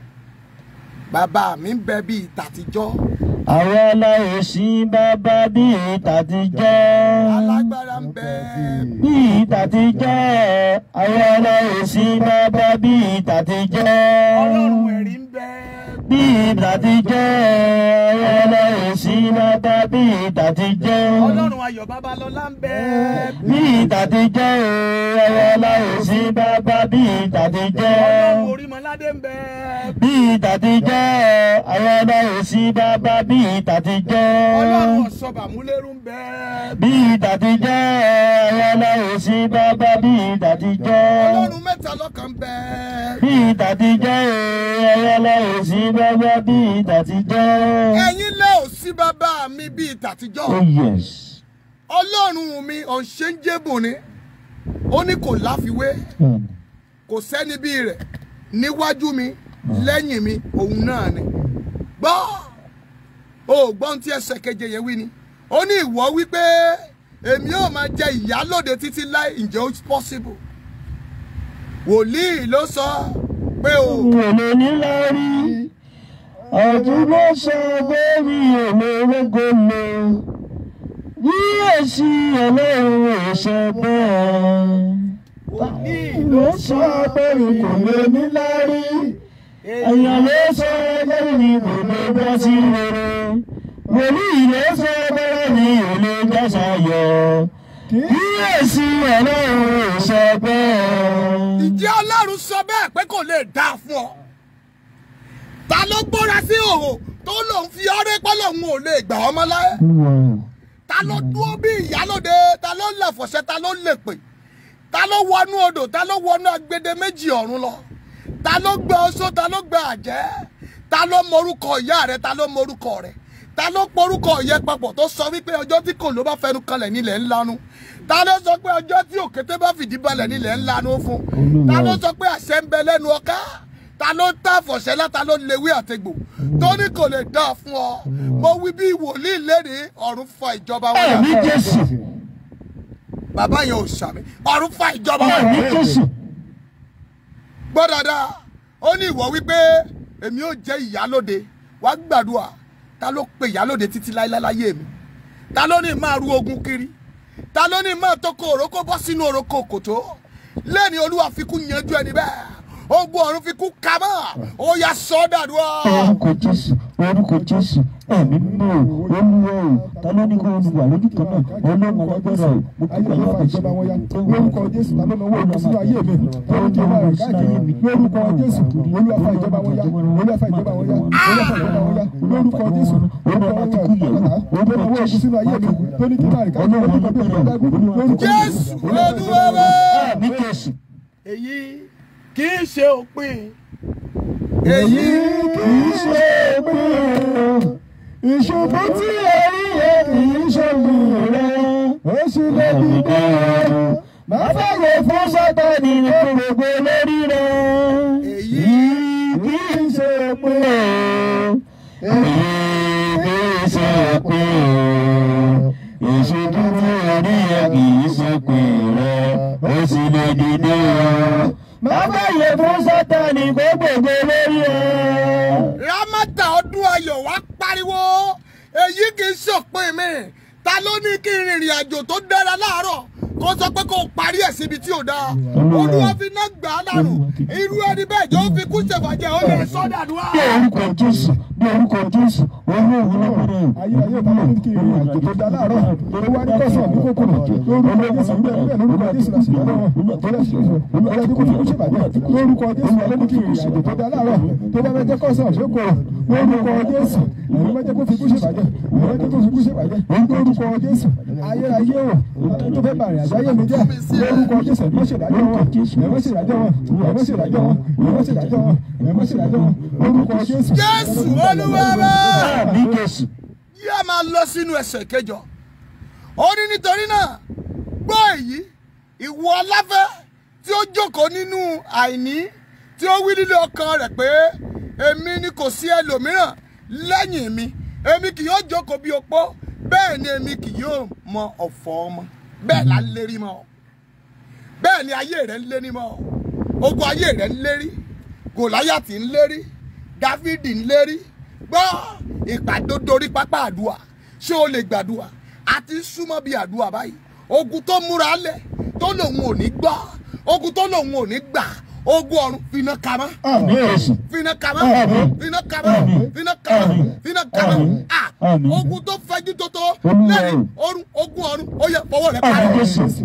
bàbá mi ń bẹ bíi tàtijọ́ àwọn aláìsí bàbá bíi tàtijọ́. alágbára ń bẹ bíi tàtijọ́ àwọn aláìsí bàbá bíi tàtijọ́. ọlọ́run ẹ̀rí ń bẹ bíi tàtijọ́ àwọn aláìsí bàbá bíi tàtijọ́. ọlọ́run ayọ̀ babalọ́lá ń bẹ bíi tàtijọ́ àwọn aláìsí bàbá bíi tàtijọ́. ọlọ́run orímọládé ń bẹ bíi tàtijọ́ àwọn aláìsí bàbá bíi tàtijọ́. ọlọ́run ọ̀ṣọ́bàmúlérú ń bẹ bíi tàtijọ́ àwọn aláìsí bàbá bíi tàtijọ́. ọlọ́run mẹ́ta lọ́kan ń bẹ bíi tàtijọ́ ẹ̀yọ́ lọ́wọ́ sí bàbá bíi tàtijọ́. ẹ̀yin lẹ́ ò sí bàbá mi bíi tàtijọ́ oh yes. ọlọ́run mi ọ̀ṣẹ́ńjẹ́bù ni ó ní kò láfiwé Hmm. kò sẹ́ni bíi rẹ̀ níwájú mi lẹ́yìn mi òun náà ni gbọ́ o ò gbọ́n tí ẹsẹ̀ keje yẹn wí ni ó ní ìwọ wípé èmi ò máa jẹ ìyálòde títí láì ǹjẹ́ ó possible wòlíì ló sọ pé o mi ò lè ní lárí ọ̀tún ló sọ pé mi ò lè rógo lò bí èsì ọlọ́run ò sọ bẹ́ẹ̀. wòlíì ló sọ pé mi kò lè ní lárí èèyàn ló sọ pé mi kò lè bọ́ sí rere wòlíì ló sọ pé mi ò lè jásà yọ bí èsì ọlọ́run ò sọ bẹ́ẹ̀. ǹjẹ́ ọlọ́run sọ bẹ́ẹ̀ pé kò lè dáa fún ọ ta ló gbóra sí òhò tó lòun fi ọrẹ pé lòun ò lè gbà ọmọ láyé ta ló dúró bí ìyálòde ta ló lẹ̀fọ̀ṣẹ́ ta ló lè pè ta ló wọnú odò ta ló wọnú agbede méjì ọ̀run lọ ta ló gbé oṣó ta ló gbé àjẹ́ ta ló morúkọ ìyá rẹ ta ló morúkọ rẹ ta ló porúkọ ìyẹ papọ̀ tó sọ wípé ọjọ́ tí kò ló bá fẹnu kanlẹ̀ nílẹ̀ ńlanu ta ló sọ pé ọjọ́ tí òkété bá fìdí balẹ̀ nílẹ̀ ńlanu fún ta ló sọ pé àṣẹ ń bẹ lẹ́nu ọká ta ló tá àfọ̀ṣẹ́lá ta ló lewé àtegbò tó ní kò lè dá fún ọ mo wí bí wòlíì lẹ́ni ọ̀run fa ìjọba wọn yà ẹ̀mí jésù bàbá yẹn ò sàmì ọ̀run fa ìjọba wọn ẹ̀mí yà jésù gbọ́ dáadáa ó ní ìwọ wípé èmi ò jẹ́ ìyálóde wàá gbàdúrà ta ló pe ìyálóde títí láéláyé mi ta ló ní máa ru ogun kiri ta ló ní máa tókò òrókó bọ́ sínú òrókó kòtó lẹ́ni olúwa fi kú yanjú ẹni bẹ́ẹ̀ ogun ọ̀run fi kú kamọ́ ó yà sọ ọ́ dàdúrà. orúkọ jésù orúkọ jésù ẹ̀mí mímọ́ o olúwa o ta ló ní kó olùwà lójú kan náà ọlọ́run alágbára o mo kí wà yóò ìjọba wọn ya lórúkọ jésù tàbí ọmọ owó sínú ayé mi lórúkọ ọmọ rẹ káàkiri lórúkọ jésù olúwa fa ìjọba wọn ya olúwa fa ìjọba wọn ya olúwa fa ìjọba wọn ya lórúkọ jésù lórúkọ ọmọ ọmọ owó sínú ayé mi tó ní kí máa rí káàkiri lórúkọ bí ọmọ ìdágún lórúkọ jésù olúwa wá. ẹ̀mí jésù èyí kì í ṣe òpin èyí kì í ṣe pé ìṣubú tí èrí yẹ kì í ṣe lù rẹ ó sì lè dìde má fàyè fún sátani ní gbogbo lórí rẹ èyí kì í ṣe pé kì í ṣe pé ìṣojú tí orí ẹ kì í ṣe pé rẹ ó sì lè dìde o má fàyè fún sátani gbogbo lórí ẹ. ramata ọdún ayọ̀ wá pariwo èyí kì í ṣòpin mi ta ló ní kí n rìnrìn àjò tó dára láàárọ̀ kó sọ pé kó parí ẹ̀ síbi tí ò dáa olúwa fi iná gbà á dànù irú ẹni bẹ́ẹ̀ jọ fi kú ṣèfàjẹ́ ó lè sọ́dà dùn ní orúkọ jésù ní orúkọ jésù olú òun lọ́gbọ́dọ̀ ayé ayé bá wọn kí ìrìn àjò tó da láàárọ̀ ó wá ní kọsàn ní kòkòrò lórúkọ jésù bẹ́ẹ̀ bẹ́ẹ̀ lórúkọ jésù láti yọ lọ́wọ́ ọlọ́dún kò fi kú ṣèbàjẹ́ lórúkọ jésù ọlọ́dún kí ìrìn àjò tó da láàárọ̀ tó bá fẹ́ jẹ́ kọsàn lókòrò lórúkọ jésù ẹ̀rọ mẹ́jẹ kó fi kú ṣèbàjẹ́ ẹ̀rọ mẹ́jẹ kó fi kú ṣèbàjẹ́ lórúkọ jésù ayé ayé o tó fẹ́ bàrìn àjọ ayé mi jẹ́ lórúkọ jésù ẹ̀mọ́ ṣèdájọ́ wọn ẹ̀mọ́ ṣèdájọ́ wọn ẹ̀mọ́ ṣèdájọ́ wọn ẹ̀mọ́ ṣèdájọ́ wọn ẹ̀mọ́ ṣèdájọ́ wọn lórúkọ jésù. jésù olúwa wa. ní jésù yá máa lọ sínú ẹsẹ̀ kẹjọ ó ní nítorí náà gbọ́ èyí ìwọ aláfẹ́ tí ó jókòó nínú àìní tí ó wí nílé ọkàn rẹ̀ pé èmi ni kò sí ẹlòmíràn lẹ́yìn mi èmi kì yóò jókòó bí opó bẹ́ẹ̀ ni èmi kì yóò mọ ọ̀fọ̀ ọmọ bẹ́ẹ̀ la ń lérí mọ́ ọ bẹ́ẹ̀ ni ayé rẹ̀ ń lérí mọ́ ọ ogun ayé rẹ̀ ń lérí gòláyàtì ń lérí dávidi ń lérí gbọ́ ìpàdé dorí pápá àdúrà ṣé o lè gbàdúrà àti súnmọ́ bíi àdúrà báyìí ogun tó múra lẹ̀ tó lòun ò ní gbọ́ ogun tó lòun ò ní gbà ogun ọ̀run finá kamọ́ ní jésù finá kamọ́ finá kamọ́ finá kamọ́ finá kamọ́ ah Àmín. ogun tó fẹjú tó tó Olúwa lẹ́yìn orun ogun ọ̀run ó yẹ fọwọ́ rẹ̀ ní parẹ́ jésù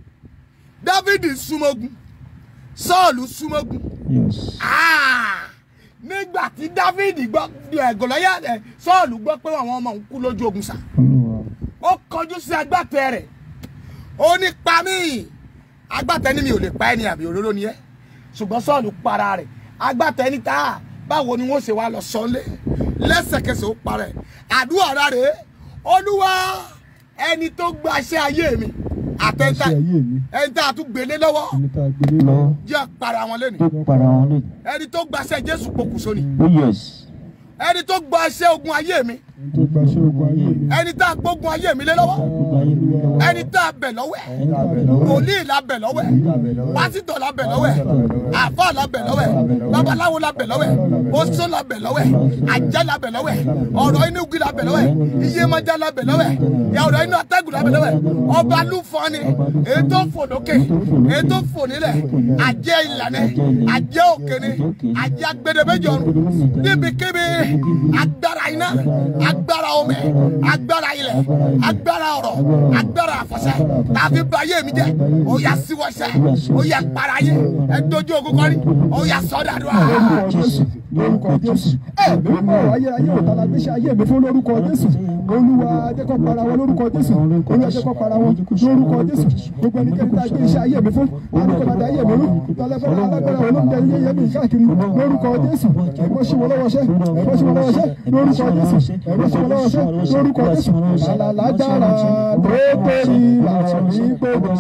dávidi súnmọ́gun sọ́ọ̀lù súnmọ́gun yes Ah! nígbà tí dávidi gbọ́ ẹ̀ gòlóyà ẹ̀ sọ́ọ̀lù gbọ́ pé àwọn ọmọ òun kú lójú ogun sá olúwa ó kọjú sí agbátẹ rẹ̀ ó ní pa mí agbátẹ ní mi ò lè pa ẹni àbí òróró ni ẹ ṣùgbọ́n sọ́ọ̀lù para rẹ̀ agbátẹ ní ta báwo ni wọ́n ṣe wá lọ sọ́lé lẹ́sẹ̀kẹsẹ̀ ó para ẹ̀ àdúrà ara rẹ̀ olúwa ẹni tó gbaṣẹ́ ayé mi àtẹ̀ntà Gbaṣẹ́ ayé mi. ẹni tá a tún gbélé lọ́wọ́ ẹni tá a gbélé lọ. jẹ́ para wọn lẹ́nu tó para wọn lé ẹni tó gbaṣẹ́ jésù pokùnso ni oh yes ẹni tó gbaṣẹ́ ogun ayé mi ẹni tó gbaṣẹ́ ogun ayé mi. ẹni tá a gbógun ayé mi lé lọ́wọ́ gbogbo ayé mi lọ́wọ́ ẹni tá a bẹ̀ lọ́wọ́ ẹ̀ ẹni tá a bẹ̀ lọ́wọ́ wòlíì la bẹ̀ lọ́wọ́ ẹ̀ pásítọ̀ la bẹ̀ lọ́wọ́ ẹ̀ àfà la bẹ̀ lọ́wọ́ ẹ̀ babaláwo la bẹ̀ lọ́wọ́ ẹ̀ oṣó la bẹ̀ lọ́wọ́ ẹ̀ ajá la bẹ̀ lọ́wọ́ ẹ̀ ọ̀rọ̀ inú igi la bẹ̀ lọ́wọ́ ẹ̀ iyemọja la bẹ̀ lọ́wọ́ ẹ̀ ya ọ̀rọ̀ inú atẹ́gùn la bẹ̀ lọ́wọ́ ẹ̀ ọba lúfọ́ni ètò fò lókè ètò fò nílẹ̀ ajẹ́ ìlànà ajẹ́ òkèni ajẹ́ agbẹdẹmẹjọ níbikíbi agbára iná agbára omi agbára ilẹ̀ agbára ọ̀rọ̀ agbára àfọ̀ṣẹ tàbí bayé mi jẹ́ ó yá síwọ́ṣẹ́ ó yá para yé ẹ dojú ogun kọ́rí ó yá sọ́dà dùn. lórúkọ jésù lórúkọ jésù ẹ lórúkọ ayé ayé ò tala gbéṣẹ ayé mi fún lórúkọ jésù olúwa jẹ́kọ̀ para wọn lórúkọ jésù olúwa jẹ́kọ̀ para wọn lórúkọ jésù gbogbo ẹnikẹ́ni tá a gbé iṣẹ́ ayé mi fún alùpùpù máa da ayé mi rú tọ́lẹ́fẹ́rẹ́ alágbára olóńgbẹ ilé yẹn mi káàkiri lórúkọ jésù ẹ̀gbọ́n sí wọn lọ́wọ́ ṣẹ́ ẹ̀gbọ́n sí wọn lọ́wọ́ ṣẹ́ lórúkọ jésù ẹ̀gbọ́n sí wọn lọ́wọ́ ṣẹ́ lórúkọ jésù làlágbára tó torí làwọn mi gbogbo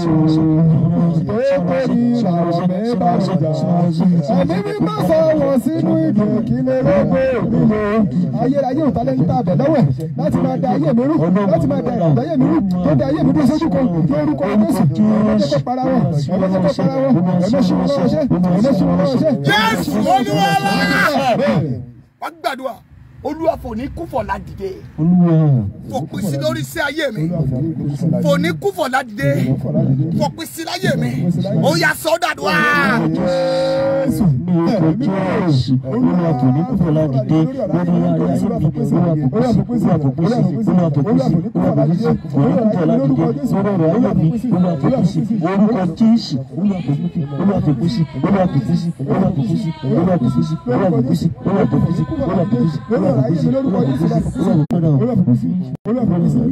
tó torí làwọn mi bá mi jà ẹ̀mí mi má sọ wọn sínú ìdè kílẹ̀ lọ́gbọ̀ nílò ayérayé ò tálẹ́ níta àbẹ̀ lọ́wẹ̀ láti máa da ayé mi rú láti máa da ìgbà ayé mi rú tó da ayé mi rú sójú kan lórúkọ jésù ẹ̀mọ́ jẹ́ kó para wọn ẹ̀mọ́ jẹ́ kó para wọn ẹ̀mọ́ sí wọn lọ́wọ́ ṣẹ́ ẹ̀mọ́ sí wọn lọ́wọ́ ṣẹ́. jésù olúwa wa wọ́n gbàdúrà olúwa fò ní kúfọ̀ ládìde olúwa fòpin sí lórí sí ayé mi fò ní kúfọ̀ ládìde fòpin sí láyé mi ó yá sọ́dà dùn. jésù ní orúkọ jésù olúwa kò ní kúfọ̀ ládìde lórí ayé ayé mi olúwa kò pèsè olúwa kò pèsè olúwa kò pèsè olúwa kò pèsè kò ní kúfọ̀ ládìde lórí ọ̀rọ̀ ayé mi olúwa kò pèsè orúkọ jésù olúwa kò pèsè olúwa kò pèsè olúwa kò pèsè olúwa kò pèsè olúwa kò pèsè olúwa kò pèsè olúwa kò pèsè olúwa kò pèsè olúwa kò pèsè olúwa kò pèsè olúwa kò pèsè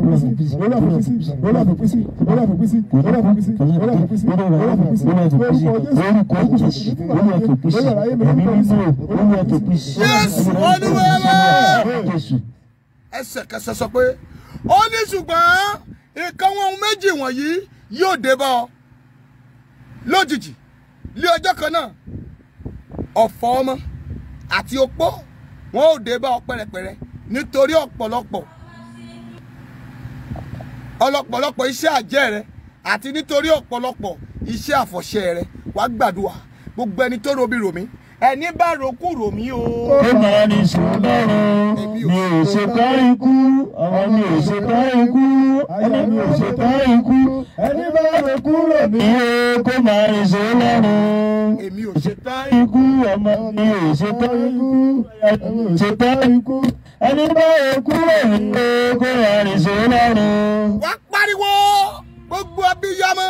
Jésù olúwa wa. ẹsẹ̀kẹsẹ̀ sọ pé ó ní ṣùgbọ́n nǹkan wọn ohun méjì wọ̀nyí yóò dé bá ọ lójijì lé ọjọ́ kan náà ọ̀fọ̀ ọmọ àti opó wọn ò dé bá ọ pẹ̀rẹ̀pẹ̀rẹ̀ nítorí ọ̀pọ̀lọpọ̀ ọlọ́pọ̀lọpọ̀ iṣẹ́ àjẹ́ rẹ àti nítorí ọ̀pọ̀lọpọ̀ iṣẹ́ àfọ̀ṣẹ rẹ wàá gbàdúrà gbogbo ẹni tó robi ròmí ẹni bá rokú ròmí o. ó máa ní sùn lọ́rùn mi ò ṣe tán ikú àwọn mi ò ṣe tán ikú ẹni mi ò ṣe tán ikú ẹni bá rẹ kúrò mí o kó máa ní sùn lọ́rùn. èmi ò ṣe tán ikú ọmọ mi ò ṣe tán ikú ẹni ò ṣe tán ikú ẹni bá ikú ẹ̀yìn kó rìn sí lọ́rùn. wá pariwo gbogbo abiyamọ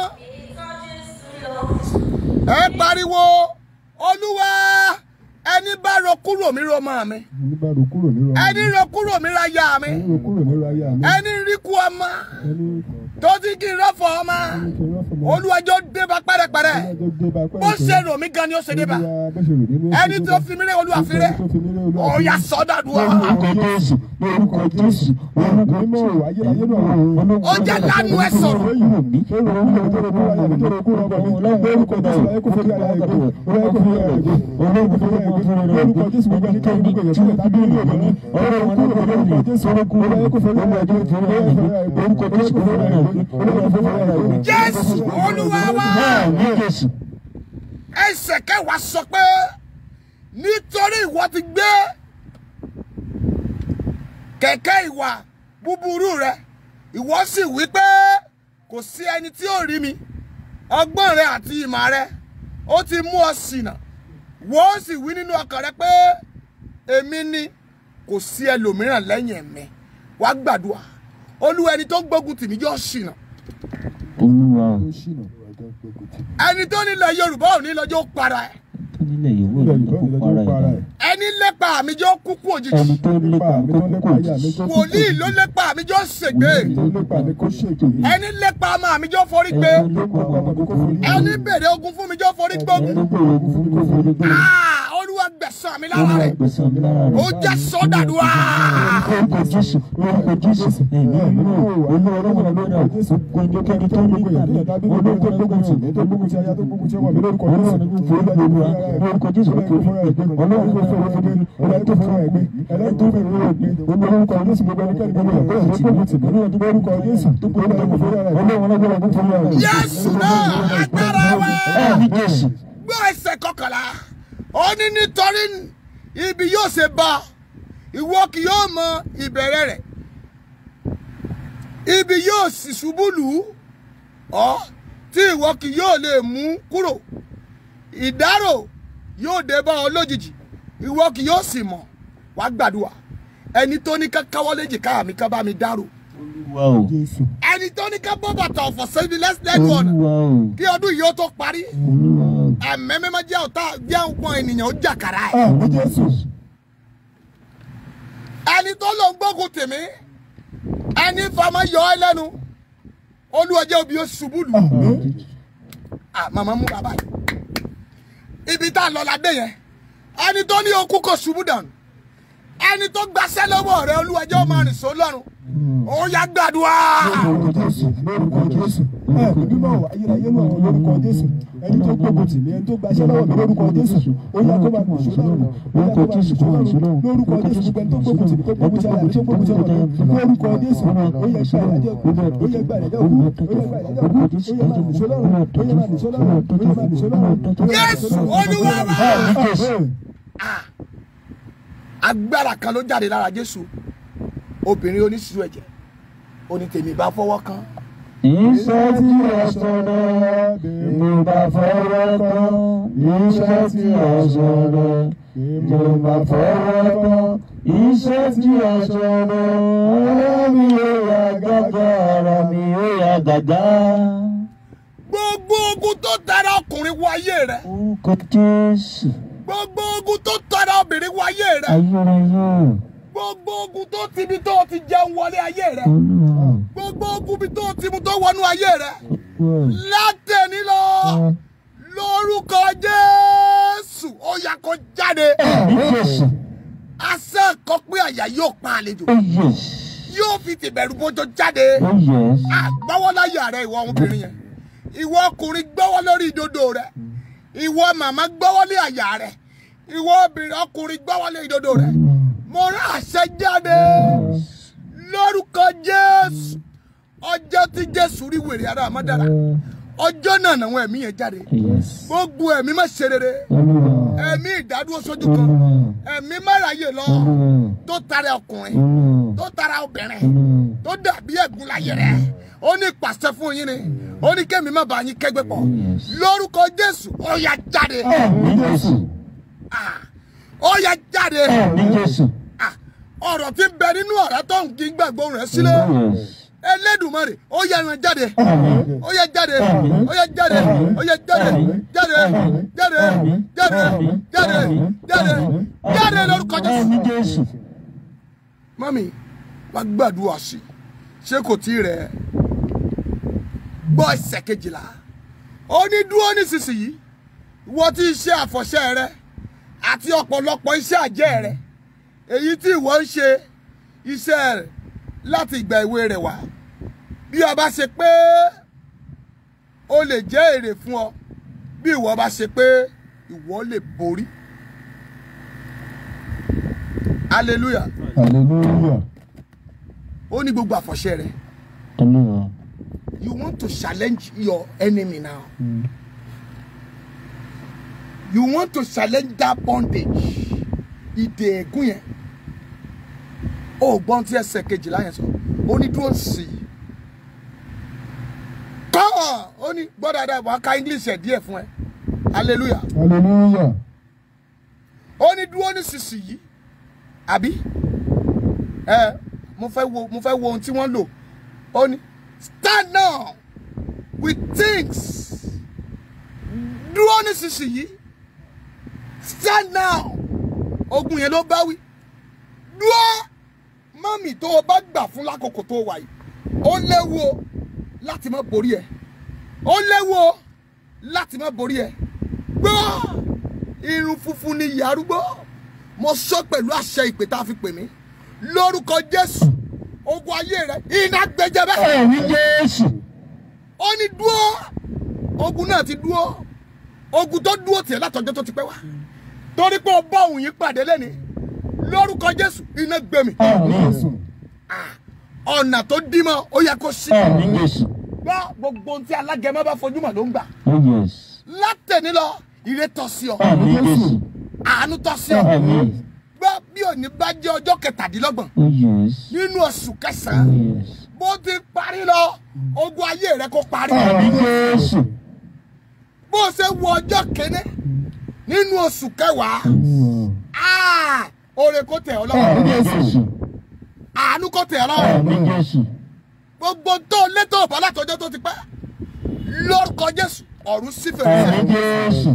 ẹ pariwo olúwa ẹni bá ro kúrò mi ro mọ mi ẹni bá ro kúrò nírọ̀ ẹni ro kúrò mi ra ya mi ẹni ro kúrò nírọ̀ ayé mi ẹni rí kú ọmọ ẹni tó ti kí n rọ́fọ̀ ọmọ kí n rọ́fọ̀ mọ́ olúwàjọ dé bá pẹ́rẹ́pẹ́rẹ́ ẹjọ́ dé bá pẹ́ bó ṣe rò mí gan ni ó ṣe dé bá ẹni tó fi mí rẹ́ olúwa fi rẹ́ ọ̀ya sọ́dọ̀dúwà orúkọ jésù orúkọ jésù orúkọ jésù ó jẹ́ lánàá ẹ sọ̀rọ̀ jésù olúwa wa jésù ẹsẹ̀ kẹwàá sọ pé nítorí ìwọ ti gbé kẹ̀kẹ́ ìwà búburú rẹ ìwọ sì wí pé kò sí ẹni tí ó rí mi ọgbọ́n rẹ àti ìmọ̀ rẹ ó ti mú ọ ṣìnà wọ́n sì wí nínú ọkàn rẹ pé èmi ni kò sí ẹlòmíràn lẹ́yìn mi wá gbàdúrà olúwa ẹni tó gbógun tì mí jọ ṣìnà olúwa ẹni tó nílẹ̀ yorùbá ò ní lọ́jọ́ para ẹ̀ tó nílẹ̀ yìí wọ́n ló kó para ẹ̀ ẹni lépa mi jọ kúkú òjijì ẹni tó lépa mi kó kókó jì wòlíì ló lépa mi jọ ṣègbè ẹni lépa ọmọ mi jọ forí gbé ẹni tó lépa mi kó forí gbé ẹni bèrè ogun fún mi jọ forí gbógun ẹni bèrè ogun fún mi kó forí gbé Ah, olúwa gbẹ̀san mi lára olúwa rẹ̀ gbẹ̀san mi lára rẹ̀ ó jẹ́ sọ́dàdúrà orúkọ jésù orúkọ jésù ẹ̀mí mímọ́ olúwa ọlọ́run ọlọ́run gbogbo ẹnikẹ́ni tó ní ìgbà mi olúwa ọlọ́run tì mí tó gbógun ti aya tó gbógun ti ọmọ mi lórúkọ jésù ọlọ́run ní forí gbé olúwa orúkọ jésù kò forí gbé ọlọ́run ní forí gbé ọlọ́run tó forí gbé ọlọ́run tó forí gbé olúwa orúkọ jésù gbogbo ẹnikẹ́ni gbogbo ẹ̀kọ́ tó gbógun tì mí olúwa tó orúkọ jésù tó gbógun tì mí ọlọ́run ọlọ́run tó forí gbé Jésù náà agbára wa ẹ̀mí jésù gbọ́ ẹsẹ̀ kọkànlá ó ní nítorí ibi yóò ṣe bá ọ, ìwọ kì yóò mọ ìbẹ̀rẹ̀ rẹ̀ ibi yóò sì ṣubú lù ú ọ́ tí ìwọ kì yóò lè mú kúrò ìdárò yóò dé bá ọ lójijì ìwọ kì yóò sì mọ̀ wá gbàdúrà ẹni tó ní ká káwọ́ léjìká mi ká bá mi dárò olúwa o ẹni tó ní ká bọ́ bàtà ọ̀fọ̀ sẹ́yìn lẹ́sìlẹ́nu ọ̀nà olúwa o kí ọdún yìí ó tó parí olúwa o ẹ̀mẹ́ mímọ́ jẹ́ ọ̀tá jẹ́ ọ̀pọ̀ ènìyàn ó jàkàrà ẹ̀. ẹni tó lọ ń gbógun tèmí ẹni fama yọ ẹ lẹ́nu olúwọjẹ́ òbí ó ṣubú lù. Ah, màmá mú bàbá yìí ibi tá a lọ la dé yẹn ẹni tó ní okú kò ṣubú dànù ẹni tó gbaṣẹ́ lọ́wọ́ rẹ olúwọjẹ́ ó máa rìn só lọ́rùn ó yá gbàdúrà. lórúkọ jésù lórúkọ jésù ẹ kò ní mọ̀ ayérayé mọ̀ ọ́ lórúkọ jésù ẹni tó gbógun tì mí ẹni tó gbaṣẹ́ lọ́wọ́ mi lórúkọ jésù ó yá kó máa nìṣó lọ́rùn ó yá kó máa nìṣó lọ́rùn lórúkọ jésù gbogbo ẹni tó gbógun tì mí tó gbógun tì àyà mi tó gbógun tì ọmọ mi lórúkọ jésù ó yẹ gba ìdájọ́ ó yẹ gba ìdájọ́ kú ó yẹ gba ìdájọ́ kú ó yẹ máa nìṣó lọ́rùn ó yẹ máa nìṣó lọ́rùn ó yẹ máa nìṣó lọ́rùn. Jésù Olúwa wa. ẹ̀mí jésù Ah, agbára kan ló jáde lára jésù obìnrin oníṣirò ẹ̀jẹ̀ onítèmi bá fọwọ́ kan iṣẹ́ tí a sọ̀rọ̀ mo bá fọwọ́ kan iṣẹ́ tí a sọ̀rọ̀ mo bá fọwọ́ kan iṣẹ́ tí a sọ̀rọ̀ ara mi ò yá gágá ara mi ò yá gágá. gbogbo ogun tó tara ọkùnrin wọ ayé rẹ orúkọ jésù gbogbo ogun tó tara obìnrin wọ ayé rẹ ayérayé gbogbo ogun tó tibi tó ti jẹun wọlé ayé rẹ olúwa gbogbo ogun bí tó ti mu tó wọnú ayé rẹ olúwa látẹ̀ní lọ lórúkọ jésù ó yá kó jáde ẹ̀mí jésù àṣẹ kan pé àyà yóò pa àlejò oh yes yóò fi tìbẹ̀rù bójó jáde. oh yes gbọ́wọ́ láyà rẹ ìwọ ọmọbìnrin yẹn ìwọ ọkùnrin gbọ́wọ́ lórí ìdodo rẹ ìwọ màmá gbọ́wọ́ lé àyà rẹ ìwọ obìnrin ọkùnrin gbọ́wọ́ lé ìdodo rẹ mo rán àṣẹ jáde lórúkọ jésù ọjọ́ tí jésù rí wèrè ara àmọ́dára ọjọ́ náà làwọn ẹ̀mí yẹn jáde yes gbogbo ẹ̀mí má ṣe rere olúwa ẹ̀mí ìdádúró sójú kan olúwa ẹ̀mí máráyè lọ olúwa tó tara ọkùnrin olúwa tó tara obìnrin olúwa. tó dàbí ẹ̀gún láyé rẹ̀ ó ní pàṣẹ fún yín ni ó ní kémi má bàa yín kẹ́gbẹ́ pọ̀ Yes. lórúkọ jésù ó yá jáde Àmín Jésù. Ah, ó yá jáde Àmín Jésù. Ah, ọ̀rọ̀ tí ń bẹ nínú ọ̀rá tó ń kí gbàgbọ́ rẹ̀ sílẹ̀ Yes. Elédùmarè ó yá ẹran jáde Àmín. ó yá jáde Àmín. ó yá jáde Àmín. ó yá jáde Àmín. jáde Àmín. jáde Àmín. jáde Àmín. jáde Àmín. jáde Àmín. jáde lórúkọ Jésù. Àmín Jésù. mami wá gbàdúrà sí i ṣé kò tí ì rẹ̀ ẹ́? gbọ́ ẹsẹ̀ kejìlá ó ní dúró nísinsìnyí ìwọ tí iṣẹ́ àfọ̀ṣẹ́ rẹ àti ọ̀pọ̀lọpọ̀ iṣẹ́ àjẹ́ rẹ èyí tí ìwọ ń ṣe iṣẹ́ rẹ̀ láti ìgbà èwe rẹ̀ wá bí o bá ṣe pé ó lè jẹ́ èrè fún ọ bí ìwọ bá ṣe pé ìwọ lè borí hallelujah hallelujah ó ní gbogbo àfọ̀ṣẹ́ rẹ̀ Olúwa. you want to challenge your enemy now. You want to challenge that bondage. Ìdè ègún yẹn. Ó gbọ́n tí ẹsẹ̀ kejìlá yẹn sọ. Ó ní dúró sí i. Kọ́ ó ní gbọ́ dáadáa wàá ka English ẹ̀ díẹ̀ fún ẹ. Hallelujah. hallelujah Ó ní dúró nísinsìnyí. Àbí? Ẹ mo fẹ́ wo mo fẹ́ wo ohun tí wọ́n lò. Ó ní stand now with things. Dúró nísinsìnyí. Stand now. Ogun yẹn ló bá wí. Dúró. Mọ́mì tó o bá gbà fún lákòókò tó wà yìí. Ó léwu o láti má borí ẹ. Ó léwu o láti má borí ẹ. Gbọ́ irun funfun ni ìyá arúgbó. Mo sọ pẹ̀lú àṣẹ ìpè tá a fi pè mí. Lórúkọ Jésù. Ogun ayé rẹ̀ iná gbẹjẹ bẹ́ẹ̀ Àmín Jésù. ó ní dúró ogun náà ti dúró ogun tó dúró tiẹ̀ látọjọ́ tó ti pẹ́ wá torí pé o bá òun yìí pàdé lẹ́ni lórúkọ jésù iná gbé mi Àmín. jésù ọ̀nà tó dí mọ́ ó yẹ kó sí Àmín Jésù. gbọ́ gbogbo ohun tí alágẹmọ bá fojú mọ̀ ló ń gbà Oh yes. látẹ̀ní lọ ire tọ́ sí ọ Àmín Jésù. àánú tọ́ sí ọ Àmín. gbọ́ bí òní bá jẹ́ ọjọ́ kẹtàdínlọ́gbọ̀n Oh yes. nínú oṣù Oh kẹsàn-án yes. bó ti parí lọ ogun ayé rẹ kó parí Àmín Jésù. bó ṣe wọ ọjọ́ kéne nínú oṣù kẹwàá. Ah! Oore kó tẹ̀ ọ́ lọ́wọ́. Àmín Jésù. Àánú kó tẹ̀ ọ́ lọ́wọ́. Àmín Jésù. Gbogbo tó létò ọ̀bá látọjọ́ tó ti pẹ́. Lórúkọ Jésù, ọ̀run sí fèrèsé. Àmín Jésù.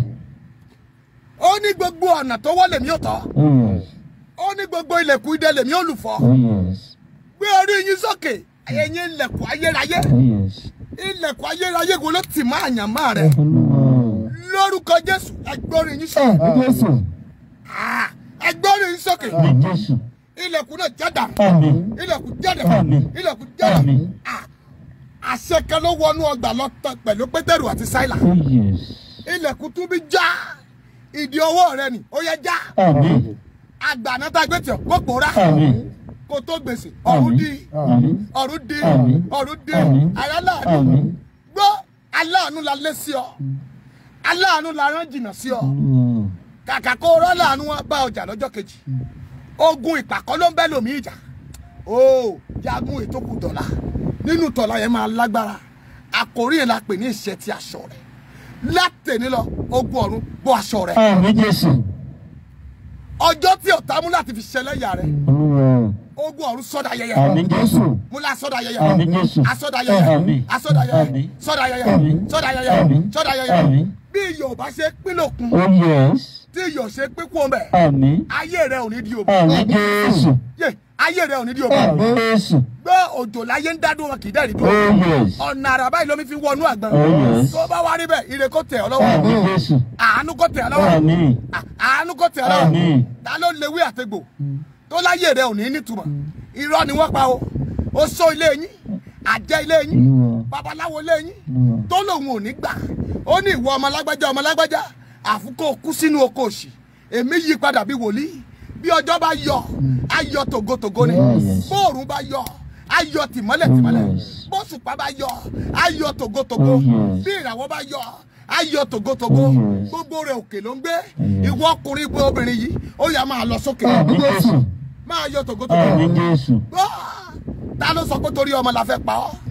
Ó ní gbogbo ọ̀nà tó wọ́ lèmi ò tọ́. Oh yes. Ó ní gbogbo ilẹ̀kùn idẹ lèmi ò lù fọ́. Oh yes. Gbé orí yín sókè. Ẹ̀yin ilẹ̀kùn ayérayé. Oh yes. Ilẹ̀kùn ayérayé wo ló tì máa yàn máa rẹ̀? Olúwa. Lórúkọ Jésù, ẹgbọ́n yín sókè. àmín jésù Ah! Ẹgbọ́n yín sókè. Àmín Jésù. Ilẹ̀kùn náà jáda. Àmín. ilẹ̀kùn jáde Àmín. ilẹ̀kùn jáde Àmín. Ah, àṣẹ kan ló wọnú ọgbà lọ́tọ̀ pẹ̀lú pétérù àti sáìlà Oh yes. ilẹ̀kùn tún bí já ìdí ọwọ́ rẹ ni ó yẹ já Àmín. àgbàná tá a gbé tiẹ̀ kó pòórá Àmín. kó tó gbèsè ọ̀run Àmín. di Àmín. ọ̀run di Àmín. ọ̀run di Àmín. aláàánú Àmín. gbọ́ aláàánú la lé sí ọ aláàánú la rán jìnnà sí ọ Olúwa. kàkà kó rán láàánú wọn bá ọjà lọ́jọ́ kejì ogun ìpàkọ́ ló ń bẹ́ lómi ìjà ó jagun ètò kù dọ̀la nínú tọ̀la yẹn máa lágbára àkórí yẹn la pè ní ìṣẹ́ ti aṣọ rẹ̀ látẹ̀ní lọ ogun ọ̀run bọ́ aṣọ rẹ̀ Àmín Jésù. ọjọ́ tí ọ̀tá mú láti fi ṣẹlẹ́yà rẹ̀ Olúwa. ogun ọ̀run sọ́dà yẹyẹ Àmín Jésù. múlá sọ́dà yẹyẹ Àmín Jésù. asọ́dà yẹyẹ Àmín. asọ́dà yẹyẹ Àmín. sọ́dà yẹyẹ Àmín. sọ́dà yẹyẹ Àmín. sọ́dà yẹyẹ Àmín. bí Yorùbá ṣe pín lòkun Oh yes. tí Yorùbá ṣe pín kú ọmọ ẹ̀ Àmín. ayé rẹ̀ ò ní di òbí Àmín Jésù. yé ayé rẹ̀ ò ní di òbí Àmín Jésù. gbọ́ òjò láyé ń dádùn wọn kì í dẹ́rì Oh dúró yes. ọ̀nà àràbá ìlómi fi wọnú àgbọn Oh, yes. tó bá wá rí bẹ́ẹ̀ ire kó tẹ̀ ọ́ lọ́wọ́ Àmín Jésù. àánú kó tẹ̀ ọ́ lọ́wọ́ Àmín. À- àánú kó tẹ̀ ọ́ lọ́wọ́ Àmín. ta ló lewé àtegbò tó láyé rẹ̀ ò ní nítumọ̀ irọ́ ni wọ́n pa o ó sọ ilé yín àjẹ́ ilé yín Olúwa. babaláwo ilé yín Olúwa. tó lòun ò ní gbà ó ní ìwọ ọmọ lágbájá ọmọ lágbájá àfikún kú sínú oko òṣì èmi yí padà bí wòlíì bí ọjọ́ bá yọ ayọ̀ tògótògó ni Yes. bóòrùn bá yọ ayọ̀ tìmọ́lẹ̀ tìmọ́lẹ̀ Yes. bóṣùpá bá yọ ayọ̀ tògótògó Oh, yes. bí ìràwọ̀ bá yọ ayọ̀ tògótògó Oh, yes. gbogbo rẹ̀ òkè ló ń gbé Yes. ìwọ ọkùnrin ìwọ obìnrin yìí ó yá máa lọ sókè Àmín Jésù. máa yọ tògótògó Àmín Jésù. Gbọ́! ta ló sọ pé torí ọmọ la fẹ́ pa ọ́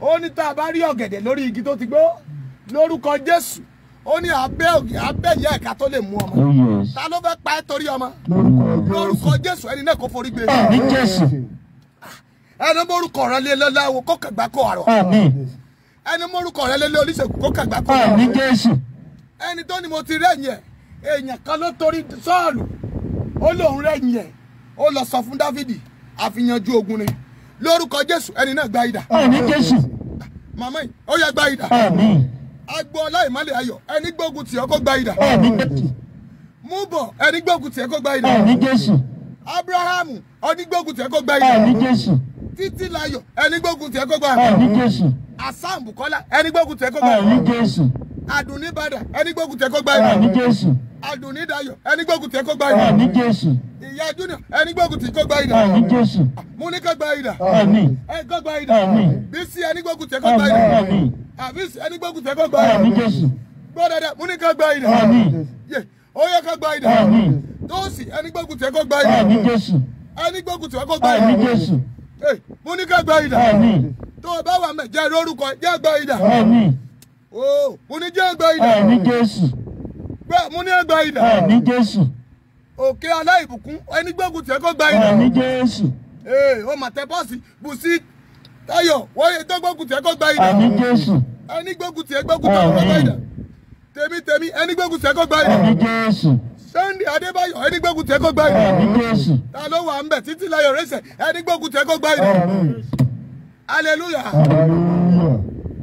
ó ní tá a bá rí ọ̀gẹ̀dẹ̀ lórí igi tó ti gbó lórúkọ jésù ó ní abẹ́ ògì abẹ́ ìyá ẹ̀ka tó lè mú ọmọ Oh yes. ta ló fẹ́ pa ẹ́ torí ọmọ lórúkọ lórúkọ jésù ẹni náà kò forí gbé Àmì Jésù. ẹni mórúkọ rẹ lé lọ́láwo kó kàgbá kó àrọ̀ Àmì. ẹni mórúkọ rẹ lé lé oníṣègùn kó kàgbá kó Àmì àrọ̀ Jésù. ẹni tó ni mo ti rẹ̀yìn ẹ̀ èèyàn kan ló torí sọ́ọ̀lù ó lóun rẹ̀yìn ẹ̀ ó lọ sọ fún dávidi àfiyanjú ogun ni lórúkọ jésù ẹni náà gba idà Àmì Jésù. màmá yìí ó yẹ gba idà Àmì. agbo ọláìmọ́lẹ̀ ayọ̀ ẹni gbógun tì ọ́ kó gba idà Àmì Jésù. mú bọ̀ ẹni gbógun tì ẹ́ kó gba idà Àmì Jésù. abrahamu ẹni gbógun tì ẹ́ kó gba idà Àmì Jésù. títí láyọ̀ ẹni gbógun tì ẹ́ kó gba idà Àmì Jésù. asam bukola ẹni gbógun tì ẹ́ kó gba Àmì idà Jésù. adùnní bàdà ẹni gbógun tì ẹ́ kó gba idà Àmì Jésù. adùnní dayọ̀ ẹni gbógun tì ẹ́ kó gba idà Àmì Jésù. ìyá junior ẹni gbógun tì kó gba idà Àmì Jésù. mo ní kó gba idà Àmì. ẹ kó gba idà Àmín. bísí ẹni gbógun tì kó gba idà Àmì. àbísí ẹni gbógun tì kó gba Àmì idà Jésù. gbọ́ dada mo ní kó gba idà Àmì. yé ó yẹ kó gba idà Àmì. tóòsì ẹni gbógun tì kó gba idà Àmì Jésù. ẹni gbógun tì kó gba Àmì idà Jésù. Ẹ, mo ní kó gba idà Àmì. tó o bá wà mẹ jẹ́ lórúkọ jẹ́ gba idà Àmì. o mo ní jẹ́ gba idà Àmì Jésù. gbẹ́ mo ní gba idà Àmì Jésù. òkè aláìbùkún ẹni gbógun tì kó gba idà Àmì Jésù. ee o mà tẹ bọ́ọ̀sì bùsí táyọ̀ wọ́n yẹ tó gbógun tì kó gba idà Àmì Jésù. ẹni gbógun tì gbógun tì kó gba idà tèmi tèmi ẹni gbógun tì kó gba idà Àmì Jésù. Sunday Adébáyọ̀ ẹni gbógun tì kó gba idà Àmì Jésù. ta ló wà ń bẹ̀ títí láyọ̀ rẹ̀ṣẹ̀ ẹni gbógun tì kó gba idà hallelujah hallelujah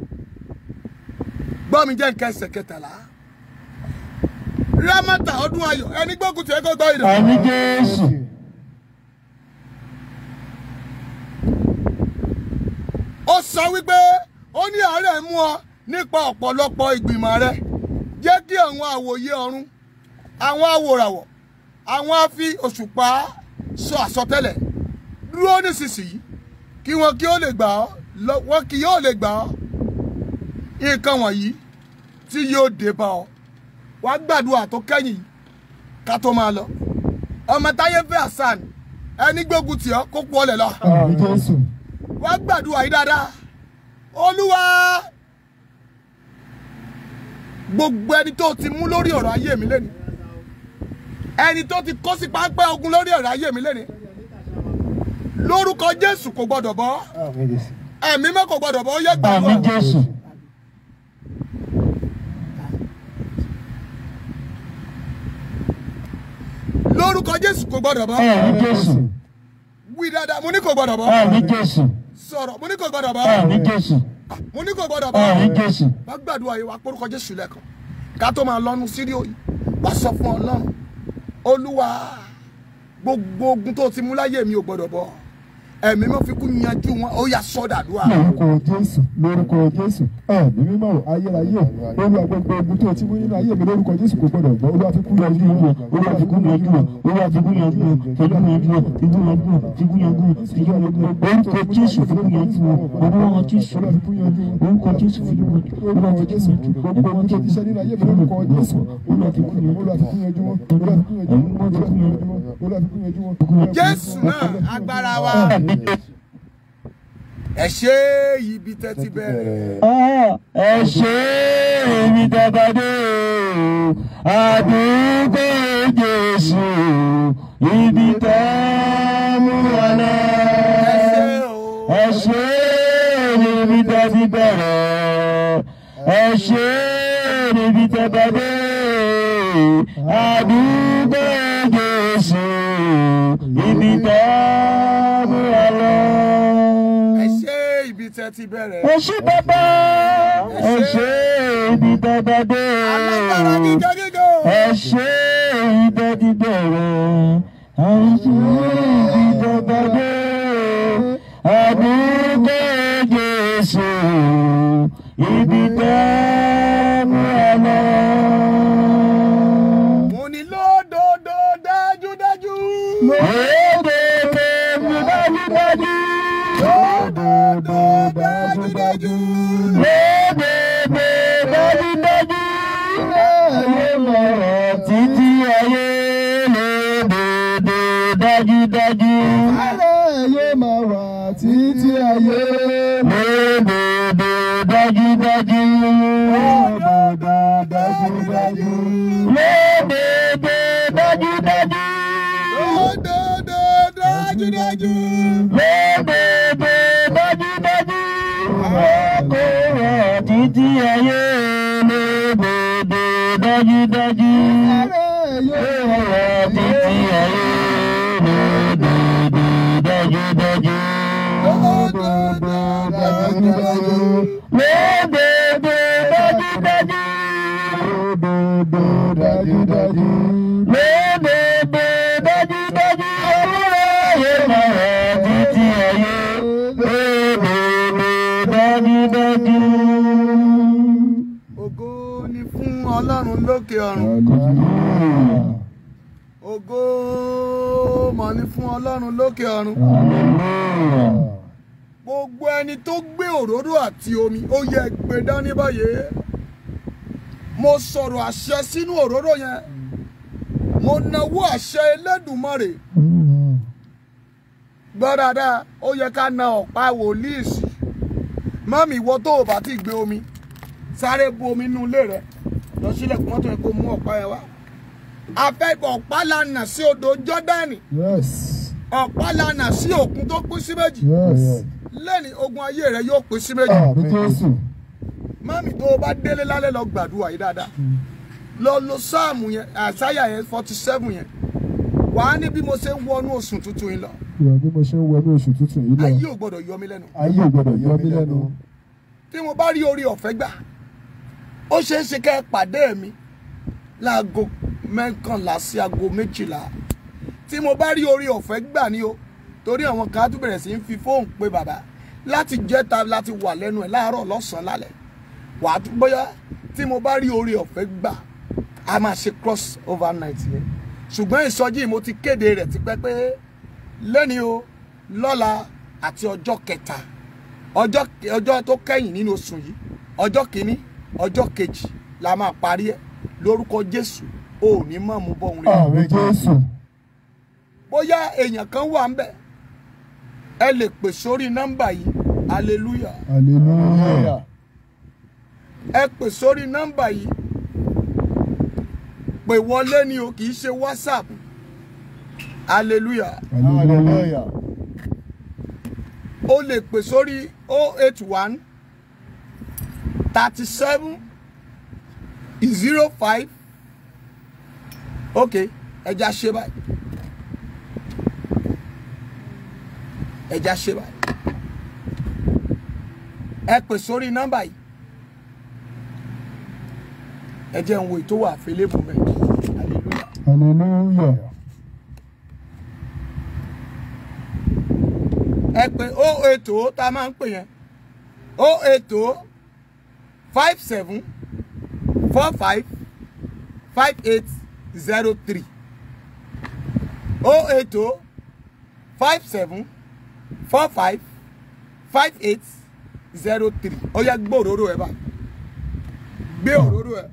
gbọ́ mi jẹ́ nǹkan ẹsẹ̀ kẹtàlá rámátà ọdún ayọ̀ ẹni gbógun tì kó gba idà Àmì Jésù. ó sọ wípé ó ní àárẹ̀ mú ọ nípa ọ̀pọ̀lọpọ̀ ìgbìmọ̀ rẹ jẹ́ kí àwọn àwòye ọ̀run àwọn awòràwọ̀ àwọn afi òṣùpá sọ àsọtẹ́lẹ̀ dúró nísinsìnyí kí wọn kí ó lè gbà ọ́ lọ- wọn kì yóò lè gbà ọ́ nǹkan wọ̀nyí tí yóò dé bá ọ wàá gbàdúrà tó kẹ́yìn yìí ká tó máa lọ ọmọ táyé fẹ́ àṣàn ẹni gbógun tì ọ́ kó pọ̀ lẹ̀ lọ àmì jésù wá gbàdúrà yìí dáadáa olúwa gbogbo ẹni tó ti mú lórí ọ̀rọ̀ ayé mi lẹ́nu ẹni tó ti kó sí pápẹ́ ogun lórí ọ̀rọ̀ ayé mi lẹ́nu lórúkọ jésù kò gbọdọ̀ bọ́ àmì jésù ẹ̀mí mọ́ kò gbọdọ̀ bọ́ ó yẹ Àmì gbàdúrà Jésù. lórúkọ jésù kò gbọdọ̀ bọ́ Àmì Jésù. wí dáadáa mo ní kò gbọdọ̀ bọ́ Àmì Jésù. sọ̀rọ̀ mo ní kò gbọdọ̀ bọ́ Àmì Jésù. mo ní kò gbọdọ̀ Àmì bọ́ Jésù. wá gbàdúrà yìí wá porúkọ jésù lẹ́ẹ̀kan ká tó máa lọ́nu síríò yìí wá sọ fún ọlọ́run olúwa gbogbo ogun tó ti mú láyé mi ò gbọdọ̀ bọ́ ẹ̀mí mọ́ fi kú yanjú wọn ó yà sọ́dàdúrà lórúkọ jésù lórúkọ jésù ẹ̀mí mímọ́ o, ayérayé o olúwa gbogbo ogun tó ti mú nínú ayé mi lórúkọ jésù kò gbọdọ̀ gbọ́ olúwa fi kú yanjú wọn Olúwa fi kú yanjú wọn. Olúwa fi kú yanjú wọn. Fi kú yanjú wọn. Fi kú yanjú wọn. Fi kú yanjú wọn. Fi kú yanjú wọn. Orúkọ Jésù fi kú yanjú wọn. Olúwa Jésù. olúwa fi kú yanjú wọn Orúkọ Jésù fi kú yanjú wọn. Olúwa lórúkọ fi kú jésù yanjú wọn. gbogbo ogun tó ti ṣe nínú ayé mi lórúkọ jésù olúwa fi kú yanjú wọn olúwa fi kú yanjú wọn olúwa fi kú yanjú wọn olúwa fi kú yanjú wọn olúwa fi kú yanjú wọn. jésù náà agbára wa ẹ ṣe ibi tẹ́ ti bẹ̀rẹ̀ Ah, ẹ ṣe èmi dàgbàdé o àdúgbò Jésù ibi tẹ́ mú wa lọ. ẹ ṣe o ẹ ṣe níbi tẹ́ ti bẹ̀rẹ̀ ẹ ṣe níbi tẹ́ bá dé àdúgbò Jésù ibi tẹ́ mú wa lọ. ẹ ṣe ibi tẹ́ ti bẹ̀rẹ̀ ẹ ṣe bàbá ẹ ṣe ibi tẹ́ bá dé alágbára gíga gíga o. ẹ ṣe ibi tẹ́ ti bẹ̀rẹ̀ ẹ ṣe ibi tẹ́ bá dé àdúgbò Jésù ibi tẹ́ mú wa lọ. mo ní lódodo dájúdájú. Òdodo mú dájúdájú. lódodo dájúdájú. Òdodo dájúdájú. Ayé mọ̀rọ̀ títí ayé lódodo dájúdájú. ayé máa wà títí ayé Lódodo dájúdájú Yóò ọ̀rọ̀ títí ayé lódodo dájúdájú. Òdodo dájúdájú. Lódodo dájúdájú. Òdodo dájúdájú. Lódodo dájúdájú. Olúwa yóò máa rọ̀ títí ayé lódodo dájúdájú. ògo ni fún ọlọ́run lókè ọ̀run Hallelujah. ògo mọ̀ ni fún ọlọ́run lókè ọ̀run Hallelujah. gbogbo ẹni tó gbé òróró àti omi ó yẹ gbé dání báyìí mo sọ̀rọ̀ àṣẹ sínú òróró yẹn mo nawó àṣẹ Elédùmarè gbọ́ dáadáa ó yẹ ká na ọ̀pá wòlíì sí mọ́mì ìwọ tó o bá ti gbé omi sáré bu omi nínú ilé rẹ lọ sílẹ̀kùn mọ́tò yẹn kó mú ọ̀pá yẹn wá afẹ́bọ̀ ọ̀pá la nà sí odò Jọ́dánì Yes. ọ̀pá la nà sí òkun tó pín sí méjì Yes. lẹ́ni ogun ayé rẹ yóò pín sí méjì Àmì Jésù. mọ́mì tó o bá délé lálẹ́ lọ gbàdúrà yìí dáadáa lọ lo sáàmù yẹn àṣàyà yẹn forty seven yẹn wàá ní bí mo ṣe ń wọnú oṣù tuntun yìí lọ Ìwà bí mo ṣe ń wọnú oṣù tuntun yìí ayé lọ. ò gbọdọ̀ yọ mí lẹ́nu Ayé ò gbọdọ̀ yọ mí lẹ́nu. tí mo bá rí orí ọ̀fẹ́ gbà ó ṣeé ṣe kẹ́ ẹ pàdé mi láago mẹ́kànlá sí aago méjìlá tí mo bá rí orí ọ̀fẹ́ gbà ní o torí àwọn kan á tún bẹ̀rẹ̀ sí í fi fóònù pé bàbá láti jẹ́ta láti wà lẹ́nu ẹ̀ láàárọ̀ lọ́sàn-án lálẹ́ wàá tún bóyá tí mo bá rí orí ọ̀fẹ́ gbà a máa ṣe cross over night yẹn ṣùgbọ́n ìsọjí mo ti kéde rẹ̀ tipẹ́ pé lẹ́ni o lọ́la àti ọjọ́ kẹta ọjọ́ ọjọ́ tó kẹ́yìn nínú oṣù yìí ọjọ́ kìíní ọjọ́ kejì la máa parí ẹ̀ lórúkọ Jésù ò ní mọ̀ mú bọ́ òun rí Àmì Jésù. bóyá èèyàn kan wà ń bẹ̀ ẹ lè pè sórí nọ́mbà yìí hallelujah Hallelujah. ẹ pè sórí nọ́mbà yìí pè wọlé ni o kì í ṣe whatsapp hallelujah Hallelujah. o lè pè sórí 081 37 05 ok ẹja ṣe báyìí ẹja ṣe báyìí ẹ pè sórí nọ́mbà yìí ẹ jẹ́ ń wo ètò wà fẹlẹ́bù mẹ́ hallelujah. Hallelujah. ẹ pè ó ètò tá a máa ń pè yẹn ó ètò five seven four five five eight zero three ó ètò five seven four five five eight zero three ó yá gbé òróró ẹ bá gbé òróró ẹ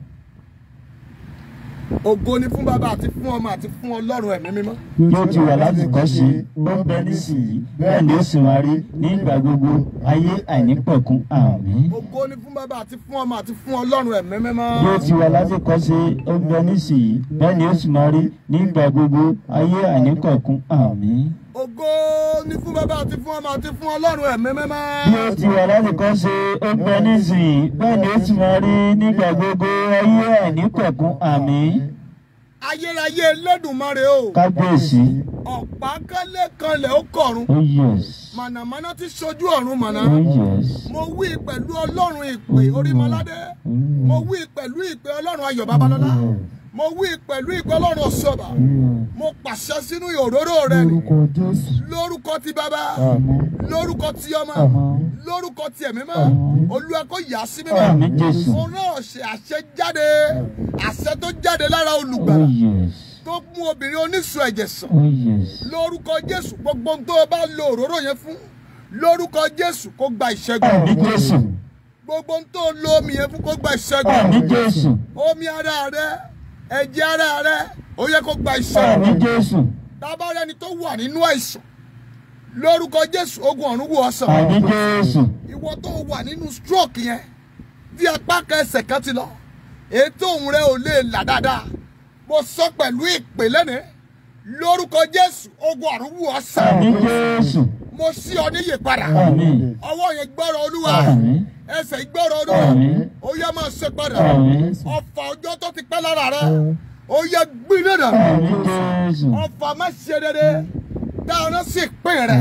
ògo ni fún bàbá àti fún ọmọ àti fún ọlọ́run ẹ̀mí mímọ́. yóò ti wà láti kọ́ sí ó ń bẹ nísìnyí bẹ́ẹ̀ ni ó sì máa rí ní ìgbà gbogbo ayé àìnípẹ̀kun àmín. ògo ni fún bàbá àti fún ọmọ àti fún ọlọ́run ẹ̀mí mímọ́. yóò ti wà láti kọ́ sí ó ń bẹ nísìnyí bẹ́ẹ̀ ni ó sì máa rí ní ìgbà gbogbo ayé àìnípẹ̀kun àmín. ògo ni fún bàbá àti fún ọmọ àti fún ọlọ́run ẹ̀mí mímọ́. yóò ti wà láti kọ́ sí ó ń bẹ nísìnyí bẹ́ẹ̀ ni ó sì máa rí ní ìgbà gbogbo ayé àìnípẹ̀kun àmín. ayérayé Elédùmarè o kábíyèsí ọ̀pá kálẹ̀ kanlẹ̀ ó kọ̀run oh yes mànàmáná ti ṣojú ọ̀run mànà. oh yes mo wí pẹ̀lú ọlọ́run ìpè orímọládé mo wí pẹ̀lú ìpè ọlọ́run ayọ̀ babalọ́lá mo wí pẹ̀lú ìpè ọlọ́run ọ̀ṣọ́bà mo pàṣẹ sínú òróró rẹ ni Lórúkọ Jésù. lórúkọ ti bàbá Àmín. lórúkọ ti ọmọ lórúkọ ti ẹ̀mí mọ́ olúwa kó yà á sí Àmín, mímọ́ Jésù. mo náà ṣe àṣẹ jáde àṣẹ tó jáde lára oh olùgbàlà yes tó mú obìnrin oníṣun ẹ̀jẹ̀ sàn oh yes lórúkọ jésù gbogbo ohun tó o bá lo òróró yẹn fún lórúkọ jésù kó gba ìṣẹ́gun àmín jésù gbogbo ohun tó o lo omi yẹn fún kó gba àmín ìṣẹ́gun jésù omi ara rẹ ẹ̀jẹ̀ ara rẹ ó yẹ kó gba ìṣẹ́gun àmín jésù tábàárẹ̀ ẹni tó wà nínú àìsàn lórúkọ jésù ogun ọ̀run wò ọ́ sàn àmín jésù ìwọ tó wà nínú stroke yẹn tí apá kan ẹsẹ̀ kan ti lọ ètò òun rẹ ò lè là dáadáa mo sọ pẹ̀lú ìpè lẹ́nìí lórúkọ jésù ogun ọ̀run wò ọ́ sàn àmín jésù mo sí ọ níyè padà Àmín. ọwọ́ yẹn gbọ́rọ̀ olúwa Àmín. ẹsẹ̀ gbọ́rọ̀ olúwa Àmín. ó yẹ máa ṣe padà Àmín. ọfà ọjọ́ tó ti pẹ́ lára rẹ ó yẹ gbiná dànù Àmín Jésù. ọfà má ṣe dédé dáná sí ìpín rẹ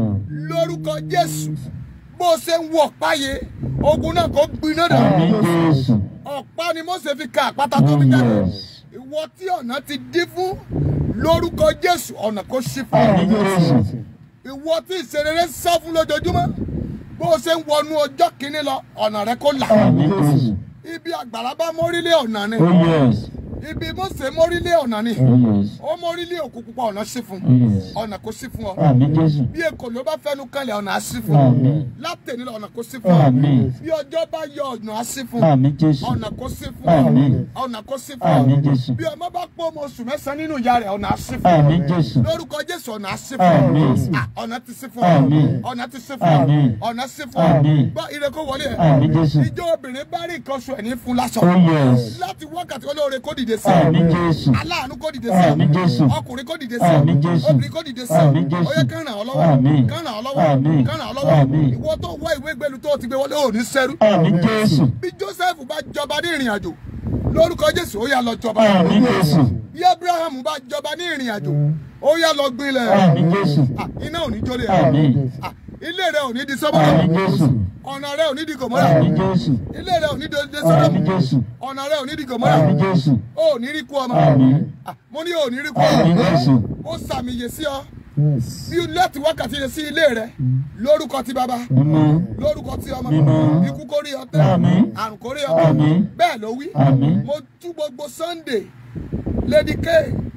lórúkọ jésù bó ṣe ń wọ ọ̀pá yìí ogun náà kò gbiná dànù Àmín Jésù. ọ̀pá ni Mósè fi ka àpáta tó fi jáde Yes. ìwọ tí ọ̀nà ti dí fún lórúkọ jésù ọ̀nà kò ṣí fún Àmín ọ Jésù. ìwọ tí ìṣerere sá fún lójoojúmọ́ bó ṣe ń wọnú ọjọ́ kìíní lọ ọ̀nà rẹ kò là Àmín Jésù. ibi àgbàrá bá mórílé ọ̀nà ni Oh yes. ibi Mósè mórílé ọ̀nà ni Oh yes. ó mórílé òkú pupa ọ̀nà sí fún Oh yes. ọ̀nà kò sí fún ọ Àmín Jésù. bí èkó ló bá fẹnu kanlẹ̀ ọ̀nà á sí fún ọ Àmín. látẹ̀ní lọ ọ̀nà kò sí fún ọ Àmín. bí ọjọ́ bá yọ ọ̀nà á sí fún Àmín Jésù. ọ̀nà kò sí fún ọ Àmín. ọ̀nà kò sí fún ọ Àmín Jésù. bí ọmọ bá pọ́ ọmọ oṣù mẹ́sàn-án nínú ìyá rẹ̀ ọ̀nà á sí fún ọ Àmín Jésù. lórúkọ jésù ọ̀nà á sí fún ọ Àmín. Ah, ọ̀nà ti sí fún ọ Àmín. ọ̀nà ti sí fún ọ Àmín. ọ̀nà sí fún ọ Àmín. gbọ́ ire kó wọlé ẹ̀ Àmín Jésù. ìjọ obìnrin bá rí nǹkan oṣù ẹ̀ ní fún lásọ Oh yes. láti wákàtí olóore kó dìde sí Àmín Jésù. aláàánú kó dìde sí Àmín Jésù. ọkùnrin kó dìde sí Àmín Jésù. obìnrin kó dìde sí Àmín Jésù. ó yẹ kán ràn ọ́ lọ́wọ́ Àmín. kán ràn ọ́ lọ́wọ́ Àmín. kán ràn ọ́ lọ́wọ́ Àmín. ìwọ tó wá ìwé gbẹlu tó ti gbé wọlé ò ní sẹ́rú Àmín Jésù. bí Joseph bá jọba ní ìrìn àjò lórúkọ Jésù ó yá lọ jọba Àmín Jésù. bí Abraham bá jọba ní ìrìn àjò ó yá lọ gbilẹ̀ Àmín Jésù. Ah, iná ò ní jólè Àmín. Ah, ilé rẹ ò ní di Àmín sọ́mọ́lá Jésù. ọ̀nà rẹ ò ní di gòmọ́lá Àmín Jésù. ilé rẹ ò ní di Àmín sọ́dọ̀mù Jésù. ọ̀nà rẹ ò ní di gòmọ́lá Àmín Jésù. ó ní rí kú ọmọ Àmín. Ah, mo ní ò ní rí kú Àmín ọmọ Jésù. ó sàmìyè sí ọ Yes. bí láti wákàtí yẹn sí ilé rẹ lórúkọ ti bàbá Mímọ́. lórúkọ ti ọmọ Mímọ́. ikú kórè ọtẹ Àmín. àrùn kórè ọtẹ Àmín. bẹ́ẹ̀ ló wí Àmín. mo tú gbogbo Sunday Lady K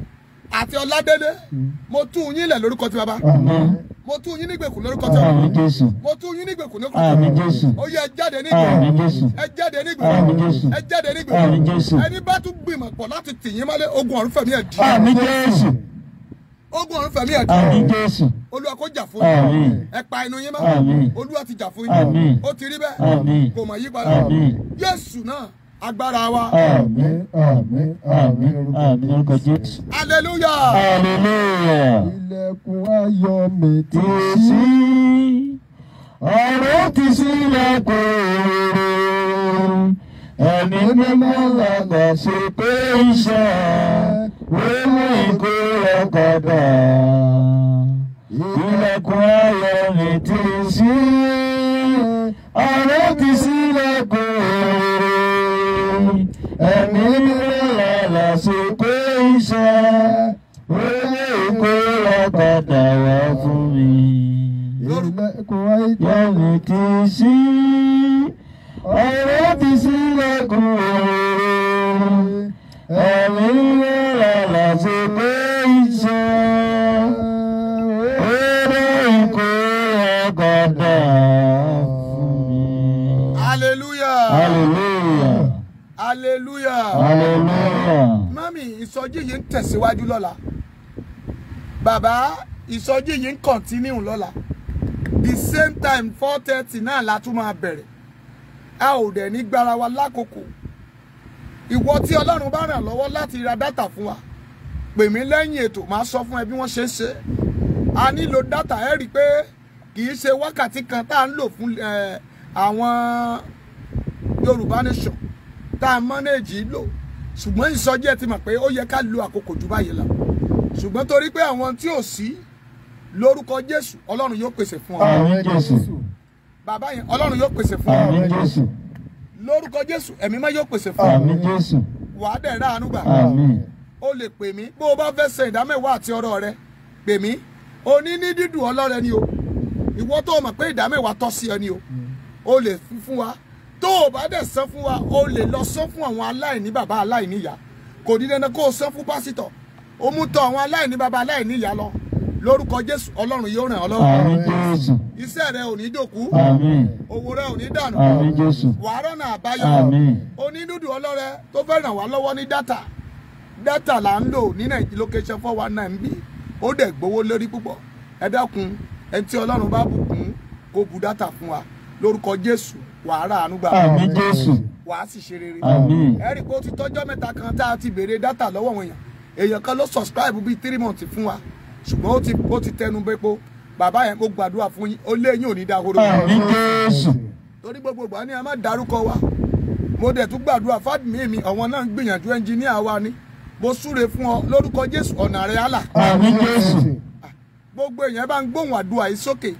àti Ọládélé mo tú yín lẹ̀ lórúkọ ti bàbá Àmín. mo tú yín nígbèkùn lórúkọ ti ọmọ Àmín Jésù. mo tú yín nígbèkùn lórúkọ ti Àmín ọmọ Jésù. ó yẹ ẹ jáde Àmín nígbèkùn Jésù. ẹ jáde Àmín nígbèkùn Jésù. ẹ jáde Àmín nígbèkùn Jésù. ẹni bá tún gbìmọ̀ pọ̀ láti tì yín mọ́lé ogun ọ̀run fẹ̀mí ẹ̀ dì Àmín Jésù. ogun ọ̀run fẹ̀mí ẹ̀ dì Àmín Jésù. olúwa kó jà fún yín Àmín. ẹ pa inú yín Àmín. mọ́ olúwa ti jà fún Àmín. yín ó ti rí bẹ́ẹ̀ Àmín. kò mọ̀ yí padà Àmín. Jésù náà agbára wa Àmín. Àmín. Àmín. Àmín orúkọ Jésù. hallelujah Hallelujah. Ilẹ̀kùn ayọ̀ mi ti Ti ṣí. sí. Ọ̀rọ̀ ti sílẹ̀ kò rere. Ẹ̀mí mímọ́ lọ́gbà ṣe pé iṣẹ́. Wíwú ìkó ọ̀kadà. Ilẹ̀kùn ayọ̀ mi ti sí. Ọ̀rọ̀ ti sílẹ̀ kò rere. Ẹ̀mí mímọ́ lọ́gbà ṣe pé iṣẹ́. Wíwú ìkó ọ̀kadà wá fún mi. Ilẹ̀kùn ayọ̀ Yẹ̀mí ti sí. Ọ̀rọ̀ ti sílẹ̀kùn òróró. Ẹ̀mí lọ́la ṣe pé iṣẹ́. Oró ìkó ọ̀gọ̀dà fún mi. hallelujah Hallelujah. hallelujah Hallelujah. mami ìsọjí yìí ń tẹ̀síwájú lọ́la bàbá ìsọjí yìí ń kọ̀ntínú lọ́la the same time four thirty náà la tún máa bẹ̀rẹ̀ a ò dẹ̀ ní gbára wa lákòókò ìwọ tí ọlọ́run bá ràn lọ́wọ́ láti ra dátà fún wa pè mí lẹ́yìn ètò máa sọ fún ẹ bí wọ́n ṣe ń ṣe a nílò dátà ẹ rí i pé kì í ṣe wákàtí kan tá à ń lò fún ẹ, àwọn yorùbá nation tá a mọ́nẹ́ẹ̀jì lò ṣùgbọ́n ìsọjí ẹ ti mọ̀ pé ó yẹ ká lo àkókò jù báyìí lọ ṣùgbọ́n torí pé àwọn tí ò sí lórúkọ jésù ọlọ́run yóò pèsè fún ọ Àmín Jésù. bàbá yẹn ọlọ́run yóò pèsè fún ọ Àmín Jésù. lórúkọ jésù ẹ̀mí má yóò pèsè fún ọ Àmín Jésù. wàá dẹ̀ ráàánú gbà Àmín. o lè pè mí bó o bá fẹ́ ṣe ìdámẹ́wàá àti ọ̀rọ̀ rẹ pè mí o ní ní dídùn ọlọ́rẹ ni o ìwọ tó o mọ̀ pé ìdámẹ́wàá tọ́ sí ọ ni o o lè fi fún wa tó o bá dẹ̀ san fún wa o lè lọ san fún àwọn aláìní bàbá aláìní ìyá kò ní dandan kó o san fún pásítọ̀ o mú tọ àwọn aláìní bàbá aláìní ìyá lọ lórúkọ jésù ọlọ́run yóò ràn ọ́ lọ́wọ́ Àmín Jésù. iṣẹ́ rẹ ò ní dòkú Àmín. owó rẹ ò ní dànù Àmín Jésù. wàá rọ̀nà àbáyọ Àmín. onídùúdù ọlọ́rẹ tó fẹ́ ràn wá lọ́wọ́ ní dátà dátà là ń lò ní nàìjíríà location four one nine bí ó dẹ̀ gbowó lórí púpọ̀ ẹ dákun ẹni tí ọlọ́run bá bùkún kó bu dátà fún wa lórúkọ jésù wàá rà àánú gbà Àmín Jésù. wàá sì ṣe rere Àmín. ẹ rí i pé ó ti tọ́jọ́ mẹ́ta kan tá a ti béèrè dátà lọ́wọ́ àwọn èèyàn èèyàn kan ló subscribe bíi three months fún wa ṣùgbọ́n ó ti ó ti tẹnu bẹ́pọ̀ bàbá yẹn mo gbàdúrà fún yín ó lé yín ò ní dahoro àmín jésù torí gbogbo ìgbà ni a máa dárúkọ wa mo dẹ̀ tún gbàdúrà fádùmí mi àwọn náà ń gbìyànjú ẹnjìníà wa ni mo súre fún ọ lórúkọ jésù ọ̀nà rẹ̀ àlà àmín jésù gbogbo èèyàn bá ń gbóhùn àdúrà yìí sókè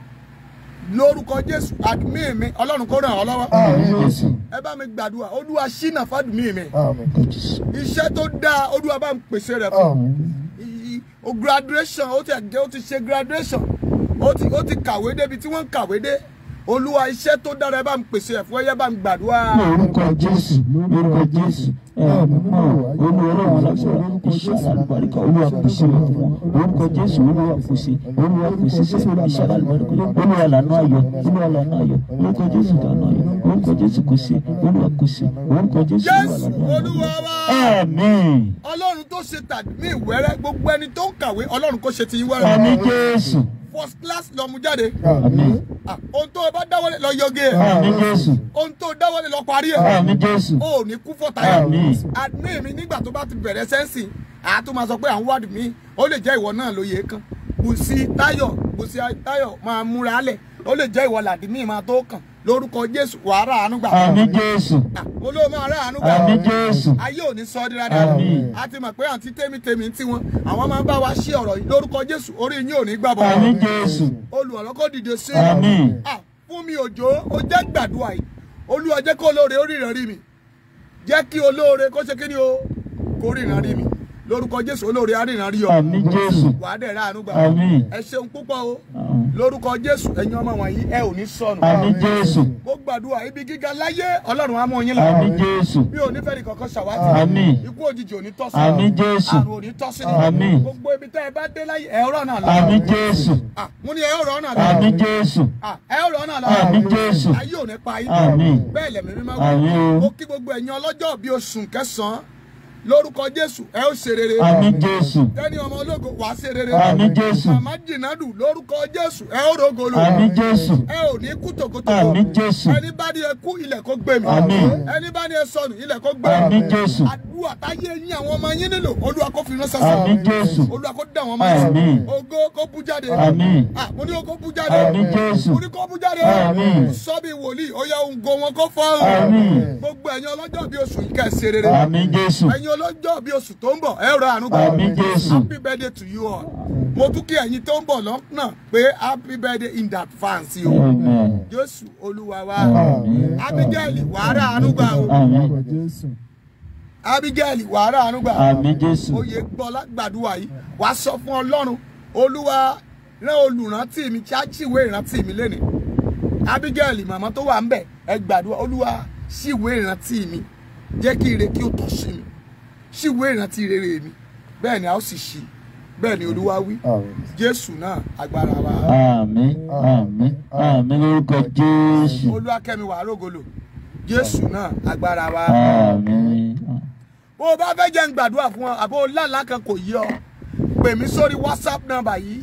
lórúkọ jésù àdùmí mi ọlọ́run kó ràn ọ́ lọ́wọ́ àmín jésù ẹ bá mi gbàdúrà olúwa ṣínà fádùmí mi Àmín. kò jésù iṣẹ́ tó dáa olúwa bá ń pèsè rẹ̀ fún Àmín. I- o graduation ó ti ẹ̀gẹ́ ó ti ṣe graduation ó ti ó ti kàwé débi tí wọ́n ń kàwé dé olúwa iṣẹ́ tó dára ẹ bá ń pèsè ẹ̀ fún ẹ yẹ bá ń gbàdúrà. lórúkọ jésù lórúkọ jésù ẹ̀mí mọ́ olú ọlọ́run alágbára iṣẹ́ alálùbáríkà olúwa pèsè rẹ̀ fún wọn lórúkọ jésù olúwa pèsè olúwa pèsè sẹ́ iṣẹ́ alálùbáríkà olúwa lànà ayọ̀ olúwa lànà ayọ̀ lórúkọ jésù lànà ayọ̀ lórúkọ jésù kò sí olúwa kò sí lórúkọ jésù olúwa jésù lànà ayọ̀. olúwa wa àmín ọlọ́run tó ṣe tàbí ìwẹ́rẹ́ gbogbo ẹni tó ń kàwé ọlọ́run kó ṣe ti yín wẹ́rẹ́ àmín jésù first class lọ mú jáde àmín Ah, ohun tó o bá dáwọ́lé lọ yọgé ẹ̀ àmín jésù ohun tó o dáwọ́lé lọ parí ẹ̀ àmín jésù o ò ní kú fọ́tayọ̀ Àmín. admin mi nígbà tó bá ti bẹ̀rẹ̀ sẹ́ǹsì àá tó máa sọ pé à ń wádìí mi ó lè jẹ́ ìwọ náà lóye kan Bùsí Táyọ̀ Bùsí Táyọ̀ máa múra lẹ̀ ó lè jẹ́ ìwọ làdí mi máa tó kàn lórúkọ Jésù wàá rà àánú gbà àmín jésù mo ló máa rà àánú gbà àmín jésù ayé ò ní sọ ọ́ di dáadáa Àmín. a ti mọ̀ pé àǹtí tèmítèmí tí wọn àwọn máa ń bá wa ṣí ọ̀rọ̀ yìí lórúkọ Jésù orí yín ò ní gbà bọ̀ àmín jésù olùrànlọ́kọ́ dìde sí àmín Ah, fún mi òjò ó jẹ́ gbàdúrà yìí olúwa jẹ́ kó olóore ó ríran rí mi jẹ́ kí olóore kó ṣe kí ni o kó ríran rí mi lórúkọ jésù olóore á ríran rí ọ àmín jésù wà á dẹ̀ rà àánú gbà àmín ẹ ṣeun púpọ̀ o àmín lórúkọ jésù ẹ̀yin ọmọ wọ̀nyí ẹ ò ní sọnù àmín jésù mo gbàdúrà ibi gíga láyé ọlọ́run á mú yín lọ àmín jésù mi ò ní fẹ́ ní kankan ṣàwátì àmín ikú òjijì ò ní tọ́ sí àmín jésù àrùn ò ní tọ́ sí Àmín. gbogbo ibi tẹ́ ẹ bá dé láyé ẹ ọ̀rọ̀ náà lọ àmín jésù Ah, mo ní ẹ ọ̀rọ̀ náà lọ àmín jésù Ah, ẹ ọ̀rọ̀ náà lọ àmín jésù ayé ò ní pa yín àmín bẹ́ẹ̀ lẹ̀mí mímọ́ Àmín o. mo kí gbogbo ẹ̀yin ọlọ́jọ́ bíi oṣù kẹsàn-án lórúkọ jésù ẹ ó ṣe rere àmín jésù tẹ́ni ọmọ ológo wàá ṣe rere àmín jésù màmá jìnnàdù lórúkọ jésù ẹ ó rògolo àmín jésù ẹ ò ní kú tòkótòkó àmín jésù ẹni bá ní ẹ kú ilẹ̀ kó gbé mi Àmín. ẹni bá ní ẹ sọnù ilẹ̀ kó gbé àmín mi jésù àdúrà táyé yín àwọn ọmọ yín nílò olúwa kó fi ránṣẹ́ sí àmín jésù olúwa kó dá wọn máa Àmín. ògo kó bú jáde àmín Ah, mo ní o kó bú jáde àmín jésù mo ní kó bú jáde Àmín. sọ́bì wòlíì ó yá ohun go wọn kó fọ́ àmín gbogbo ẹ̀yin ọlọ́jọ́ bíi oṣù yìí kẹ́ ẹ ṣe rere àmín jésù ẹ̀yin ọlọ́jọ́ bíi oṣù tó ń bọ̀ ẹ rọ àánú gbà àmín jésù happy birthday to you all mo tún kí ẹ̀yin tó ń bọ̀ lọ́nà pé happy birthday in advance o amen jésù olúwa wa Àmín. abigail wàhálà àánú gbà o àmín Jésù. abigail wàhálà àánú gbà àmín jésù oyè gbọ́ lágbàdúrà yìí wàá sọ fún ọlọ́run olúwa rán olùrántí mi ṣáàṣìwé ìrántí mi lénìí abigail màmá tó wà ń bẹ̀ ẹ gbàdúrà olúwa ṣìwé ìrántí mi jẹ́ kí ire kí ó tọ́ sí mi ṣìwé ìrántí rere mi bẹ́ẹ̀ ni a ó sì ṣí bẹ́ẹ̀ ni olúwa wí Àmín. jésù náà agbára wa àmín àmín àmín lórúkọ jésù olúwa kẹ́mi wàá rògolo jésù náà agbára wa. àmín bó o bá fẹ́ jẹ́ ń gbàdúrà fún ọ àbó lálàá kan kò yí ọ pè mí sórí whatsapp number yìí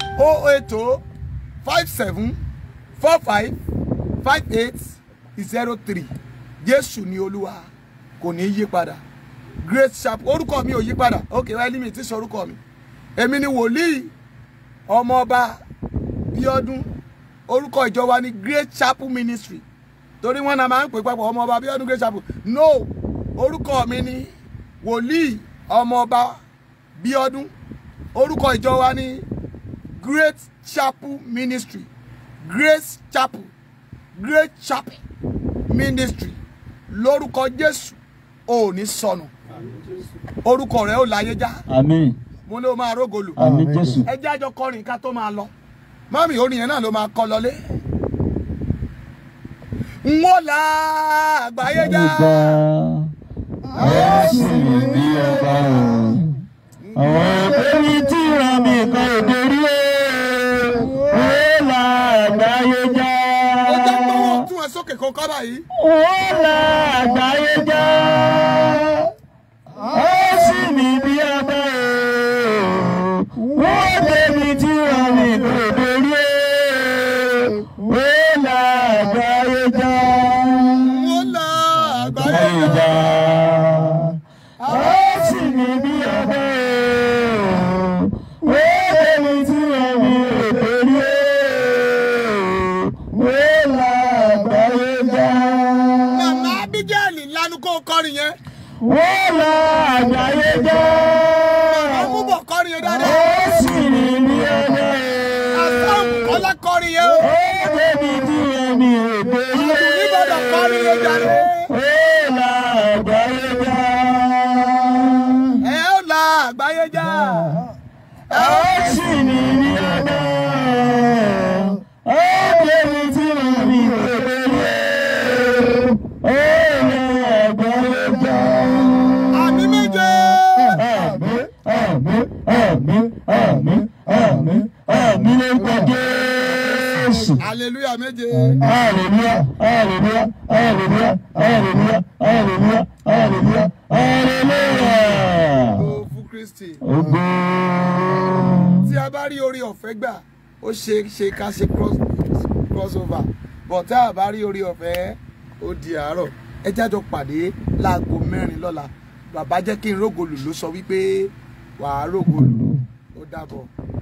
o eight o five seven four five five eight zero three jésù ni olúwa kò ní í yí padà great sharp orúkọ mi ò yí padà ok wáyé mi ti sọ orúkọ mi èmi ni wòlíì ọmọọba bíọ́dún orúkọ ìjọ wa ni great chapel ministry torí wọn náà máa ń pè papọ̀ ọmọọba bíọ́dún great chapel no orúkọ mi ni wòlíì ọmọọba bíọ́dún orúkọ ìjọ wa ni great chapel ministry grace chapel great chapel ministry lórúkọ jésù ò ní sọnù orúkọ rẹ ò láyé já àmín mo ní o máa rógolù àmín jésù ẹ jẹ́ àjọ kọrin ká tó máa lọ mọ́mì orin yẹn náà ló máa kọ lọlé. n ó la àgbáyé já ọba ẹ̀sìn mi bí ọba o àwọn ẹgbẹ́ mi tí ra mi kan òde rí o ó là àgbáyé já ó jẹ́ gbọ́wọ́ tún ẹ sókè kó kọ́ báyìí. ó là àgbáyé já ẹ̀sìn mi bí ọba o ó ẹgbẹ́ mi tí ra mi kan òde rí o ó là àgbáyé já n ó la àgbáyé àgbáyé já. já ẹ̀sìn mi bí ọba o ó ẹgbẹ́ mi tí ra mi òde rí ó la àgbáyé já. àwọn bọ̀ kọrin yẹn dáadáa. ó sì rìn ní ọjọ́ àtàwọn kọ́lá kọrin yẹn o. ó débi tí ẹ̀mí èdè yé. Oníbàdàn kọrin yẹn jáde. ó la àgbáyé já. ẹ ó la àgbáyé já. ó sì rìn ní ọjọ́ ó débi tí ẹ̀mí èdè yé. ó la àgbáyé já. àmì méje. Àmín, àmín, àmín, àmín, àmín, àmín lórúkọ Jésù. hallelujah méje. Hallelujah, hallelujah, hallelujah, hallelujah, hallelujah, hallelujah, hallelujah. ó fún kristi. Ògo. tí a bá rí orí ọ̀fẹ́ gbà ó ṣe ṣe ká ṣe cross crossover but tá a bá rí orí ọ̀fẹ́ ó di àárọ̀ ẹ jájọ pàdé láago mẹ́rin lọ́la bàbá jẹ́ kí n rógolù ló sọ wípé wàá rógolù ó dàbọ̀.